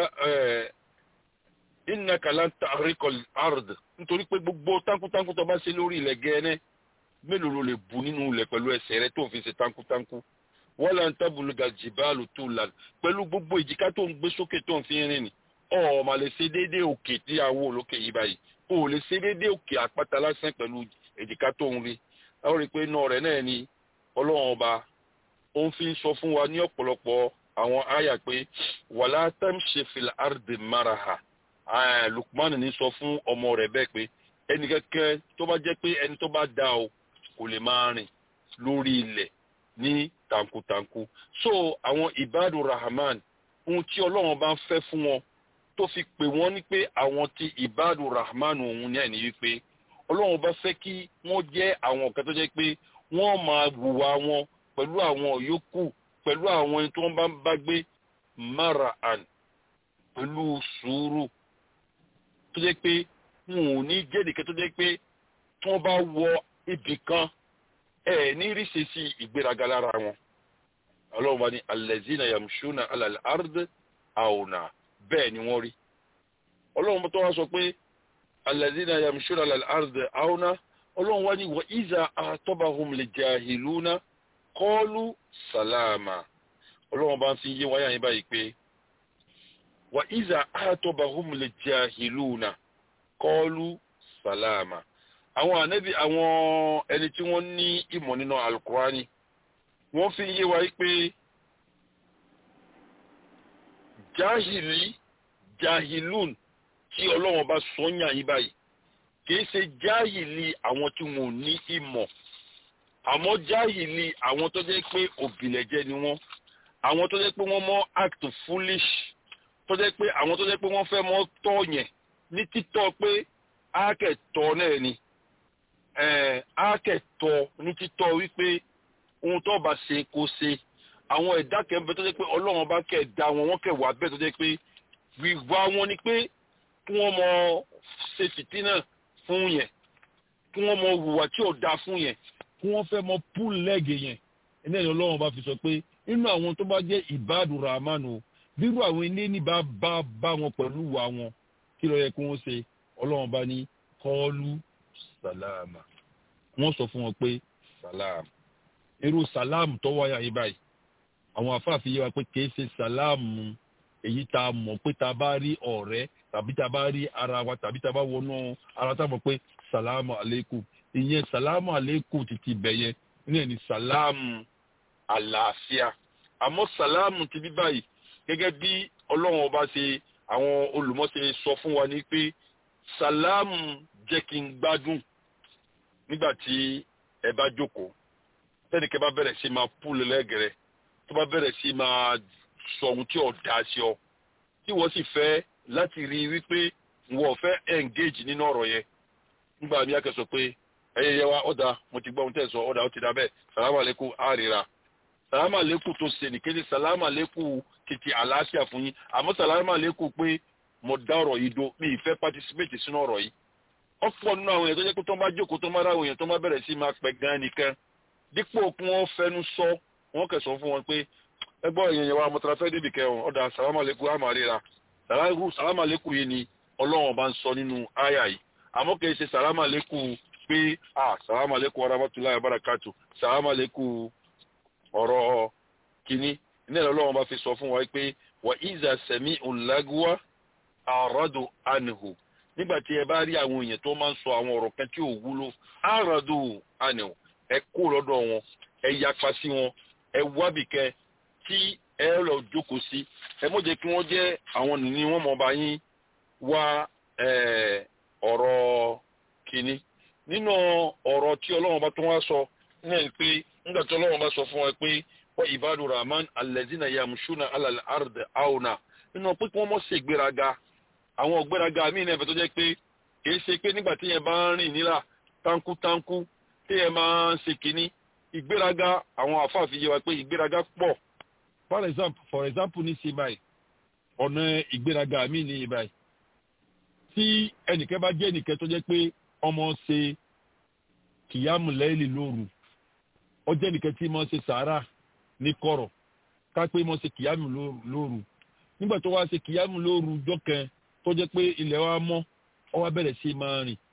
innaka lan tahriqal ard nítorí pé gbogbo táǹkútáǹkú tó bá ṣe lórí ilẹ̀ gẹ́ẹ́nẹ́ mélòó ló lè bu nínú ilẹ̀ pẹ̀lú ẹsẹ̀ rẹ tó ń fi ṣe táǹkútáǹkú wala tabluga jibalu tulan pẹ̀lú gbogbo ìjìká tó ń gbé sókè tó ń fi rìn ní ọ̀ mà lè ṣe déédéé òkè tí a wò lókè yìí báyìí o lè ṣe déédéé òkè àpáta lásán pẹ̀lú ìjìká tó ń rí àwọn rí i pé náà rẹ̀ náà ni ọlọ́run ọba ó ń fi sọ fún wa ní ọ̀pọ̀lọpọ̀ àwọn àyà pé wàlá tamshi fil ardi maraha Lukman ní sọ fún ọmọ rẹ̀ bẹ́ẹ̀ pé ẹnì kẹ́kẹ́ tó bá jẹ́ pé ẹni tó bá dá o kò lè máa rìn lórí ilẹ̀ ní tankutanku so àwọn ibadu rahman ohun tí ọlọ́run bá ń fẹ́ fún wọn tó fi pè wọ́n ní pé àwọn tí ibadu rahman òun ní ẹ̀ní wípé ọlọ́run bá fẹ́ kí wọ́n jẹ́ àwọn ọ̀kan tó jẹ́ pé wọ́n máa wùwà wọn pẹ̀lú àwọn yòókù pẹ̀lú àwọn ẹni tí wọ́n bá ń bá gbé mara'an pẹ̀lú sùúrù tó jẹ́ pé wọn ò ní jẹ́ nìkan tó jẹ́ pé tí wọ́n bá wọ ibì kan ẹ̀ ní rí ṣe sí ìgbéraga lára wọn. ọlọ́run bá ní alẹ́zínà yamṣúnà alàlẹ́ ard àwòrán bẹ́ẹ̀ ni wọ́n rí. ọlọ́run tó wá sọ pé alẹ́zínà yamṣúnà alàlẹ́ ard àwòrán ọlọ́run wá ní wọ ìzà àtọ́bàhùn lè jahiluna kọ́ọ̀lù sàlámà ọlọ́run bá ń fi yé wáyà yín báyìí pé wà ìzà àtọ́bàhùn lè jahiluna kọ́ọ̀lù sàlámà àwọn ànábì àwọn ẹni tí wọ́n ní ìmọ̀ nínú alukurani wọ́n fi yé wa pé jahili jahilun tí ọlọ́run bá sọ́yàn yín báyìí kìí ṣe jahili àwọn tí wọn ò ní ìmọ̀ àmọ́ jahili àwọn tó jẹ́ pé òbílẹ̀jẹ́ ni wọ́n àwọn tó jẹ́ pé wọ́n mọ́ act foolish tó jẹ́ pé àwọn tó jẹ́ pé wọ́n fẹ́ mọ́ tọ́ yẹn ní títọ́ pé ákẹ́tọ̀ náà ni ákẹ́tọ̀ ní títọ́ wípé ohun tó bá ṣe kó ṣe àwọn ẹ̀dá kẹ́ńbẹ́ tó jẹ́ pé ọlọ́run bá kẹ̀ dá wọn wọ́n kẹ̀ wá bẹ́ẹ̀ tó jẹ́ pé wíwá wọn ni pé kí wọ́n mọ ṣe fìtínà fún yẹn kí wọ́n mọ hùwà tí ò dáa fún yẹn kí wọ́n fẹ́ mọ pull leg yẹn ẹni ẹni ọlọ́run bá fi sọ pé nínú àwọn tó bá jẹ́ ìbádùn rahman o bírú àwọn ilé ní bá bá bá wọn pẹ̀lú wa wọn kí ló yẹ kí wọ́n ṣe ọlọ́run bá ní kọ́ọ́lù sàlámà wọ́n sọ fún wọn pé sàlámù irú sàlámù tó wáyà yìí báyìí àwọn afáàfin yé wa pé kìí ṣe sàlámù èyí tá a mọ̀ pé tá a bá rí ọ̀rẹ́ tàbí tá a bá rí ara wa tàbí tá a bá wọnú ara tá a mọ̀ pé sàlámù àlékù ìyẹn sàlámù àlékù títí bẹ̀yẹ ní ẹni sàlámù àlàáfíà àmọ́ sàlámù ti bí báyìí gẹ́gẹ́ bí ọlọ́run ọba ṣe àwọn olùmọ̀ṣe sọ fún wa ní pé sàlámù jẹ́ kí n gbádùn nígbà tí ẹ bá jókòó tẹ́nìkẹ́ bá bẹ̀rẹ̀ sí máa púlù lẹ́gẹ̀rẹ́ tó bá bẹ̀rẹ̀ sí máa sọ ohun tí ò dá sí ọ tí wọ́n sì fẹ́ láti rí i wípé wọ́n fẹ́ engage nínú ọ̀rọ̀ yẹn nígbà mi akẹ́sọ̀ pé ẹyẹ yẹ wa ọ̀dà mo ti gbọ́ ohun tẹ̀ sọ ọ̀dà ó ti dá bẹ́ẹ̀ sàlámù àlékún àríra sàlámù àlékún tó ṣe nìkéde sàlámù àlékún títí àlàáfíà fún yín àmọ́ sàlámà lẹ́kọ̀ọ́ pé mo dá ọ̀rọ̀ yìí do mi ìfẹ́ participate sínú ọ̀rọ̀ yìí ọ̀pọ̀ nínú àwọn èèyàn tó jẹ́ pé tó bá jókòó tó bá ráwọ̀ èèyàn tó bá bẹ̀rẹ̀ sí máa pẹ̀ gan nìkan dípò kí wọ́n fẹnu sọ wọ́n kẹsàn fún wọn pé ẹgbọ́n èèyàn yẹn wa mọ̀tàlá fẹ́ débi kẹwọn ọ̀dà sàlámàlẹ́kù àmàríra sàlámàlẹ́kù yìí ni ọlọ́run bá ń sọ nínú àyà yìí àmọ́ kìí ṣe sàlámàlẹ́kù pé ah sàlámàlẹ́kù arábàtúláyà bàràkàtù sàlámàlẹ́kù ọ̀rọ̀ kínní ní ẹ̀rọ ọlọ́run bá fi sọ fún wa pé wà ìzà sẹ̀mí òǹlágúwá àràdù ànihù nígbà tí ẹ bá rí àwọn èèyàn tó máa ń sọ àwọn ọ̀rọ̀ kan tí ò wúlò àràdù ànihù ẹ kó lọ́dọ̀ wọn ẹ yapa sí wọn ẹ wábìkẹ́ tí ẹ lọ jókòó sí ẹ mọ̀ jẹ́ kí wọ́n jẹ́ àwọn nìní wọn mọ̀ bá yín wá ọ̀rọ̀ kínní nínú ọ̀rọ̀ tí ọlọ́run bá tó wá sọ náà pé nígbà tí ọlọ́run bá sọ fún wa pé wọ́n ìbádùn rahman alẹ́zínà yamushuna alal ard auna nínú pé kí wọ́n mọ̀ sí ìgbéraga àwọn ìgbéraga míì náà fẹ́ tó jẹ́ pé kìí ṣe pé nígbà tí yẹn bá ń rìn nílà tánkútánkú tí yẹn máa ń ṣe kínní ìgbéraga àwọn àfáàfin yẹ wa pé ìgbéraga pọ̀ for example for example ní sí báyìí ọ̀nà ìgbéraga míì ní báyìí tí ẹnìkan bá jẹ́ ẹnìkan tó jẹ́ pé ọmọ ṣe kìyàmù lẹ́yìn lóru ó jẹ́ ẹnìkan tí mo ṣe sàárà ní kọ̀rọ̀ ká pé mo ṣe kìyàmù lóru nígbà tó wá ṣe kìyàmù lóru jọ́kẹ́ tó jẹ́ pé ilẹ̀ wa mọ́ ọ wá bẹ̀rẹ̀ sí máa rìn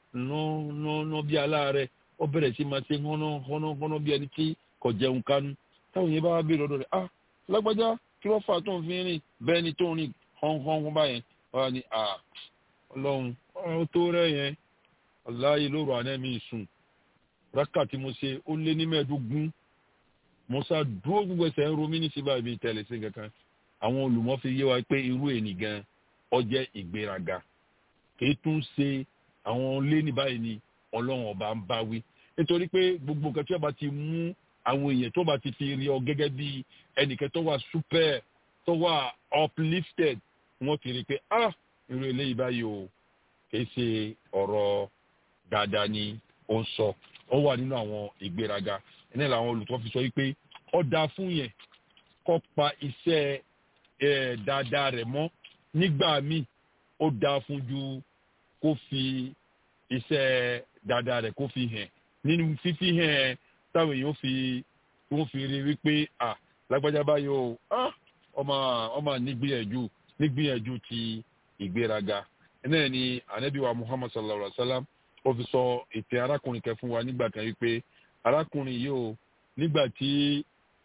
ná bí aláàárẹ̀ ó bẹ̀rẹ̀ sí máa ṣe hánà bí ẹni tí kò jẹun kánú táwọn yẹn bá wá béèrè ọ̀dọ̀ rẹ̀ ah lágbájá kí wọ́n fà tó ń fi rìn bẹ́ẹ̀ ni tó ń rìn hánhán báyẹn wọ́n á ní ah ọlọ́run ọ̀rọ̀ tó rẹ̀ yẹn ọ̀láyé lóru àná mi sùn rákà tí mo ṣe ó lé ní mẹ́ẹ̀ẹ́dógún mo sá dúró gbogbo ẹsẹ̀ ń romí ní síbà ibi tẹ̀lé sí kankan àwọn olùmọ̀ fi yé wa pé irú ènì gan ọjẹ́ ìgbéraga kìí tún ṣe àwọn lé ní báyìí ni ọlọ́run ọba ń bá wí nítorí pé gbogbo nǹkan tí wọ́n bá ti mú àwọn èèyàn tó bá ti fi rí ọ gẹ́gẹ́ bí ẹnìkan tó wà super tó wà uplifted wọ́n ti rí i pé ah irú eléyìí báyìí o kìí ṣe ọ̀rọ̀ dáadáa ni ó ń sọ ó wà nínú àwọn ìgbéraga ẹni làwọn olùtọ́ fi sọ wípé ó dáa fún yẹn kó pa iṣẹ́ ẹ̀ dáadáa rẹ̀ mọ́ nígbà míì ó dáa fún ju kó fi iṣẹ́ dáadáa rẹ̀ kó fi hàn nínú fífi hàn táwọn èèyàn fi wọ́n fi rí wípé à lágbájá báyìí o ọmọ ọmọ nígbìyànjú nígbìyànjú ti ìgbéraga náà ni anabiwa muhammad sallallahu alaihi wa sallam ó fi sọ ètè arákùnrin kan fún wa nígbà kan wípé arákùnrin yìí o nígbà tí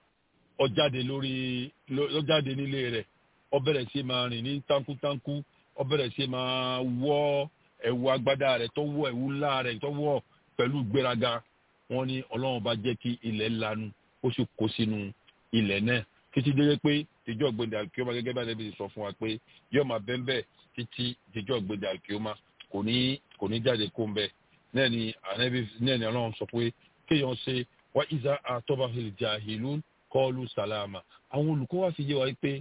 ó jáde lórí ó jáde nílé rẹ̀ ó bẹ̀rẹ̀ sí máa rìn ní tánkútánkú ó bẹ̀rẹ̀ sí máa wọ́ ẹ̀wù agbádá rẹ̀ tó wọ̀ ẹ̀wù ńlá rẹ̀ tó wọ̀ pẹ̀lú ìgbéraga wọ́n ní ọlọ́run bá jẹ́ kí ilẹ̀ lanu ó sì kó sínú ilẹ̀ náà títí dé pé ìjọ gbẹdẹ àkíọ́mà gẹ́gẹ́ bá ẹni sọ fún wa pé yóò máa bẹ́ẹ̀ bẹ́ẹ̀ títí ìjọ gbẹdẹ àkíọ́mà kò ní kò ní jáde kó ń bẹ́ẹ̀ náà ni ànábi náà ni ọlọ́run sọ pé kéèyàn ṣe wá ìzà àtọ́ba ìjà ìlú kọ́ọ̀lù sàlámà àwọn olùkọ́ wa fi yé wa pé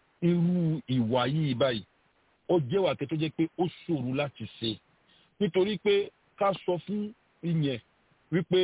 irú ìwà yìí báyìí ó jẹ́ wà kẹ́tọ́ jẹ́ pé ó ṣòro láti ṣe nítorí pé ká sọ fún ìyẹn wípé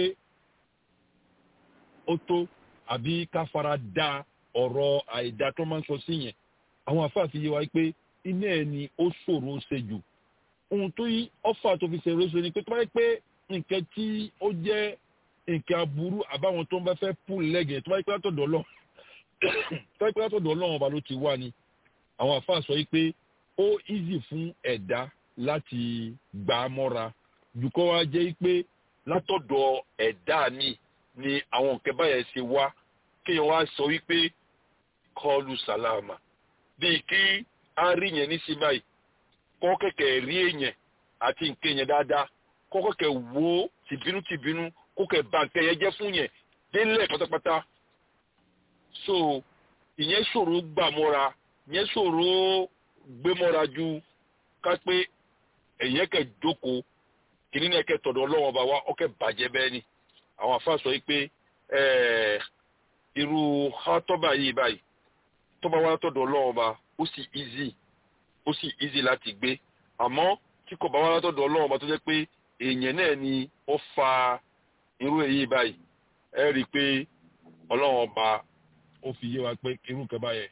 ó tó àbí ká fara da ọ̀rọ̀ àìdá tó máa ń sọ sí yẹn àwọn afáàfin yé wa pé iná ẹ̀ ni ó ṣòro ṣe jù ohun tó yí ọ́fà tó fi ṣèrò ṣe ni pé tó bá yẹ pé nǹkan tí ó jẹ́ nǹkan aburú àbáwọn tó ń bá fẹ́ pù lẹ́gẹ̀ẹ́ tó bá yẹ pé látọ̀dọ̀ ọlọ́run tó bá yẹ pé látọ̀dọ̀ ọlọ́run ọba ló ti wá ni àwọn afáà sọ yìí pé ó easy fún ẹ̀dá láti gbà á mọ́ra jù kọ́ wá jẹ́ pé látọ̀dọ̀ ẹ̀dá mi ni àwọn nǹkan báyẹn ṣe wá kéèyàn wá sọ wípé kọlu sàlámà bíi kí a rí yẹn ní sí báyìí kọ́ kẹ̀kẹ́ rí èèyàn àti nǹkan yẹn dáadáa kọ́ kẹ̀kẹ́ wo tìbínú tìbínú kó kẹ̀ bà nǹkan yẹn jẹ́ fún yẹn délẹ̀ pátápátá so ìyẹn ṣòro gbà mọ́ra ìyẹn ṣòro gbé mọ́ra ju ká pé ẹ̀yẹ́ kẹ̀ jókòó kìnìún náà kẹ̀ tọ̀dọ̀ ọlọ́wọ́n ọba wa ọkẹ́ bàjẹ́ bẹ́ẹ̀ ni àwọn afa sọ pé irú hátọ́bà yìí báyìí tọ́ba wa tọ̀dọ̀ ọlọ́wọ́n ọba ó sì easy ó sì easy láti gbé àmọ́ tí kò bá wá látọ̀dọ̀ ọlọ́wọ́n ọba tó jẹ́ pé èèyàn náà ni ó fa irú èyí báyìí ẹ rí i pé ọlọ́wọ́n ọba ó fi yé wa pé irú kan báyẹn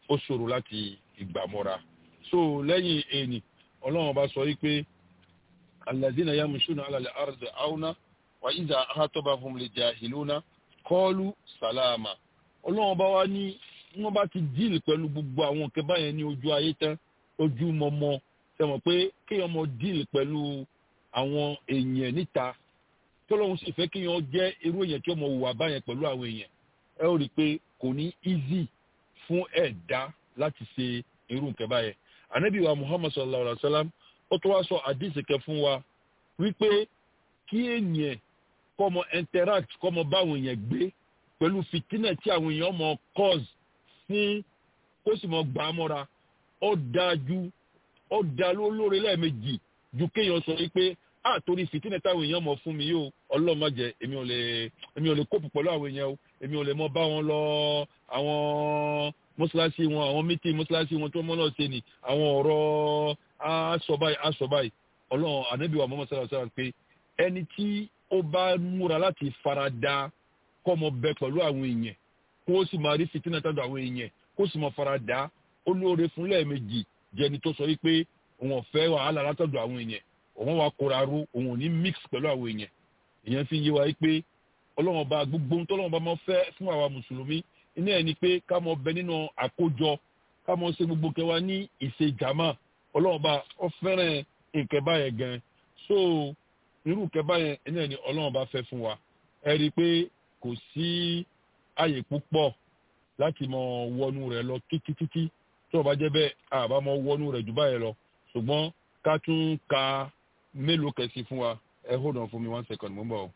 ó ṣòro láti ìgbàmọ́ra so lẹ́yìn ẹni ọlọ́run bá sọ wípé alladhina yamshuna ala al-ardi auna wa idha khatabahum al-jahiluna qalu salama ọlọ́run bá wá ní wọ́n bá ti díìlì pẹ̀lú gbogbo àwọn nǹkan báyẹn ní ojú ayé tán ojú mọ́mọ́ sẹ́mọ̀ pé kéèyàn mọ díìlì pẹ̀lú àwọn èèyàn níta tọ́lọ́run sì fẹ́ kéèyàn jẹ́ irú èèyàn tí ó mọ hùwà báyẹn pẹ̀lú àwọn èèyàn ẹ ó rí i pé kò ní easy fún ẹ̀dá láti ṣe irú nǹkan báyẹn ànábì wa muhammad sallallahu alaihi wa sallam ó tó wá sọ àdìsí kẹ fún wa wípé kí èèyàn kọ́ mọ interact kọ́ mọ báwọn èèyàn gbé pẹ̀lú fìtínà tí àwọn èèyàn mọ cause fún kó sì mọ gbà á mọ́ra ó dáa ju ó dáa lóore lẹ́ẹ̀mejì ju kéèyàn sọ wípé a torí fìtínà táwọn èèyàn mọ fún mi yóò ọlọ́run má jẹ́ èmi ò lè èmi ò lè kópù pẹ̀lú àwọn èèyàn o èmi ò lè mọ bá wọn lọ àwọn mọ́ṣáláṣí wọn àwọn mítí mọ́ṣáláṣí wọn tó mọ́ náà ṣe ni àwọn ọ̀rọ̀ aṣọ báyìí aṣọ báyìí ọlọ́run ànábìwà mọ́mọ́ sára sára pé ẹni tí ó bá múra láti farada kọ́ mọ bẹ pẹ̀lú àwọn èèyàn kó o sì máa rí fìtínà tàbí àwọn èèyàn kó o sì mọ farada ó lóore fún lẹ́ẹ̀mejì jẹni tó sọ wípé òun ò fẹ́ wàhálà látọ̀dọ̀ àwọn èèyàn òun wà kóra ró òun ò ní mix pẹ̀lú àwọn èèyàn èèyàn fi yé wa wípé ọlọ́run ọba gbogbo ohun tọ́lọ́run ọba máa fẹ́ fún àwa mùsùlùmí iná ẹ̀ ni pé ká mọ bẹ nínú àkójọ ká mọ ṣe gbogbo kẹwa ní ìṣèjàmá ọlọ́run ọba ó fẹ́ràn nǹkan báyẹn gan so irú nǹkan báyẹn iná ẹ̀ ni ọlọ́run ọba fẹ́ fún wa ẹ rí i pé kò sí àyè púpọ̀ láti mọ wọnú rẹ̀ lọ títí títí tó o bá jẹ́ bẹ́ẹ̀ àbá mọ wọnú rẹ̀ jù báyẹn lọ ṣùgbọ́n ká tún ka mélòó kẹsì fún wa ẹ hold on fún mi one second mo ń bọ̀ o.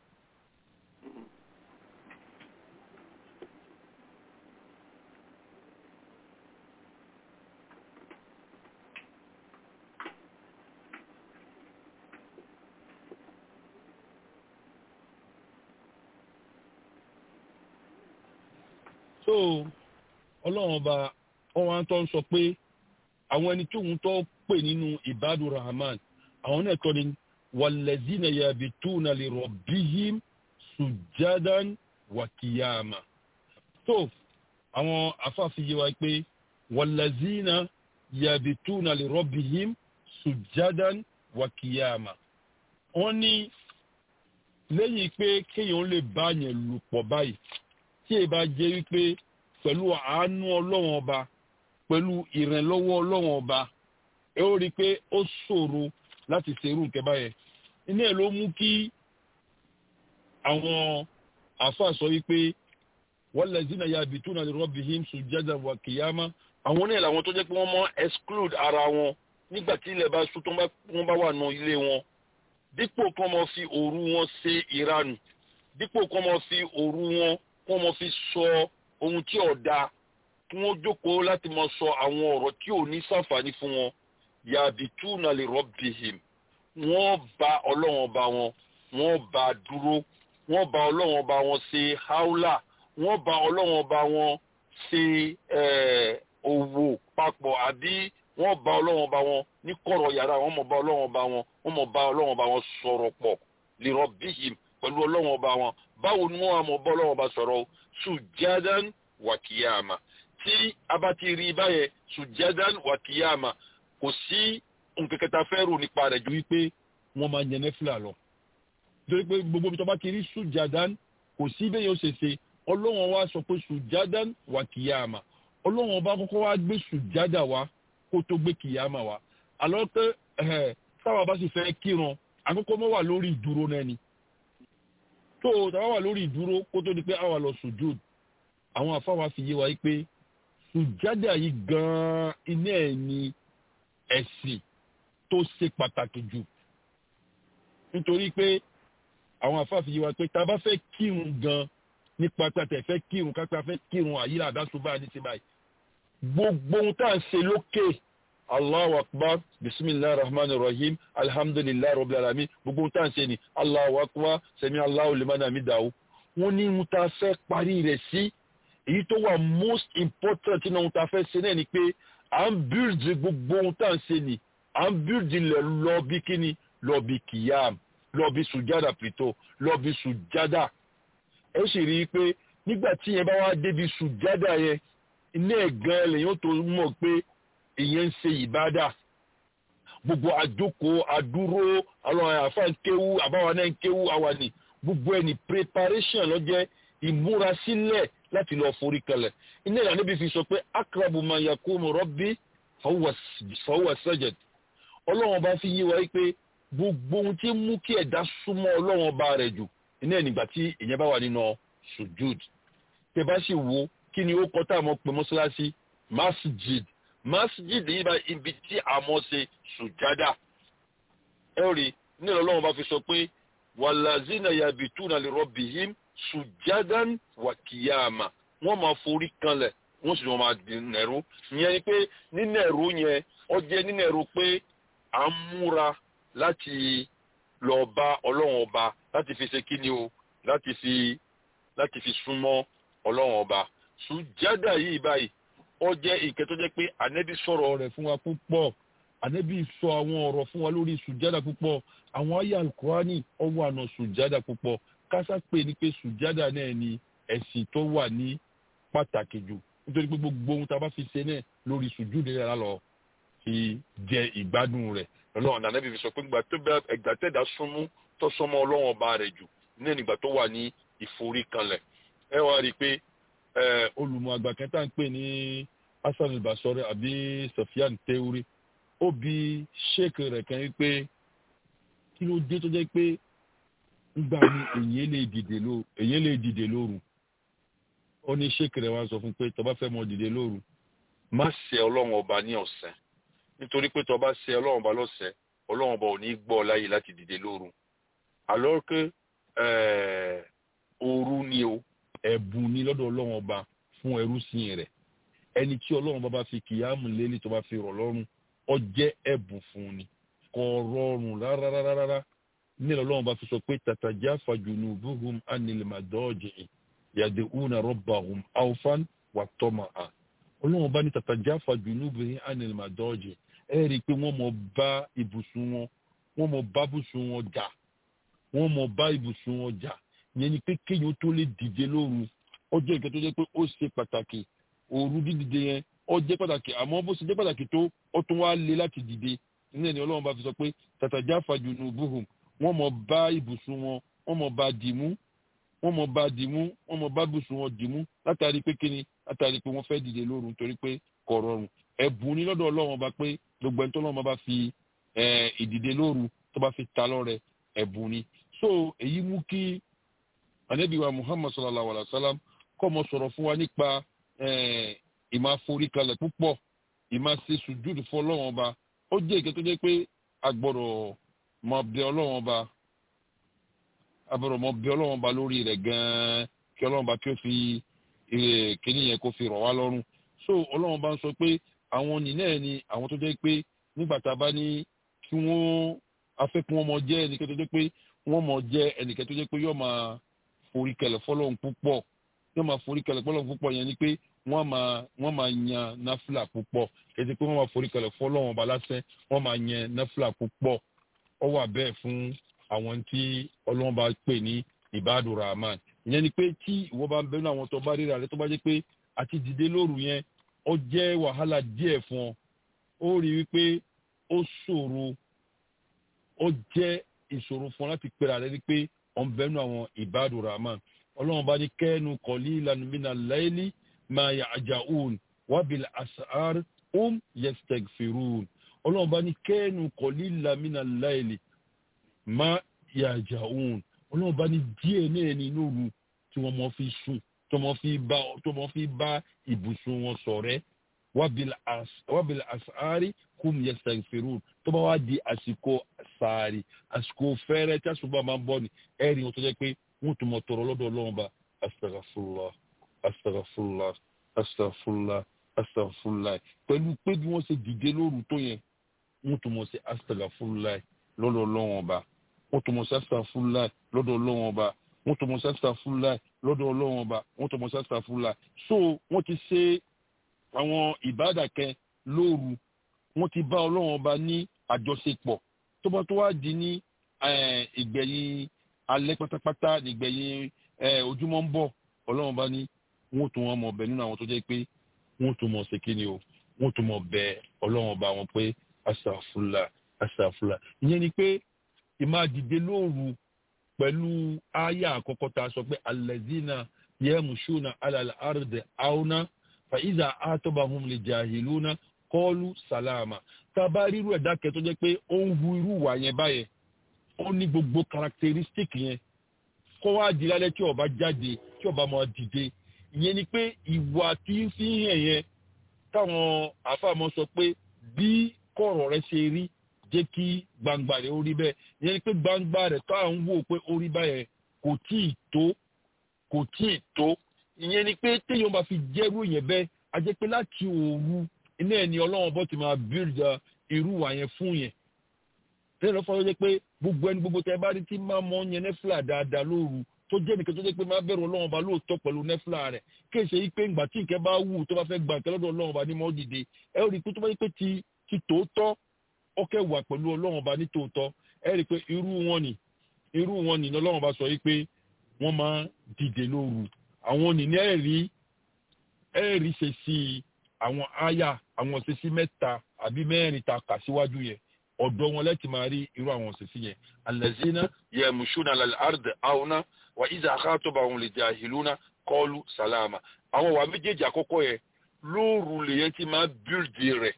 so ọlọ́run ọba ọwọ́n tó ń sọ pé àwọn ẹni tí òun tó pè nínú ibadu rahman àwọn náà tọ́ ni wàlẹ́zínà yabituna li rabbihim sùjádán wàkìyàmà tó àwọn afáfin yé wa pé wàlẹ́zínà yabituna li rabbihim sùjádán wàkìyàmà wọ́n ní lẹ́yìn pé kéèyàn lè bá yẹn lù pọ̀ báyìí tí ẹ bá jẹ́ wípé pẹ̀lú àánú ọlọ́wọ́n ọba pẹ̀lú ìrànlọ́wọ́ ọlọ́wọ́n ọba ẹ ó rí i pé ó ṣòro láti ṣerú nǹkan báyẹn iná ẹ̀ ló mú kí àwọn àáfàá sọ wípé wallazina yabituna li rabbihim sujjadan wa qiyama àwọn náà làwọn tó jẹ́ pé wọ́n mọ́ exclude ara wọn nígbà tí ilẹ̀ bá ṣú tó wọ́n bá wà nù ilé wọn dípò kí wọ́n mọ fi òru wọn ṣe ìranù dípò kí wọ́n mọ fi òru wọn kí wọ́n mọ fi sọ ohun tí ò dáa kí wọ́n jókòó láti mọ sọ àwọn ọ̀rọ̀ tí ò ní sàǹfààní fún wọn yabituna li rabbihim wọ́n bá ọlọ́run ọba wọn wọ́n bá dúró wọ́n bá ọlọ́run ọba wọn ṣe haúlà wọ́n bá ọlọ́run ọba wọn ṣe òwò papọ̀ àbí wọ́n bá ọlọ́run ọba wọn ní kọ̀rọ̀ yàrá wọ́n mọ̀ bá ọlọ́run ọba wọn wọ́n mọ̀ bá ọlọ́run ọba wọn sọ̀rọ̀ pọ̀ li rabbihim pẹ̀lú ọlọ́run ọba wọn báwo ni wọ́n á mọ̀ bá ọlọ́run ọba sọ̀rọ̀ sùjádán wàkíyàmà tí a bá ti rí báyẹn sùjádán wàkíyàmà kò sí nǹkan kẹta fẹ́ rò nípa rẹ̀ ju wípé wọ́n máa yẹn nẹ́fìlà lọ. nítorí pé gbogbo ibi tó bá ti rí sùjádán kò sí bẹ́ẹ̀ yóò ṣe ṣe ọlọ́run wa sọ pé sùjádán wà kìyàmà ọlọ́run ọba kọ́kọ́ wá gbé sùjádà wá kó tó gbé kìyàmà wá. àlọ́ pé táwa bá sì fẹ́ kírun àkọ́kọ́ mọ́ wà lórí ìdúró náà ni. tó táwa wà lórí ìdúró kó tó di pé àwa lọ sùjúd àwọn àfáwà fi yé wa yí pé sùjádà yìí gan-an iná ẹ̀ ni ẹ̀sìn tó ṣe pàtàkì jù nítorí pé àwọn àfáàfi yìí wá pé tá a bá fẹ́ kírun gan nípa pàtẹ fẹ́ kírun kápẹ́ fẹ́ kírun àyílà àdásùbà ní ti báyìí gbogbo ohun tá à ń ṣe lókè allahu akbar bisimilahi rahman rahim alhamdulilayi rabbil alamin gbogbo ohun tá à ń ṣe ni allahu akbar sami allahu liman hamidahu wọ́n ní ohun tá a fẹ́ parí rẹ̀ sí èyí tó wà most important nínú ohun tá a fẹ́ ṣe náà ni pé à ń bíldì gbogbo ohun tá à ń ṣe ni à ń bíldì lẹ̀ lọ bí kíni lọ bí kìyàm lọ bí sùjádà pìtó lọ bí sùjádà ẹ sì rí i pé nígbà tí yẹn bá wá débi sùjádà yẹn iná ẹ̀ gan lèyàn tó mọ̀ pé ìyẹn ń ṣe ìbádà gbogbo àjókòó àdúró àwọn àfa ń kéwú àbáwa náà ń kéwú àwa ni gbogbo ẹ̀ ní preparation lọ́jẹ́ ìmúrasílẹ̀ láti lọ forí kalẹ̀ iná ìlànà níbi fi sọ pé akrabu ma yakumu rabbi fahuwa sajad ọlọ́run ọba fi yé wa pé gbogbo ohun tí ń mú kí ẹ̀dá súnmọ́ ọlọ́run ọba rẹ̀ jù iná ẹ̀ nígbà tí ìyẹn bá wà nínú sujud tẹ bá sì wo kí ni ó kọ́ tá a mọ̀ pé mọ́ṣáláṣí masjid masjid yìí bá ibi tí a mọ̀ ṣe sùjádà ẹ rí nílò ọlọ́run bá fi sọ pé wàlàzínà yabituna li rabbihim sùjádàn wà kìyàmà wọ́n máa forí kanlẹ̀ wọ́n sì máa di nẹ̀rú ìyẹn ni pé nínú ẹ̀rú yẹn ó jẹ́ nínú ẹ̀rú pé à ń múra láti lọ bá ọlọ́run ọba láti fi ṣe kí ni o láti fi láti fi súnmọ́ ọlọ́run ọba sùjádà yìí báyìí ó jẹ́ ìkẹ́ tó jẹ́ pé ànẹ́bí sọ̀rọ̀ rẹ̀ fún wa púpọ̀ ànẹ́bí sọ àwọn ọ̀rọ̀ fún wa lórí sùjádà púpọ̀ àwọn ayé alukurani ọwọ́ àna sùjádà púpọ̀ kásá pé ní pé sùjádà náà ni ẹ̀sìn tó wà ní pàtàkì jù nítorí pé gbogbo ohun tá a bá fi ṣe náà lórí sùjúdù rẹ̀ lálọ́ fi jẹ ìgbádùn rẹ̀ lọ́wọ́n ànẹ́bí fi sọ pé ìgbà tó bẹ ẹgbà tẹ̀dá súnmú tó sọmọ ọlọ́wọ́n ọba rẹ̀ jù náà nígbà tó wà ní ìforíkanlẹ̀ ẹ wá rí i pé olùmọ̀ àgbà kẹta ń pè ní hasan albasore àbí sofian teuri ó bi sheik rẹ̀ kan wípé kí ló dé tó jẹ́ pé ńgbà ní èyí lè dìde lóru èyí lè dìde lóru ó ní sheik rẹ̀ wá sọ fún pé tó bá fẹ́ mọ dìde lóru má ṣe ọlọ́run ọba ní ọ̀sẹ̀ nítorí pé tó bá ṣe ọlọ́run ọba lọ́sẹ̀ ọlọ́run ọba ò ní gbọ́ láyè láti dìde lóru alors que òru ni o ẹ̀bùn ni lọ́dọ̀ ọlọ́run ọba fún ẹrú sìn rẹ̀ ẹni tí ọlọ́run ọba bá fi kìyàmù lélẹ̀ tó bá fi rọ̀ lọ́rùn ó jẹ́ ẹ̀bùn fún ni kò rọrùn rárárárá nílẹ̀ ọlọ́run bá fi sọ pé tatajafa junubuhum anil madaji yad'una rabbahum awfan wa tama'a ọlọ́run bá ní tatajafa junubuhum anil madaji ẹ rí i pé wọ́n mọ̀ bá ibùsùn wọn wọ́n mọ̀ bá ibùsùn wọn jà wọ́n mọ̀ bá ibùsùn wọn jà yẹn ni pé kéèyàn tó lè dìde lóru ó jẹ́ nǹkan tó jẹ́ pé ó ṣe pàtàkì òru dídìde yẹn ó jẹ́ pàtàkì àmọ́ bó ṣe jẹ́ pàtàkì tó ó tún wá lé láti dìde nínú ẹni ọlọ́run bá fi sọ pé tatajafa junubuhum wọ́n mọ̀ bá ibùsùn wọn wọ́n mọ̀ bá dìmú wọ́n mọ̀ bá dìmú wọ́n mọ̀ bá ibùsùn wọn dìmú látàrí pé kíni látàrí pé wọ́n fẹ́ dìde lóru nítorí pé kò rọrùn ẹ̀bùn ní lọ́dọ̀ ọlọ́run ọba pé gbogbo ẹni tó lọ́run bá fi ìdìde lóru tó bá fi ta lọ́rẹ ẹ̀bùn ni so èyí mú kí anabiwa muhammad sallallahu alaihi wa sallam kọ́ mọ sọ̀rọ̀ fún wa nípa ìmọ̀ àforíkalẹ̀ púpọ̀ ìmọ̀ àṣẹ sùjúdù fún ọlọ́run ọba ó jẹ́ ìkẹ́ tó jẹ́ pé agbọ́dọ̀ mọ bẹ ọlọ́run ọba agbọ́dọ̀ mọ bẹ ọlọ́run ọba lórí rẹ̀ gan-an kí ọlọ́run ọba kí ó fi kíní yẹn kó fi rọ̀ wá lọ́rùn so ọlọ́run ọba ń sọ pé àwọn nìyẹn ni àwọn tó jẹ́ pé nígbà tá a bá ní kí wọ́n afẹ́kún wọn mọ jẹ́ ẹnìkan tó jẹ́ pé wọ́n mọ jẹ́ ẹnìkan tó jẹ́ pé yóò máa forí kẹlẹ̀ fọlọ́run púpọ̀ yóò máa forí kẹlẹ̀ fọlọ́run púpọ̀ yẹn ni pé wọ́n máa wọ́n máa yan náfìlà púpọ̀ kẹ́sì pé wọ́n máa forí kẹlẹ̀ fọlọ́run ọba lásán wọ́n máa yan náfìlà púpọ̀ ó wà bẹ́ẹ̀ fún àwọn tí ọlọ́run bá pè ní ibadu rahman ìyẹn ni pé tí ìwọ bá ń bẹnu àwọn tó bá ríra rẹ tó bá jẹ́ pé àti dìde lóru yẹn ó jẹ́ wàhálà díẹ̀ fún ọ ó rí wípé ó ṣòro ó jẹ́ ìṣòro fún ọ láti pera rẹ ni pé ọ̀n bẹnu àwọn ibadu rahman ọlọ́run bá ní kẹ́nu qalilan mina layli ma ya'ja'un wa bil as'ar um yastaghfirun ọlọ́run bá ní kẹ́nu qalilan mina layli ma ya'ja'un ọlọ́run bá ní díẹ̀ náà ní lóru tí wọ́n mọ̀ fi sùn tó mọ̀ fi bá tó mọ̀ fi bá ibùsùn wọn ṣọ̀rẹ́ wabil as'ari kum yastaghfirun tó bá wá di àsìkò sàárì àsìkò fẹ́rẹ́ tí àsùnbà máa ń bọ̀ ni ẹ̀rí wọn tó jẹ́ pé wọ́n tún mọ̀ tọrọ lọ́dọ̀ ọlọ́run bá astaghfirullah astaghfirullah astaghfirullah astaghfirullah pẹ̀lú pé bí wọ́n ṣe dìde lóru tó yẹn wọ́n tún mọ̀ sí astaghfirullah lọ́dọ̀ ọlọ́run ọba wọ́n tún mọ̀ sí astaghfirullah lọ́dọ̀ ọlọ́run ọba wọ́n tún mọ̀ sí astaghfirullah lọ́dọ̀ ọlọ́run ọba wọ́n tún mọ̀ sí astaghfirullah so wọ́n ti ṣe àwọn ìbádàkẹ́ lóru wọ́n ti bá ọlọ́run ọba ní àjọṣepọ̀ tó bá tó wá di ní ìgbẹ̀yìn alẹ́ pátápátá nígbẹ̀yìn ojúmọ́ ń bọ̀ ọlọ́run ọba ní wọ́n tún wọn mọ̀ ọbẹ̀ nínú àwọn tó jẹ́ pé wọ́n tún mọ̀ ṣe kí ni o wọ́n tún mọ̀ bẹ ọlọ́run ọba wọn pé asàfùlà asàfùlà ìyẹn ni pé ìmáa dìde lóru pẹ̀lú àyà àkọ́kọ́ tá a sọ pé alẹ́zínà yẹ́mùsùnà alàlẹ́ àrùdẹ̀ àwọnà fàyíṣà àtọ́bàhùn lè jàhìlúnà kọ́ọ̀lù sàlámà tá a bá rírú ẹ̀dá kẹ́ tó jẹ́ pé ó ń hu irú wà yẹn báyẹn ó ní gbogbo characteristic yẹn kọ́ wá di lálẹ́ tí ọba jáde tí ọba máa dìde ìyẹn ni pé ìwà tí ń fi hàn yẹn táwọn àfàmọ́ sọ pé bí kọ̀rọ̀ rẹ ṣe rí jẹ́ kí gbangba rẹ̀ ó rí bẹ́ẹ̀ ìyẹn ni pé gbangba rẹ̀ tó à ń wò pé ó rí báyẹn kò tí ì tó kò tí ì tó ìyẹn ni pé téèyàn bá fi jẹ́rú yẹn bẹ́ẹ̀ a jẹ́ pé láti òru iná ẹni ọlọ́run bọ́ ti máa build irú wà yẹn fún yẹn tẹ́lẹ̀ lọ́fọ́ ló jẹ́ pé gbogbo ẹni gbogbo tẹ́ bá rí tí máa mọ yẹn nẹ́fìlà dáadáa lóru tó jẹ́ nìkan tó jẹ́ pé máa bẹ̀rù ọlọ́run ọba lóòótọ́ pẹ̀lú nẹ́fìlà rẹ̀ kéèṣe yí pé ìgbà tí nǹkan bá wù tó bá fẹ́ gbà nǹkan lọ́dọ̀ ọlọ́run ọba ní mọ́ dìde ẹ rí i pé tó bá yí pé ti ti tòótọ́ ó kẹ́ wà pẹ̀lú ọlọ́run ọba ní tòótọ́ ẹ rí i pé irú wọn ni irú wọn ni ọlọ́run ọba sọ yí pé wọ́n máa dìde lóru àwọn ni ní ẹ̀rí ẹ̀rí ṣe sí àwọn áyà àwọn ṣe sí mẹ́ta àbí mẹ́rin ta kà síwájú yẹn ọ̀dọ̀ wọn lẹ́tì máa rí irú àwọn òṣìṣẹ́ yẹn alẹ́zínà yẹmùsùnà lálàárd àwọnà wà ìzà àkàtọ̀bà àwọn lè jà ìlúnà kọlu sàlámà àwọn wà méjèèjì àkọ́kọ́ yẹn lóòrù lèyẹn ti máa bíldì rẹ̀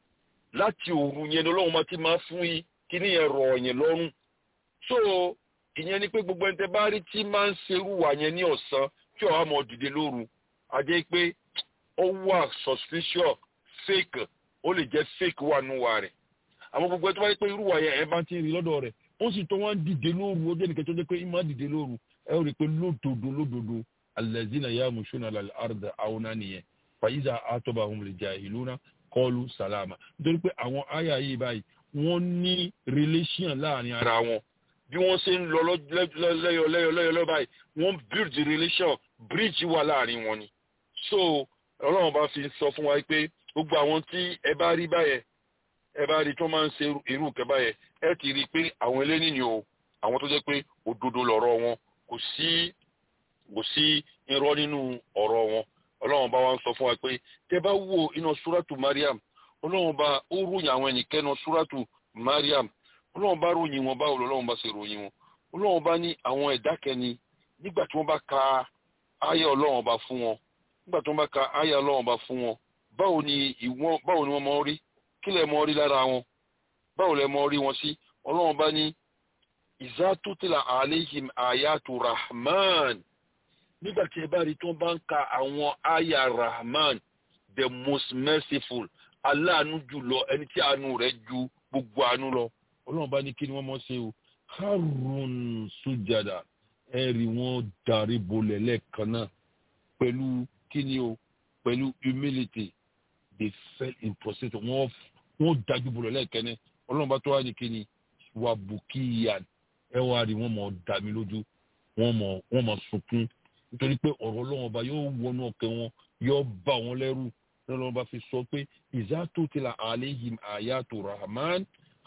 láti òru yẹn lọ́wọ́ máa ti máa fún yín kí ni yẹn rọ̀ yẹn lọ́rùn so ìyẹn ni pé gbogbo ẹni tẹ bá rí tí máa ń serú wà yẹn ní ọ̀sán tí ọ̀há mọ̀ dìde lóru àjẹ́ pé ó wà suspicious fake ó lè jẹ́ fake wà nù wà rẹ̀ àwọn gbogbo ẹ tó bá yẹ pé irú wa yẹn ẹ bá ti rí lọ́dọ̀ rẹ̀ ó sì tó wọ́n dìde lóru ó jẹ́ nìkan tó jẹ́ pé ìmọ̀ dìde lóru ẹ ó rí i pé lódodo lódodo alẹ́zínà yà mùsùlùmí alẹ́ àrùdà àwọn nìyẹn fàyíṣà àtọ́bà àwọn olè jà ìlú náà kọlu sàlámà nítorí pé àwọn àyà yìí báyìí wọ́n ní relation láàrin ara wọn bí wọ́n ṣe ń lọ lẹ́yọ lẹ́yọ lẹ́yọ lẹ́yọ báyìí wọ́n build the relation bridge wà láàrin wọn ni so ọlọ́run bá fi sọ fún wa pé gbogbo àwọn tí ẹ bá rí báyẹn ẹ bá rí tí wọ́n máa ń ṣe irú kẹba yẹn ẹ ti rí i pé àwọn eléyìí ni o àwọn tó jẹ́ pé òdodo lọ̀rọ̀ wọn kò sí kò sí irọ́ nínú ọ̀rọ̀ wọn ọlọ́run bá wa ń sọ fún wa pé tẹ bá wo iná súrátù mariam ọlọ́run bá ó ròyìn àwọn ẹnìkẹ́nu súrátù mariam ọlọ́run bá ròyìn wọn báwo lọ́lọ́run bá ṣe ròyìn wọn ọlọ́run bá ní àwọn ẹ̀dá kẹni nígbà tí wọ́n bá ka ayé ọlọ́run bá fún wọn nígbà tí wọ́n bá ka ayé ọlọ́run bá fún wọn báwo ni ìwọ́n báwo ni wọ́n mọ rí kí lẹ mọ rí lára wọn báwo lẹ mọ rí wọn sí ọlọ́run bá ní ìzátútìlà àléhìm àyàtò rahman nígbà tí ẹ bá rí tí wọ́n bá ń ka àwọn àyà rahman the most merciful aláàánú jùlọ ẹni tí àánú rẹ̀ ju gbogbo àánú lọ ọlọ́run bá ní kí ni wọ́n mọ̀ ṣe o harun sujada ẹ rí wọn darí bolẹ̀ lẹ́ẹ̀kan náà pẹ̀lú kí ni o pẹ̀lú humility they fell in prostrate wọn wọn dájú bolẹ̀ lẹ́ẹ̀kẹ́ni ọlọ́run bá tó wá ní kíni wà bùkíyà ẹ wá rí wọn mọ̀ dá mi lójú wọn mọ̀ wọn mọ̀ sunkún nítorí pé ọ̀rọ̀ ọlọ́run ọba yóò wọnú ọkẹ́ wọn yóò bá wọn lẹ́rù ọlọ́run bá fi sọ pé ìzá tó ti la àléhìm àyàtò rahman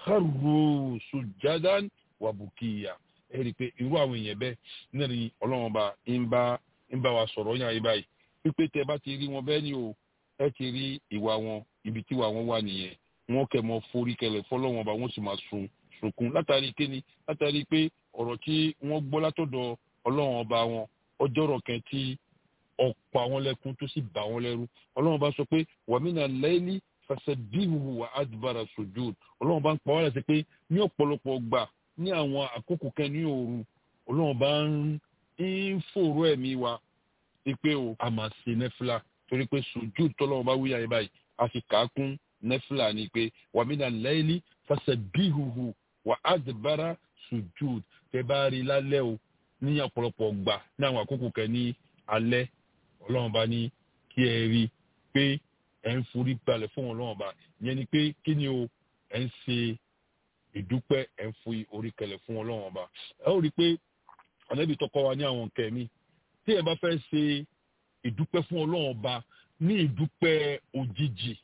haru sujadan wà bùkíyà ẹ rí i pé irú àwọn èèyàn bẹ́ẹ̀ náà ni ọlọ́run ọba ń bá ń bá wa sọ̀rọ̀ yàn yín báyìí pípé tẹ bá ti rí wọn bẹ́ẹ̀ ni o ẹ ti rí ìwà wọn ibi tí ìwà wọn wà nìyẹn wọn kẹ mọ forí kẹlẹ fọlọ́wọn ọba wọn sì máa sun sunkún látàrí kíni látàrí pé ọ̀rọ̀ tí wọ́n gbọ́ látọ̀dọ̀ ọlọ́run ọba wọn ọjọ́rọ̀ kan tí ọ̀pọ̀ àwọn lẹ́kún tó sì bà wọ́n lẹ́rú ọlọ́run ọba sọ pé wàmínà lẹ́lí fasẹ̀bíhù wà ádùbàrà sujud ọlọ́run ọba ń pa wọ́n láti pé ní ọ̀pọ̀lọpọ̀ gbà ní àwọn àkókò kan ní òru ọlọ́run ọba ń fòrò ẹ̀mí wa pé o a máa ṣe nẹ́fìlà torí pé sujud tọ́lọ́run ọba wíyà yẹn báyìí a fi kà á kún nẹ́fìlà ni pé wàmínà lẹ́lí fasẹ̀bíhù wà ádùbàrà sujud tẹ bá rí lálẹ́ o ní ọ̀pọ̀lọpọ̀ gbà ní àwọn àkókò kẹ ní alẹ́ ọlọ́run bá ní kí ẹ rí i pé ẹ ń forí balẹ̀ fún ọlọ́run bá yẹn ni pé kí ni o ẹ ń ṣe ìdúpẹ́ ẹ ń fi orí kẹlẹ̀ fún ọlọ́run bá ẹ ó rí i pé ànábì tọkọ wa ní àwọn nǹkan mi tí ẹ bá fẹ́ ṣe ìdúpẹ́ fún ọlọ́run bá ní ìdúpẹ́ òjijì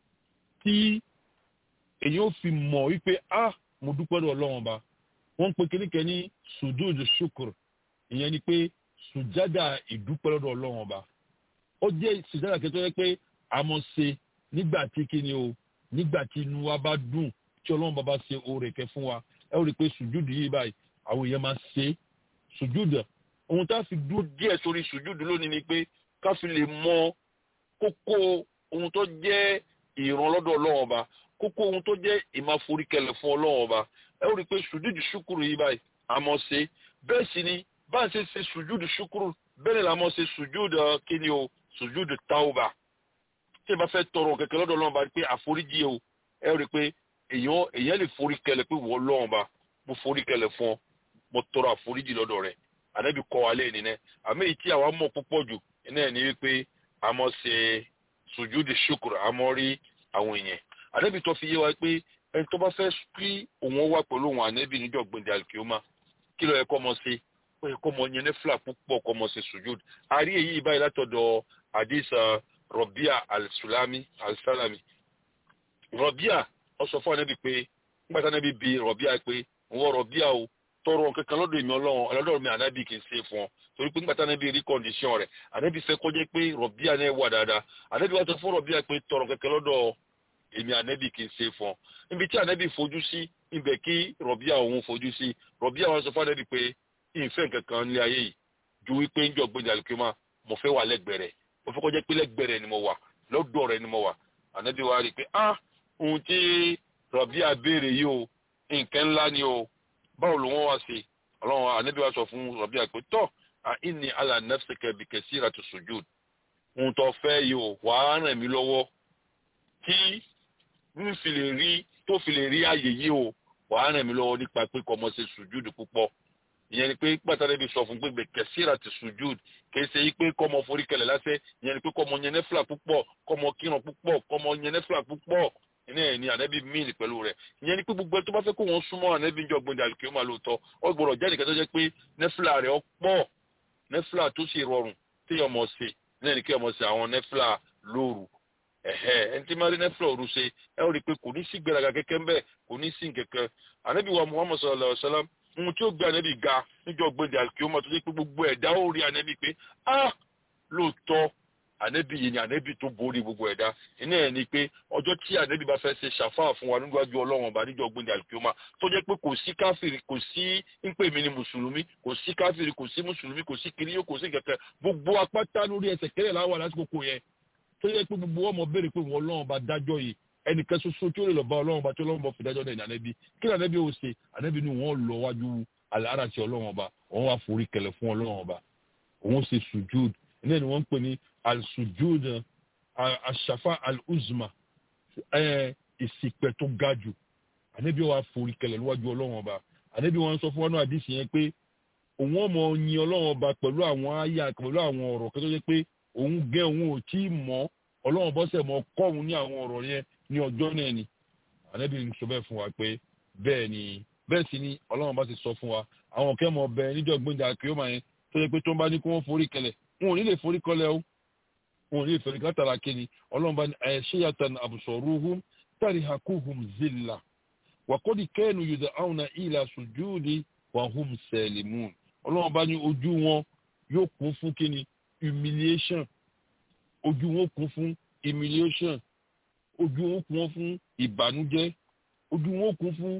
tí èyí ó fi mọ̀ wípé ah mo dúpẹ́ lọ́wọ́ ọlọ́run bá wọ́n ń pe kíníkẹ́ ní sùdúùdù ṣùkùrù ìyẹn ni pé sùjádà ìdúpẹ́ lọ́dọ̀ ọlọ́run ọba ó jẹ́ sùjádà kẹtọ́ yẹ pé a mọ̀ ṣe nígbà tí kíni o nígbà tí inú wa bá dùn tí ọlọ́run bá bá ṣe oore kẹ fún wa ẹ ó rí i pé sùjúdù yìí báyìí àwọn èèyàn máa ṣe é sùjúdù ohun tá a fi dúró díẹ̀ sórí sùjúdù lónìí ni pé ká fi lè mọ kókó ohun tó jẹ́ ìrànlọ́dọ̀ ọlọ́run ọba kókó ohun tó jẹ́ ìmáforíkẹlẹ̀ fún ọlọ́run ọba ẹ ó rí i pé sùjúdù ṣúkúrú yìí báyìí àmọ́ ṣe bẹ́ẹ̀ sì ni bá ń ṣe ṣe sùjúdù ṣúkúrú bẹ́ẹ̀ ni làmọ́ ṣe sùjúdù kíni o sùjúdù táwùbà tí ẹ bá fẹ́ tọrọ kẹ̀kẹ́ lọ́dọ̀ ọlọ́run ọba pé àforíjì o ẹ rí i pé èèyàn èèyàn lè foríkẹlẹ̀ pé wọ́n ọlọ́run ọba mo foríkẹlẹ̀ fún ọ mo tọrọ àforíjì lọ́dọ̀ rẹ̀ ànábì kọ́ wa lẹ́yìn nínú àmì èyí tí àwa mọ̀ púpọ̀ jù iná ẹ̀ ní wípé àmọ́ ṣe sùjúdù ṣúkúrú àmọ́ rí àwọn èèyàn ànábì tó fi yé wa pé ẹni tó bá fẹ́ kí òun wà pẹ̀lú òun ànábì níjọ́ gbẹ̀ndẹ̀ àlùkìyọ́mà kí ló yẹ kọ́ mọ sí ó yẹ kọ́ mọ yẹn ní fúlà púpọ̀ kọ́ mọ sí sùjúdù àrí èyí báyìí látọ̀dọ̀ àdìsá rọ̀bíà alsulami alsalami rọ̀bíà ó sọ fún ànábì pé nígbà tí ànábì bi rọ̀bíà pé òun rọ̀bíà o tọrọ kankan lọ́dọ̀ èmi ọlọ́run ọlọ́dọ̀ mi ànábì kì í ṣe fún ọ torí pé nígbà tí ànábì rí kọ́ndíṣọ̀n rẹ̀ ànábì fẹ́ kọjá pé rọ̀bíà náà wà dáadáa ànábì wá sọ fún rọ̀bíà pé tọrọ kankan lọ́dọ̀ èmi ànábì kì í ṣe fún ọ níbi tí ànábì fojú sí ibẹ̀ kí rọ̀bíà òun fojú sí rọ̀bíà wọn sọ fún ànábì pé ìfẹ́ kankan ní ayé yìí ju wípé ń jọ gbẹ̀dẹ̀ àlùkìmá mo fẹ́ wà lẹ́gbẹ̀rẹ̀ mo fẹ́ kọjá pé lẹ́gbẹ̀rẹ̀ ni mo wà lọ́dọ̀ rẹ̀ ni mo wà ànábì wa rí i pé ah ohun tí rọ̀bíà béèrè yìí o nǹkan ńlá ni o báwo ló wọ́n wá sí ọlọ́run ànábì wa sọ fún rọ̀bíà pé tọ́ àìní àlà nafsika bi kasiratu sujud ohun tó fẹ́ yìí o wàá ràn mí lọ́wọ́ tí n fi lè rí tó fi lè rí àyè yìí o wàá ràn mí lọ́wọ́ nípa pé kọ́ ọmọ ṣe sùjúdù púpọ̀ ìyẹn ni pé pàtàkì bí sọ fún pé kẹsíra ti sùjúd kì í ṣe yí pé kọ́mọ forí kẹlẹ̀ lásẹ̀ ìyẹn ni pé kọ́mọ yẹn nẹ́fìlà púpọ̀ kọ́mọ kírun púpọ̀ kọ́mọ yẹn nẹ́fìlà púpọ̀ iná ẹ̀ ní ànábì míìlì pẹ̀lú rẹ̀ ìyẹn ni pé gbogbo ẹ tó bá fẹ́ kó wọn súnmọ́ ànábì jọ gbọ̀ndẹ̀ àlùkò máa lóòótọ́ ọ gbọ́dọ̀ jẹ́ nìkan tó jẹ́ pé nẹ́fìlà rẹ̀ ọ pọ̀ nẹ́fìlà tó sì rọrùn téèyàn mọ̀ sí náà ní kí ọmọ sí àwọn nẹ́fìlà lóru ẹ̀hẹ́ ẹni tí máa rí nẹ́fìlà òru ṣe ẹ ó rí i pé kò ní sí gbéraga kẹ́kẹ́ ń bẹ̀ kò ní sí kẹ̀kẹ́ ànábì wa muhammad sallallahu alayhi wa sallam ohun tí ó gbé ànábì ga níjọ́ gbẹ̀dẹ̀ àlùkò tó ṣe pé gbogbo ẹ̀dá ó rí ànábì pé ah lóòótọ́ ànẹ́bí yìí ni ànẹ́bí tó borí gbogbo ẹ̀dá iná ẹ̀ ni pé ọjọ́ tí ànẹ́bí bá fẹ́ ṣe ṣàfáà fún wa níwájú ọlọ́run ọba níjọ́ gbẹ̀dẹ̀ àlùkìyọ́mà tó jẹ́ pé kò sí káfíìrì kò sí ń pè mí ní mùsùlùmí kò sí káfíìrì kò sí mùsùlùmí kò sí kiriyó kò sí kẹ̀kẹ́ gbogbo apáta lórí ẹsẹ̀ kẹrẹ̀ láwà lásìkò kò yẹ tó jẹ́ pé gbogbo ọmọ béèrè pé wọn ọlọ́run ọba dájọ́ yìí ẹnìkan ṣoṣo tí ó lè lọ bá ọlọ́run ọba tí ọlọ́run ọba fi dájọ́ náà ní ànẹ́bí kí ànẹ́bí ó ṣe ànẹ́bí ni wọ́n lọ wájú àlàáràṣẹ ọlọ́run ọba wọ́n wá forí kẹlẹ̀ fún ọlọ́run ọba òun ṣe sùjúd ní ẹni wọ́n ń pè ní al-sujud aṣàfà al-uzma ìsìpẹ̀ tó ga jù ànábì wa forí kẹlẹ̀ níwájú ọlọ́run ọba ànábì wọn sọ fún wọn náà àdìsí yẹn pé òun ọmọ yin ọlọ́run ọba pẹ̀lú àwọn àyà pẹ̀lú àwọn ọ̀rọ̀ kẹ́tọ́ jẹ́ pé òun gẹ́ òun ò tí ì mọ̀ ọlọ́run bọ́sẹ̀ mọ́ kọ́ òun ní àwọn ọ̀rọ̀ yẹn ní ọjọ́ náà ni ànábì sọ bẹ́ẹ̀ fún wa pé bẹ́ẹ̀ ni bẹ́ẹ̀ sì ni ọlọ́run bá ti sọ fún wa àwọn kẹ́mọ̀ bẹ níjọ́ gbẹ́ndà kìọ́mà yẹn tó yẹ pé tó ń bá ní kí wọ́n forí kẹlẹ̀ wọn ò ní lè forí kọlẹ̀ o wọn ò ní lè forí látara kíni ọlọ́run bá ní ẹ̀ṣẹ́yàtàn àbùsọ̀rúhùn tàrí hakuhum zilla wàkọ́dí kẹ́nu yùdà àwọn ìlà sùjúùdì wàhùn sẹ̀lìmùn ọlọ́run bá ní ojú wọn yóò kún fún kíni humiliation ojú wọn kún fún humiliation ojú wọn kún fún ìbànújẹ́ ojú wọn kún fún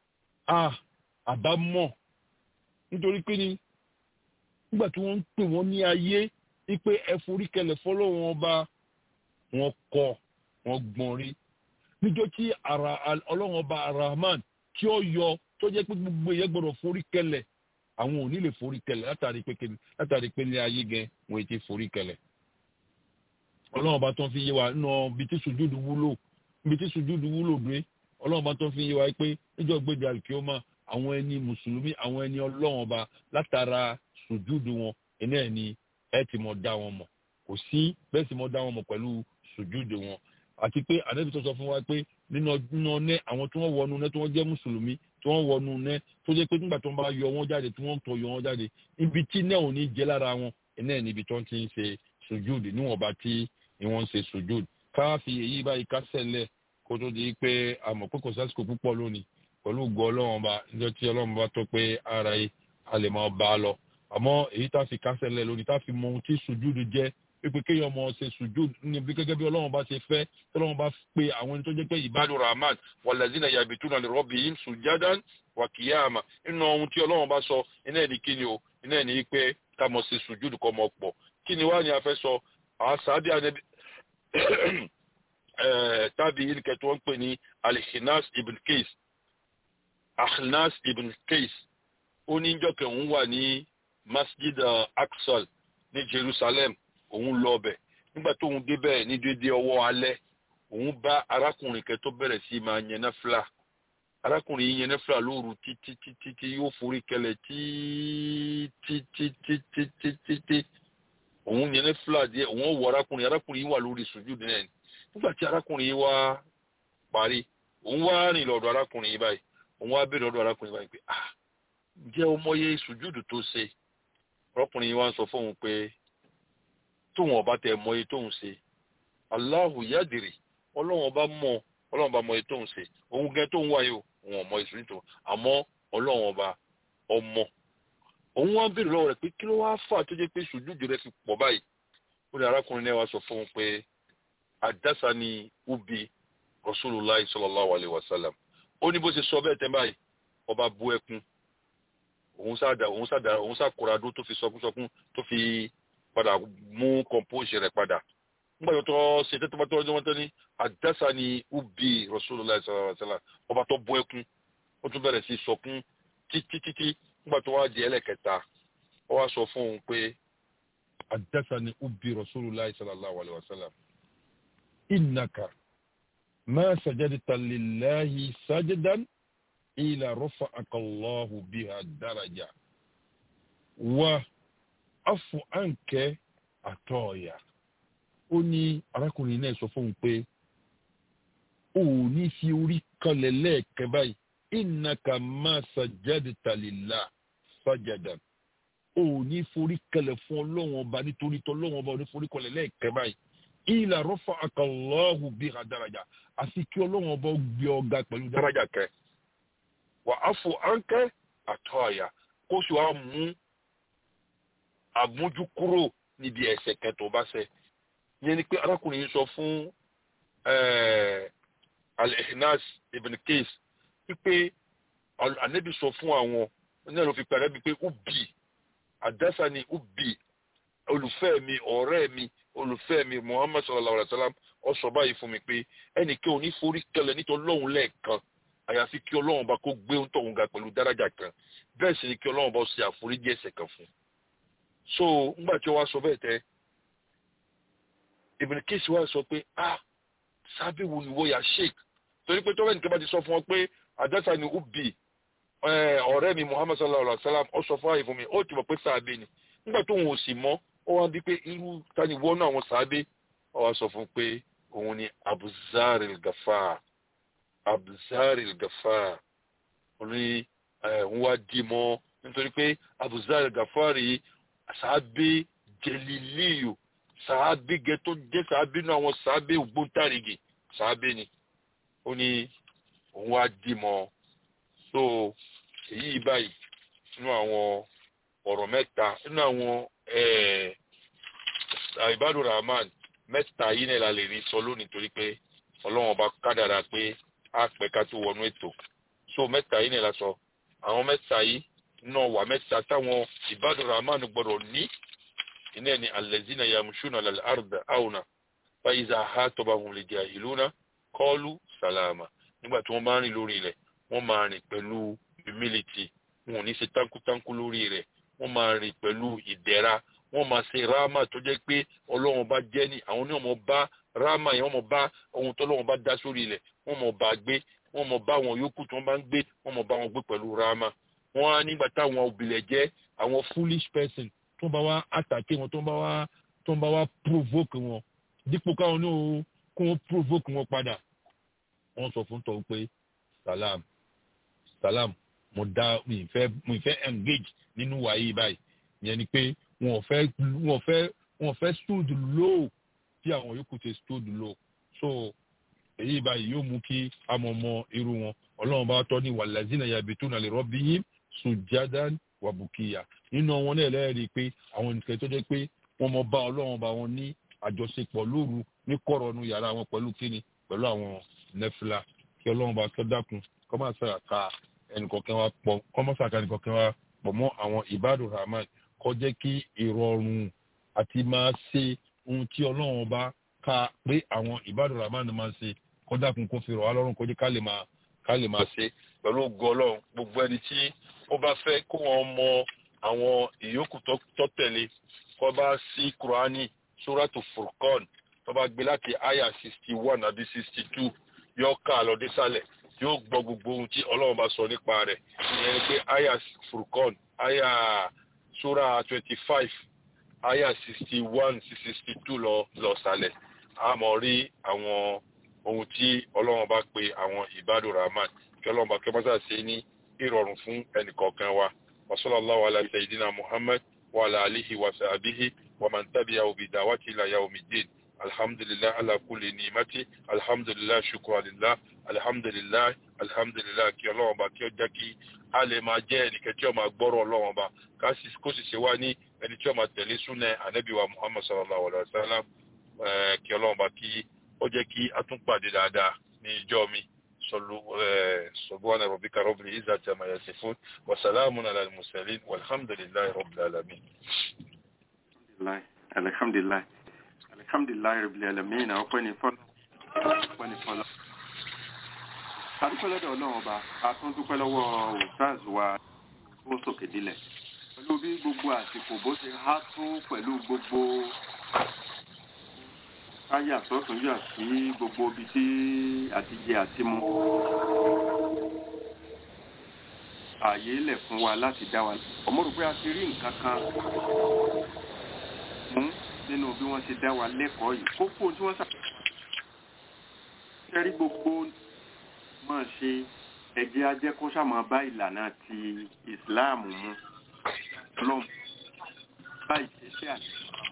àbámọ̀ nítorí pé ni nígbà tí wọ́n ń pè wọ́n ní ayé wípé ẹ forí kẹlẹ̀ fọlọ́wọ́n ọba wọn kọ wọn gbọ́n rí níjọ́ tí ara ọlọ́wọ́n ọba arahman tí ó yọ tó jẹ́ pé gbogbo èèyàn gbọ́dọ̀ forí kẹlẹ̀ àwọn ò ní lè forí kẹlẹ̀ látàrí pé látàrí pé ní ayé gẹ wọn ti forí kẹlẹ̀ ọlọ́wọ́n ọba tó ń fi yé wa nínú ibi tí sùjúdù wúlò ibi tí sùjúdù wúlò dé ọlọ́wọ́n ọba tó ń fi yé wa pé níjọ́ gbèdé àlùkìyọ́mà àwọn ẹni mùsùlùmí àwọn ẹni ọlọ́wọ́n ọba látara sùjúdù wọn iná ẹ̀ ni ẹ ti mọ̀ dá wọn mọ̀ kò sí bẹ́ẹ̀ sì mọ̀ dá wọn mọ̀ pẹ̀lú sùjúdù wọn àti pé ànábì tó sọ fún wa pé nínú ọdún ọ̀nẹ́ àwọn tí wọ́n wọnú nẹ́ tí wọ́n jẹ́ mùsùlùmí tí wọ́n wọnú nẹ́ tó jẹ́ pé nígbà tó ń bá yọ wọ́n jáde tí wọ́n ń tọ́ yọ wọ́n jáde ibi tí náà ò ní jẹ́ lára wọn iná ẹ̀ níbi tó ń ti ń ṣe sùjúdù níwọ̀nba tí wọ́n ń ṣe sùjúdù ká fi èyí báyìí ká sẹ̀lẹ̀ kó tó di pé àmọ̀ pé kò sásìkò púpọ̀ lónìí pẹ̀lú ògo ọlọ́run ọba níjọ́ tí ọlọ́run bá tó pé ara yìí a lè máa bá a lọ àmọ́ èyí tá a fi kásẹ̀lẹ̀ lónìí tá a fi mọ ohun tí sùjúdù jẹ́ pé kéèyàn mọ̀ ṣe sùjú níbi gẹ́gẹ́ bí ọlọ́run bá ṣe fẹ́ tí ọlọ́run bá pe àwọn ẹni tó jẹ́ pé ìbádùn rahman wàlẹ́zínà yabituna li rabbihim sujadan wa qiyama nínú ohun tí ọlọ́run bá sọ iná ẹ̀ ní kíni o iná ẹ̀ ní pé ká mọ̀ ṣe sùjú kọ́ mọ̀ pọ̀ kí ni wá ni a fẹ́ sọ àwọn sábì ànẹ́bí tábì ilkẹ̀ tí wọ́n ń pè ní alhinas ibn Qais ahnas ibn Qais ó ní jọ́kẹ̀ òun wà ní masjid uh, Aqsal ní Jerusalem òun lọ ọbẹ̀ nígbà tó òun débẹ̀ ní dédé ọwọ́ alẹ́ òun bá arákùnrin kẹ tó bẹ̀rẹ̀ sí máa yẹn náfìlà arákùnrin yìí yẹn náfìlà lóru títí títí tí yóò forí kẹlẹ̀ títí òun yẹn náfìlà díẹ̀ òun wọ arákùnrin arákùnrin yìí wà lórí sùjúdù náà nígbà tí arákùnrin yìí wá parí òun wá rìn lọ́dọ̀ arákùnrin yìí báyìí òun wá béèrè lọ́dọ̀ arákùnrin báyìí pé ah ǹjẹ́ o mọye sùjúdù tó ṣe arákùnrin yìí wá ń sọ fóun pé tóun ọba tẹ mọye tóun ṣe Allahu yadiri ọlọ́run ọba mọ ọlọ́run ọba mọye tóun ṣe òun gẹ́ tóun wáyé o òun ọmọ ìsúnjú tó àmọ́ ọlọ́run ọba ọmọ òun wá béèrè lọ́wọ́ rẹ̀ pé kí ló wá fà tó jẹ́ pé sùjúdù rẹ̀ fi pọ̀ báyìí ó ní arákùnrin náà wá sọ fóun pé àdásá ni ubi rasulullah sallallahu alayhi wa sallam ó ní bó ṣe sọ bẹ́ẹ̀ tẹ́ báyìí ọba bú ẹkún òun sáàdà òun sáàdà òun sáàkóradó tó fi sọkúnsọkún tó fi padà mú compose rẹ̀ padà nígbà tó tọ́ ṣe tẹ́tọ́ bá tọ́ ọjọ́ wọn tẹ́ ní àdásá ni ubi rasulullah sallallahu alayhi wa sallam ọba tó bú ẹkún ó tún bẹ̀rẹ̀ sí sọkún títí títí nígbà tó wá di ẹlẹ́kẹta ó wá sọ fún òun pé àdásá ni ubi rasulullah sallallahu alayhi wa sallam innaka ما سجدت لله سجدا إلى رفعك الله بها الدرجة وعفو عنك àtọ́ọ̀yà ó ní arákùnrin náà sọ fóun pé ó ní fi orí kanlẹ̀ lẹ́ẹ̀kan báyìí innaka ma sajadta lillah sajadan ó ní forí kanlẹ̀ fún ọlọ́wọ́n ọba nítorí tọ́lọ́wọ́n ọba ó ní forí kanlẹ̀ lẹ́ẹ̀kan báyìí ìlà rọ́fà àkàlọ́hù bí ha daraja àfi kí ọlọ́run ọba gbé ọ̀gá pẹ̀lú daraja kẹ wà á fò áńkẹ́ àtọ́ àyà kó sì wá mú àmójú kúrò níbi ẹ̀ṣẹ̀ kẹtọ̀ bá ṣẹ̀ yẹn ni pé arákùnrin yìí sọ fún al-Ihnas ibn Qais wípé ànábì sọ fún àwọn náà ló fi pẹ̀lẹ́ bí pé ubi àdásá ni ubi olùfẹ́ mi ọ̀rẹ́ mi olùfẹ́ mi muhammad sallallahu alayhi wa sallam ó sọ báyìí fún mi pé ẹnìkan ò ní forí kẹlẹ̀ nítorí ọlọ́run lẹ́ẹ̀kan àyàfi kí ọlọ́run bá kó gbé tóun ga pẹ̀lú dáràjà kan bẹ́ẹ̀ sì ni kí ọlọ́run bá ṣe àforíjì ẹ̀ṣẹ̀ kan fún un. so ńgbà tí wàá sọ bẹ́ẹ̀ tẹ́ Ibn Qais wá sọ pé ah sábẹ́ wo ni wọ́n yà sheik torí pé tọ́wẹ́ nìkan bá ti sọ fún ọ pé àdásá ni ubi ọ̀rẹ́ mi muhammad sallallahu alayhi wa sallam ó sọ fún àyè fún mi ó ti mọ̀ pé sábẹ́ ni nígbà tóun ò sì mọ́ ó wá bí pé irú tani wọ́n náà wọ́n sáábé ó wá sọ fún pé òun ni abuzari gafa abuzari gafa òun ni òun wá dì mọ́ nítorí pé abuzari gafa rí sáábé jẹlílíyò sáábé gẹ tó jẹ́ sáábé náà àwọn sáábé ògbóǹtarìgì sáábé ni ó ní òun wá dì mọ́ so èyí báyìí nínú àwọn ọ̀rọ̀ mẹ́ta nínú àwọn ìbádùn rahman mẹ́ta yìí náà la lè rí sọ lónìí torí pé ọlọ́run ọba kádàrà pé á pẹ́ ká tó wọnú ètò so mẹ́ta yìí náà la sọ àwọn mẹ́ta yìí náà wà mẹ́ta táwọn ìbádùn rahman gbọ́dọ̀ ní iná ni alẹ́zínà yamushuna lal arda auna faiza ha tọba hùn lè jẹ́ ìlú náà kọ́ọ̀lù sàlámà nígbà tí wọ́n bá rìn lórí rẹ̀ wọ́n máa rìn pẹ̀lú humility wọn ò ní ṣe tánkútánkú lórí rẹ̀ wọ́n máa rìn pẹ̀lú ìdẹ̀ra wọ́n máa ṣe ráàmà tó jẹ́ pé ọlọ́run bá jẹ́ ní àwọn oníwọ̀n mọ̀ bá ráàmà yẹn wọ́n mọ̀ bá ohun tó ọlọ́run bá dá sórí ilẹ̀ wọ́n mọ̀ bá gbé wọ́n mọ̀ bá àwọn yòókù tí wọ́n bá ń gbé wọ́n mọ̀ bá wọn gbé pẹ̀lú ráàmà wọ́n á nígbà táwọn òbílẹ̀ jẹ́ àwọn foolish person tó ń bá wá àtàkì wọn tó ń bá wá tó ń bá wá provoke wọn dípò káwọn ní kó wọn provoke wọn padà wọ́n sọ fún tọ́ pé salam salam mo dá mi fẹ́ mi fẹ́ engage nínú wàyí báyìí yẹn ni pé wọn ò fẹ́ wọn ò fẹ́ wọn ò fẹ́ stood low tí àwọn yòókù ti stood low so èyí báyìí yóò mú kí a mọ̀ mọ irú wọn ọlọ́run bá tọ́ ní wàlẹ́zínà yabituna li rabbihim sujadan wa bukiya nínú wọn náà lẹ́rìí pé àwọn nìkan tó jẹ́ pé wọ́n mọ bá ọlọ́run bá wọn ní àjọṣepọ̀ lóru ní kọ̀rọ̀nù yàrá wọn pẹ̀lú kíni pẹ̀lú àwọn nẹ́fìlà kí ọlọ́run bá tọ́ dákun kọ́ máa ṣàkà ẹnìkọ̀kẹ́ wa pọ̀ kọ́ máa ṣàkà ẹnìkọ̀kẹ́ wa pọ̀ mọ́ àwọn ìbádùn rahman kọ́ jẹ́ kí ìrọ̀rùn àti máa ṣe ohun tí ọlọ́run bá ka pé àwọn ìbádùn rahman máa ṣe kọ́ dákun kó fi rọ̀ wá lọ́rùn kó jẹ́ ká lè máa ká lè máa ṣe pẹ̀lú ògo ọlọ́run gbogbo ẹni tí ó bá fẹ́ kó wọn mọ àwọn ìyókù tó tẹ̀lé kọ́ bá sí kúránì suratu furqan tó bá gbé láti aya sixty one àbí sixty two yóò ká lọ désàlẹ̀ yóò gbọ́ gbogbo ohun tí ọlọ́run bá sọ nípa rẹ̀ ìyẹn ni pé aya furqan aya sura twenty five aya sixty one sí sixty two lọ lọ sàlẹ̀ a mọ̀ rí àwọn ohun tí ọlọ́run bá pe àwọn ìbádùn rahman kí ọlọ́run bá kí wọ́n sà ṣe ní ìrọ̀rùn fún ẹnìkọ̀ọ̀kan wa wa sallallahu ala sayyidina muhammad wa ala alihi wa sahbihi wa man tabi'ahu bi da'wati ila yawmiddin alhamdulillah ala kulli ni'mati alhamdulillah shukran lillah alhamdulillah alhamdulillah kí ọlọ́run bá kí ó jẹ́ kí a lè máa jẹ́ ẹnìkan tí ó máa gbọ́rọ̀ ọlọ́run bá kó sì ṣe wá ní ẹni tí ó máa tẹ̀lé súnà ànábì wa muhammad sallallahu alaihi wa sallam kí ọlọ́run bá kí ó jẹ́ kí a tún pàdé dáadáa ní ìjọ mi subhana rabbika rabbil izzati amma yasifun wa salamun ala al-mursalin walhamdulillahi rabbil alamin alhamdulillah alhamdulillah rabbil alamin ọpẹ́ ní fọ́lọ́ ọpẹ́ ní fọ́lọ́ adúpẹ́ lọ́dọ̀ ọlọ́run ọba a tún dúpẹ́ lọ́wọ́ ustaz wa ó sòkè dílẹ̀ pẹ̀lú bí gbogbo àsìkò bó ṣe há tó pẹ̀lú gbogbo káyà sọ́tún yà sí gbogbo ibi tí àtijẹ àti mu ààyè lẹ̀ fún wa láti dá wa ọmọ rò pé a ti rí nǹkan kan mú nínú bí wọ́n ṣe dá wa lẹ́kọ̀ọ́ yìí kókó tí wọ́n ṣàkóso gbogbo máa ṣe ẹ̀jẹ̀ ajẹ́ kó ṣàmọ́ bá ìlànà ti ìsìláàmù mu lọ́mù bá ìṣẹ́ṣẹ́ àti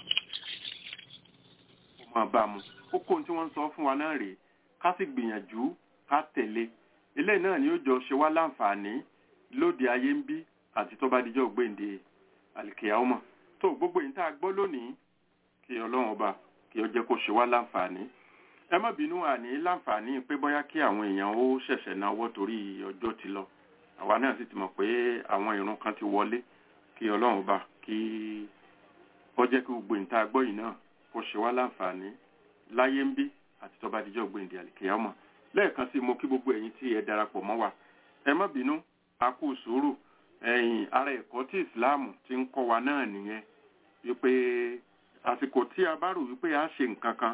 máa bá mu kókó tí wọ́n ń sọ fún wa náà rèé ká sì gbìyànjú ká tẹ̀lé eléyìí náà ni ó jọ ṣe wá láǹfààní lóde ayé ń bí àti tó bá dijọ́ gbèǹde àlìkèyàwó tó gbogbo yìí tá a gbọ́ lónìí kí ọlọ́run ọba kí ó jẹ́ kó ṣe wá láǹfààní ẹ má bínú àní láǹfààní pé bóyá kí àwọn èèyàn ó ṣẹ̀ṣẹ̀ náwó torí ọjọ́ ti lọ àwa náà sì ti mọ̀ pé àwọn ìrun kan ti wọlé kí ọlọ́run ọba kí ó jẹ́ kí gbogbo yìí tá a gbọ́ yìí náà kó ṣe wá láǹfààní láyé ń bí àti tó bá dijọ́ gbèǹde àlìkèyàmọ̀ lẹ́ẹ̀kan sí mo kí gbogbo ẹ̀yin tí ẹ darapọ̀ mọ́ wa ẹ má bínú a kú sùúrù ẹ̀yìn ara ẹ̀kọ́ tí ìsìláàmù ti ń kọ́ wa náà nìyẹn wípé àsìkò tí a bá rò wípé a ṣe nǹkan kan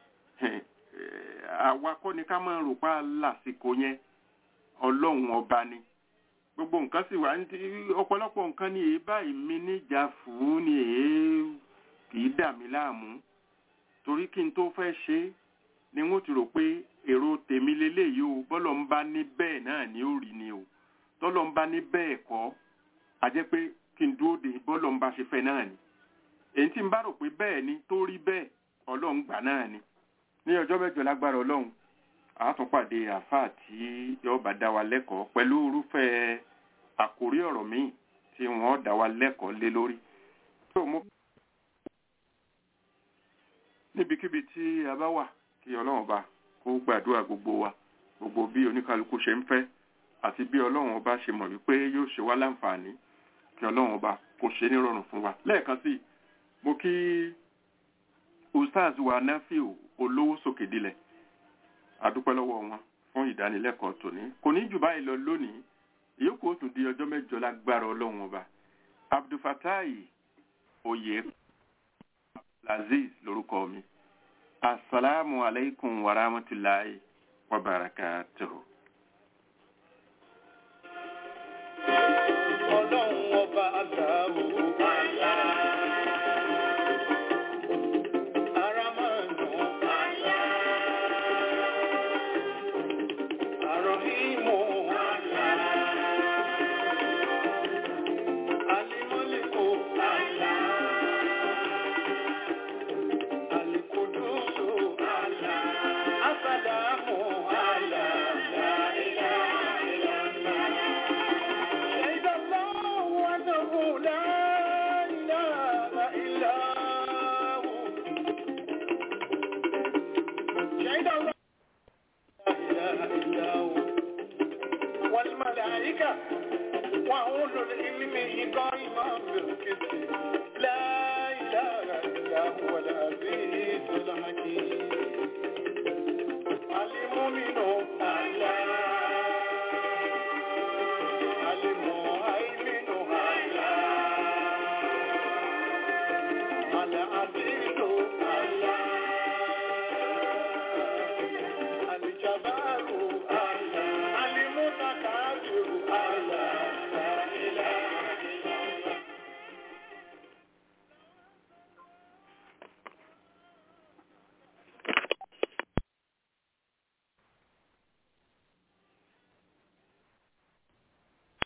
àwa kọ́ ni ká máa rò pa lásìkò yẹn ọlọ́run ọba ni gbogbo nǹkan sì wà ní ọ̀pọ̀lọpọ̀ nǹkan ni èé báyìí mi níjà fún ni èé kì í dà mí láàmú torí kí n tó fẹ́ ṣe é ni wọ́n ti rò pé èrò tèmi leléyìí o bọ́lọ̀ ń bá ní bẹ́ẹ̀ náà ni ó rí ni o tọ́lọ̀ ń bá ní bẹ́ẹ̀ kọ́ a jẹ́ pé kí n dúró de bọ́lọ̀ ń bá ṣe fẹ́ náà ni èyí tí n bá rò pé bẹ́ẹ̀ ni tó rí bẹ́ẹ̀ ọlọ́run gbà náà ni ní ọjọ́ mẹ́jọ lágbára ọlọ́run àátúnpàdé àáfàá tí yóò bá dá wa lẹ́kọ̀ọ́ pẹ̀lú irúfẹ́ àkórí ọ̀rọ̀ míì tí wọ́n dá wa lẹ́kọ̀ọ́ lé lórí tó mú níbikíbi tí a bá wà kí ọlọ́run bá kó gbàdúrà gbogbo wa gbogbo bí oníkálukú ṣe ń fẹ́ àti bí ọlọ́run ọba ṣe mọ̀ wípé yóò ṣe wá láǹfààní kí ọlọ́run ọba kó ṣe nírọ̀rùn fún wa lẹ́ẹ̀kan sí mo kí ustaz wa nafiu olówó sókè dilẹ̀ adúpẹ́ lọ́wọ́ wọn fún ìdánilẹ́kọ̀ọ́ tòní kò ní jù báyìí lọ lónìí ìyókù ó tún di ọjọ́ mẹ́jọ lágbára ọlọ́run ọba abdulfatai oyè laziz lórúkọ mi asalaamu alaykum wa rahmatulahi wa barakatuhu. ọlọ́run ọba aláwo àlá. Aramanu àlá. Arahimu àlá. Alimọ́lẹ́kọ̀ àlá. Alikudusu àlá. Asalamu àlá. والملائكة وأولو العلم قائما بالقسط لا إله إلا هو العزيز الحكيم المؤمن الله المؤمن